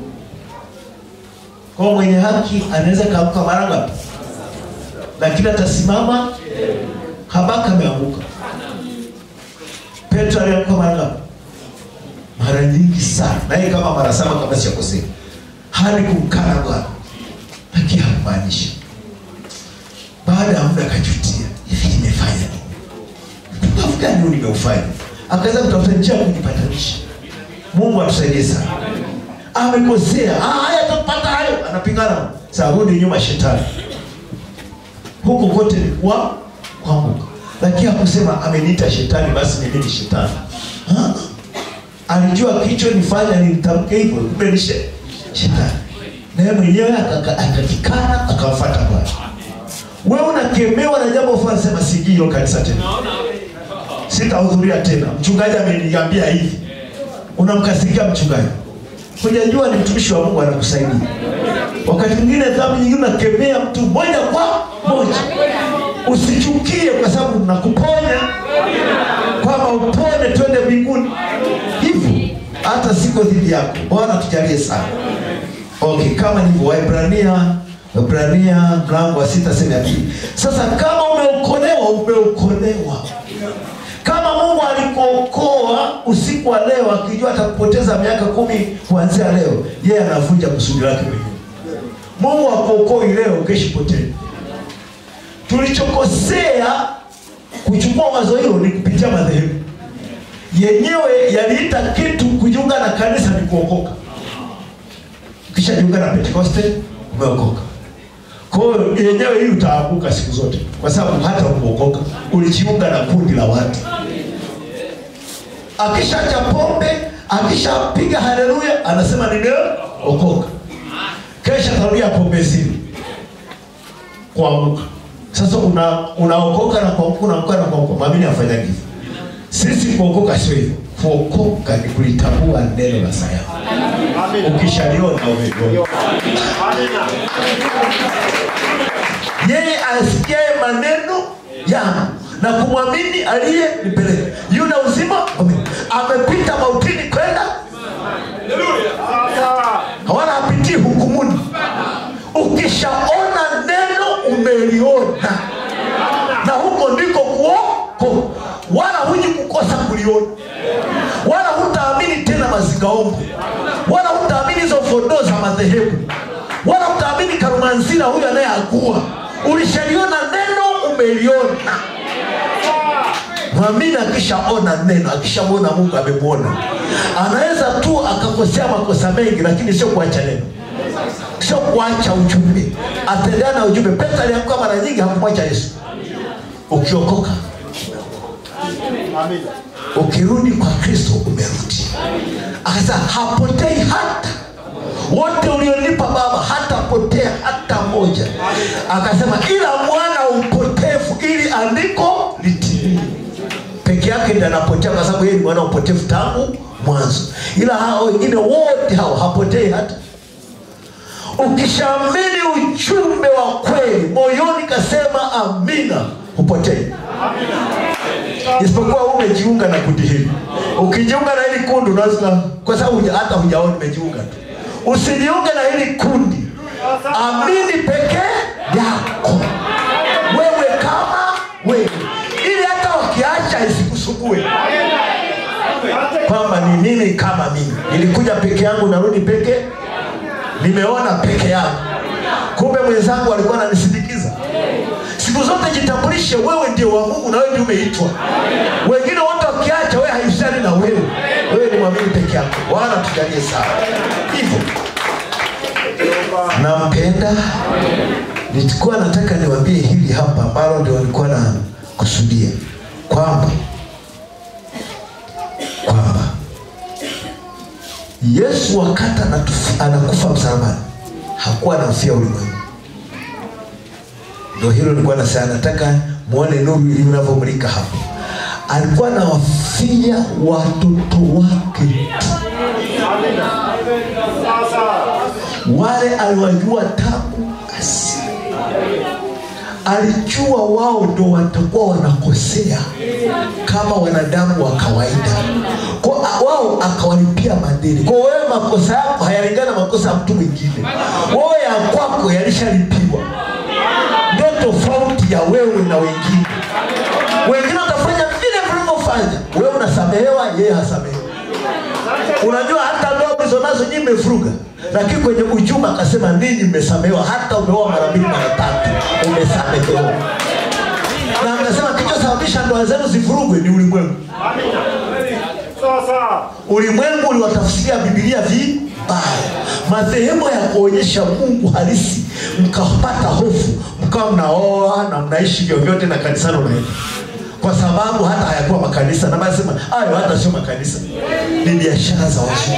kwa mwenye haki anaweza kaanguka mara ngapi lakini atasimama habaka ameanguka petro alianguka mara ngapi mara nyingi sana naye kama mara saba kama siakosea hadi kumkana bwana lakini hakumaanisha baada ya muda akajutia hivi nimefanya nini mpumbavu gani huu nimeufanya akaweza kutafuta njia ya kujipatanisha mungu atusaidie sana amekosea "Ah, haya atapata hayo anapingana saa rudi nyuma shetani huko kote ni kwa kuanguka lakini hakusema ameniita shetani basi mimi ni shetani Ha? alijua kichonifanya nimtamke hivyo kumbe ni she- shetani naye mwenyewe akaka- akakikana akamfata bwana wewe unakemewa na jambo fulani sema sijui hilo kanisa tena sitahudhuria tena mchungaji ameniambia hivi unamkasirikia mchungaji hujajua ni mtumishi wa mungu anakusaidia wakati mwingine dhambi nyingine unakemea mtu moja kwa moja usichukie kwa sababu nakuponya kwamba upone twende mbinguni hivyo hata siko dhidi yako bwana tujalie sana okay kama hivyo waibrania waibrania mlango wa sita sehemu ya pili sasa kama umeokolewa umeokolewa kama mungu alikuokoa usiku wa leo akijua atakupoteza miaka kumi kuanzia leo yeye anavunja kusudi lake mwenyewe mungu akuokoi leo ukeshipotee tulichokosea kuchukua wazo hilo ni kupitia madhehebu yenyewe yaliita kitu kujiunga na kanisa ni kuokoka ukishajiunga na pentekoste umeokoka kwa hiyo yenyewe hii utaanguka siku zote kwa sababu hata ukuokoka ulijiunga na kundi la watu akishacha pombe akishapiga haleluya anasema nimeokoka kesha tarudia pombe zile kuanguka sasa una unaokoka na kuanguka unaanguka na kuanguka mwamini afanyagi hivyo sisi kuokoka sio hivyo kuokoka ni kulitambua neno la sayansi ukishaliona umeliona yeye asikiaye maneno yangu na kumwamini aliye nipeleka yuna uzima wa milele. amepita mautini kwenda hawana hapitii hukumuni ukishaona neno umeliona na huko ndiko kuoko wala huji kukosa kuliona wala hutaamini tena mazingaombo wala hutaamini hizo fondoo za madhehebu wala hutaamini karumanzira huyo anayeagua ulishaliona neno umeliona mwamini akishaona neno akishamwona mungu amemwona anaweza tu akakosea makosa mengi lakini sio kuacha neno sio kuacha ujumbe atendea na ujumbe petro alianguka mara nyingi hakumwacha yesu ukiokoka ukirudi kwa kristo umerudi akasema hapotei hata wote ulionipa baba hatapotea hata moja akasema ila mwana upotevu ili andiko litimie peke yake ndi anapotea kwa sababu yeye ni mwana upotevu tangu mwanzo ila hao wengine wote hao hapotei hata ukishaamini ujumbe wa kweli moyoni kasema amina hupotei isipokuwa umejiunga na kundi hili ukijiunga na hili kundi unaweza kwa sababu huja- hata hujaona umejiunga tu usijiunge na hili kundi amini pekee yako wewe kama wewe ili hata wakiacha isikusumbue kwamba ni mimi kama mimi nilikuja peke yangu narudi peke nimeona peke yangu kumbe mwenzangu alikuwa ananisindikiza siku zote jitambulishe wewe ndio wa mungu na wewe ndio umeitwa wengine wote wakiacha wewe haishani na wewe wewe ni mwamini peke yako bwana tujalie sana hivyo nampenda nilikuwa nataka niwambie hili hapa ambalo ndio walikuwa na kusudia kwamba kwamba yesu wakati anatufi- anakufa msalabani hakuwa anamfia ulimwengu ndo hilo nilikuwa nasema nataka muone nuru ili unavyomulika hapo alikuwa anawafia watoto wake tu wale aliwajua tangu asili alijua wao ndo watakuwa wanakosea kama wanadamu wa kawaida kwa wao akawalipia madeni kwa wewe makosa yako hayalingana na makosa ya mtu mwingine wewe ya kwako yalishalipiwa ndio tofauti ya wewe na wengine wengine watafanya vile vilivyofanya wewe unasamehewa yeye hasamehewa unajua hata ndoa mlizonazo nyinyi mmevuruga lakini kwenye ujumbe akasema ninyi mmesamehewa hata umeoa mara mbili mara tatu umesamehewa na mnasema kilichosababisha ndoa zenu zivurugwe ni ulimwengu ulimwengu uliwatafsiria bibilia vibaya madhehebu ya kuonyesha mungu halisi mkapata hofu mkawa mnaoa na mnaishi vyovyote na kanisani unaenda kwa sababu hata hayakuwa makanisa na nasema hayo hata sio makanisa ni biashara za wazungu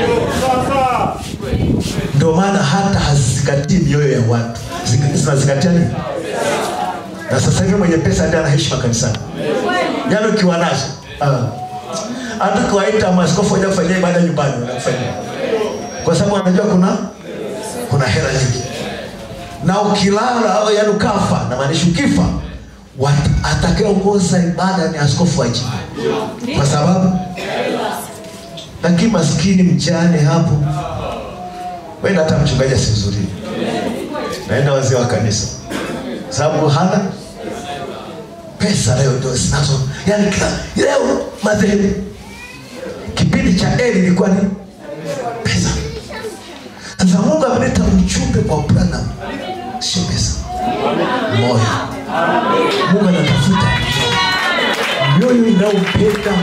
ndio maana hata hazizingatii mioyo ya watu Zing- zinazingatia nini na sasa hivi mwenye pesa ndiye anaishi makanisani yaani ukiwa nazo ah. hata ukiwaita maaskofu waja kufanyia ibada nyumbani wanakufanyia kwa sababu wanajua kuna kuna hela nyingi na ukilala au yaani ukafa na maanisha ukifa wat- atakayeongoza ibada ni askofu wa jimbo kwa sababu lakini maskini mjane hapo wenda hata mchungaji asihudhurie naenda wazee wa kanisa sababu hana pesa leo ndio zinazo yani kila leo madhehebu kipindi cha eli ilikuwa ni pesa sasa mungu ameleta ujumbe kwa branam sio pesa moyo mungu anatafuta mioyo inayompenda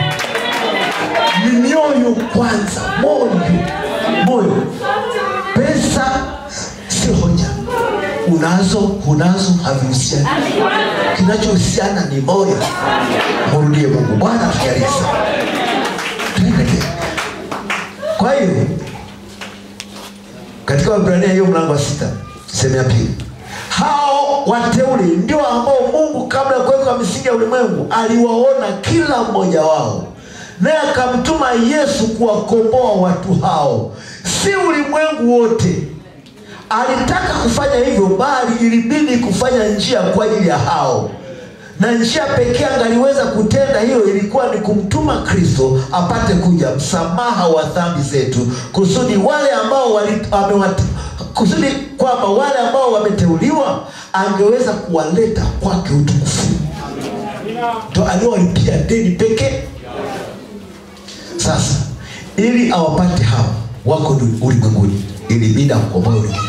ni mioyo kwanza moyo moyo pesa sio hoja unazo hunazo havihusiani kinachohusiana ni moyo murudie mungu bwana tujalie sana tuendelee kwa hiyo katika wabrania hiyo mlango wa sita sehemu ya pili hao wateule ndio ambao mungu kabla ya kuweka misingi ya ulimwengu aliwaona kila mmoja wao naye akamtuma yesu kuwakomboa watu hao si ulimwengu wote alitaka kufanya hivyo bali ilibidi kufanya njia kwa ajili ya hao na njia pekee angaliweza kutenda hiyo ilikuwa ni kumtuma kristo apate kuja msamaha wa dhambi zetu kusudi wale ambao wali, amewat, kusudi kwamba wale ambao wameteuliwa angeweza kuwaleta kwake utukufu ndo aliowalipia deni pekee sasa ili awapate hawa wako du- ulimwenguni ilibidi akukomboe ulimwengu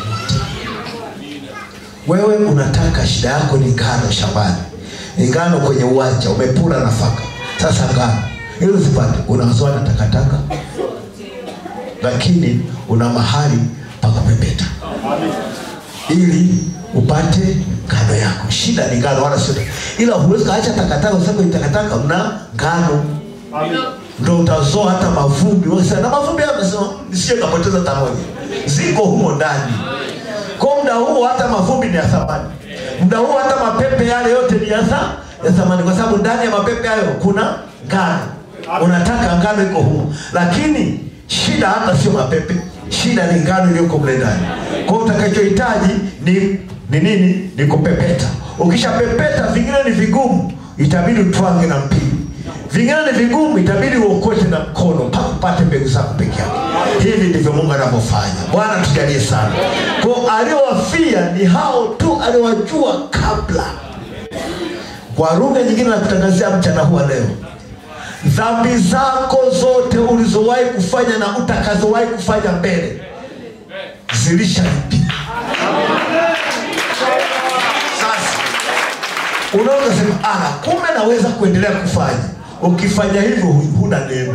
wote wewe unataka shida yako ni ngano shambani ni ngano kwenye uwanja umepura nafaka sasa ngano ili uzipate unazoa na takataka lakini una mahali pa kupepeta ili upate ngano yako shida ni ngano wala sio ila huwezi kaacha takataka useme ni takataka mna ngano ndo utazoa hata mavumbi Unasema, na mavumbi hayo amesema nisije kapoteza hata moja ziko humo ndani kwa muda huo hata mavumbi ni ya thamani muda huo hata mapepe yale yote ni ya tha- ya thamani kwa sababu ndani ya mapepe hayo kuna ngano unataka ngano iko humo lakini shida hata sio mapepe shida ni ngano iliyoko mle ndani kwa hiyo utakachohitaji ni ni nini ni kupepeta ukishapepeta vingine ni vigumu itabidi utwange na mpili vingine ni vigumu itabidi uokote na mkono mpaka upate mbegu zako peke yake hivi ndivyo mungu anavyofanya bwana tujalie sana ko aliowafia ni hao tu aliowajua kabla kwa lugha nyingine na kutangazia mchana huwa leo dhambi zako zote ulizowahi kufanya na utakazowahi kufanya mbele zilishalipia sasa unaweza sema ah, kumbe naweza kuendelea kufanya ukifanya hivyo hu- huna neema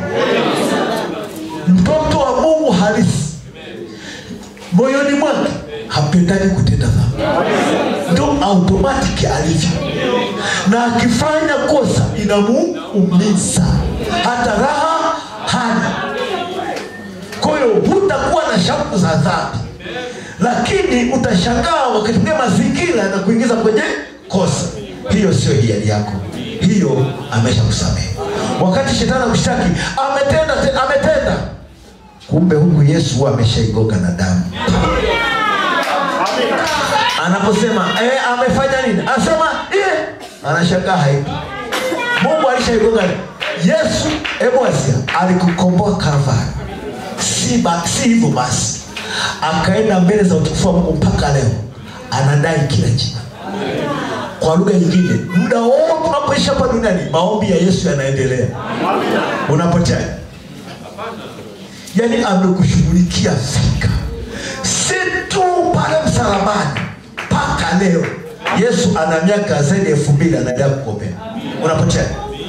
mtoto wa mungu halisi moyoni mwake hapendani kutenda dhambi ndo automatic alivyo na akifanya kosa inamuumiza hata raha hana kwa hiyo hutakuwa na shauku za dhambi lakini utashangaa wakati mwingine mazingira na kuingiza kwenye kosa hiyo sio hiari yako hiyo amesha kusamehe wakati shetani akushtaki ametenda te- ametenda kumbe huku yesu huwa ameshaigoga na damu anaposema eh, amefanya nini anasema eh, anashangaa haipo mungu alishaigoga yesu eboasia alikukomboa kalvari si, ba, si hivyo basi akaenda mbele za utukufu wa mungu mpaka leo anadai kila jina kwa lugha nyingine muda wote unapoishi hapa duniani maombi ya yesu yanaendelea unapotea yaani amekushughulikia fika si tu pale msalabani mpaka leo yesu ana miaka zaidi ya elfu mbili anaendelea kukombea unapotea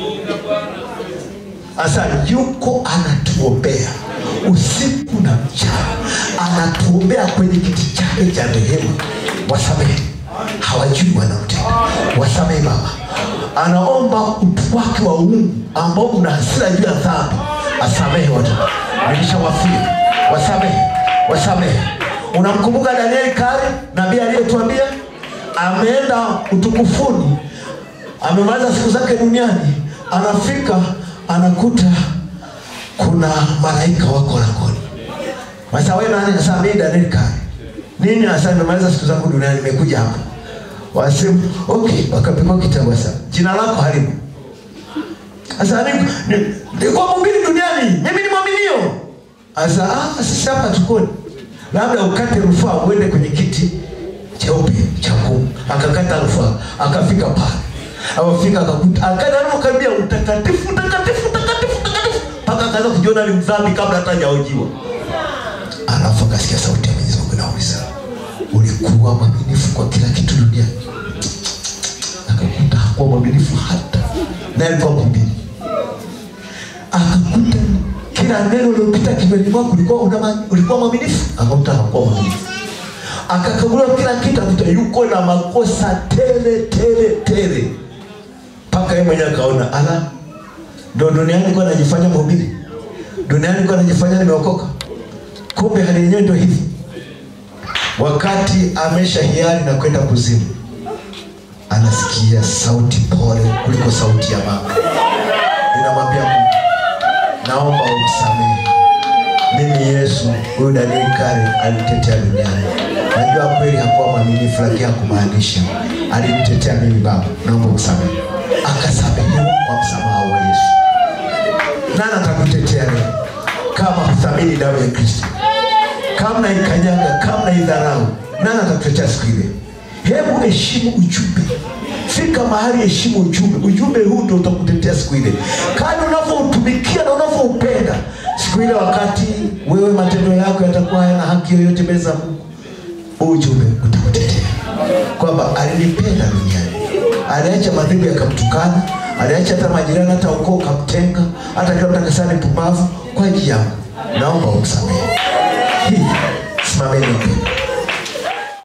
sasa yuko anatuombea usiku na mchana anatuombea kwenye kiti chake cha rehema wasamehe hawajui wanaotenda wasamehe baba anaomba utu wake wa uungu ambao una hasira juu ya dhambi asamehe watu nilishawafia wasamehe wasamehe unamkumbuka danieli kare nabii aliyetuambia ameenda utukufuni amemaliza siku zake duniani anafika anakuta kuna malaika wako langoni sasa wewe nani sasa mimi Daniel Kai nini hasa nimemaliza siku zangu duniani nimekuja hapa wasema okay wakapigwa kitabu sasa jina lako halimu sasa ni ni- nilikuwa mhubiri duniani mimi ni mwaminio sasa ah sisi hapa tukoni labda ukate rufaa uende kwenye kiti cheupe cha hukumu akakata rufaa akafika pale akafika akakuta akaenda alipokaribia utakatifu utakatifu utakatifu utakatifu mpaka akaanza kujiona ni mdhambi kabla hata hajaojiwa alafu akasikia sauti ya Mwenyezi Mungu inauliza ulikuwa mwaminifu kwa kila kitu duniani akakuta hakuwa mwaminifu hata naye alikuwa mhubiri akakuta kila neno lilopita kinywani mwako ulikuwa una ma- ulikuwa mwaminifu akakuta hakuwa mwaminifu akakaguliwa kila kitu akuta yuko na makosa tele tele tele mpaka yeye mwenyewe akaona ala ndo duniani nilikuwa najifanya mhubiri duniani nilikuwa najifanya nimeokoka kumbe hali yenyewe ndio hivi wakati amesha hiari na kwenda kuzimu anasikia sauti pole kuliko sauti ya mama inamwambia mungu naomba umsamehe mimi yesu huyu danieli kale alinitetea duniani najua kweli hakuwa mwaminifu lakini hakumaanisha alinitetea mimi baba naomba umsamehe akasamehewa kwa msamaha wa yesu nani atakutetea leo kama huthamini damu ya kristo kama naikanyaga kama naidharau nani atakutetea siku ile hebu heshimu ujumbe fika mahali heshimu ujumbe ujumbe huu ndio utakutetea siku ile kadi unavyoutumikia na unavyoupenda siku ile wakati wewe matendo yako yatakuwa hayana haki yoyote mbele za mungu huu ujumbe utakutetea kwamba alinipenda duniani aliacha madhehebu yakamtukana aliacha hata majirani hata ukoo ukamtenga hata kila mtu akasema ni pumbavu kwa ajili yangu naomba umsamehe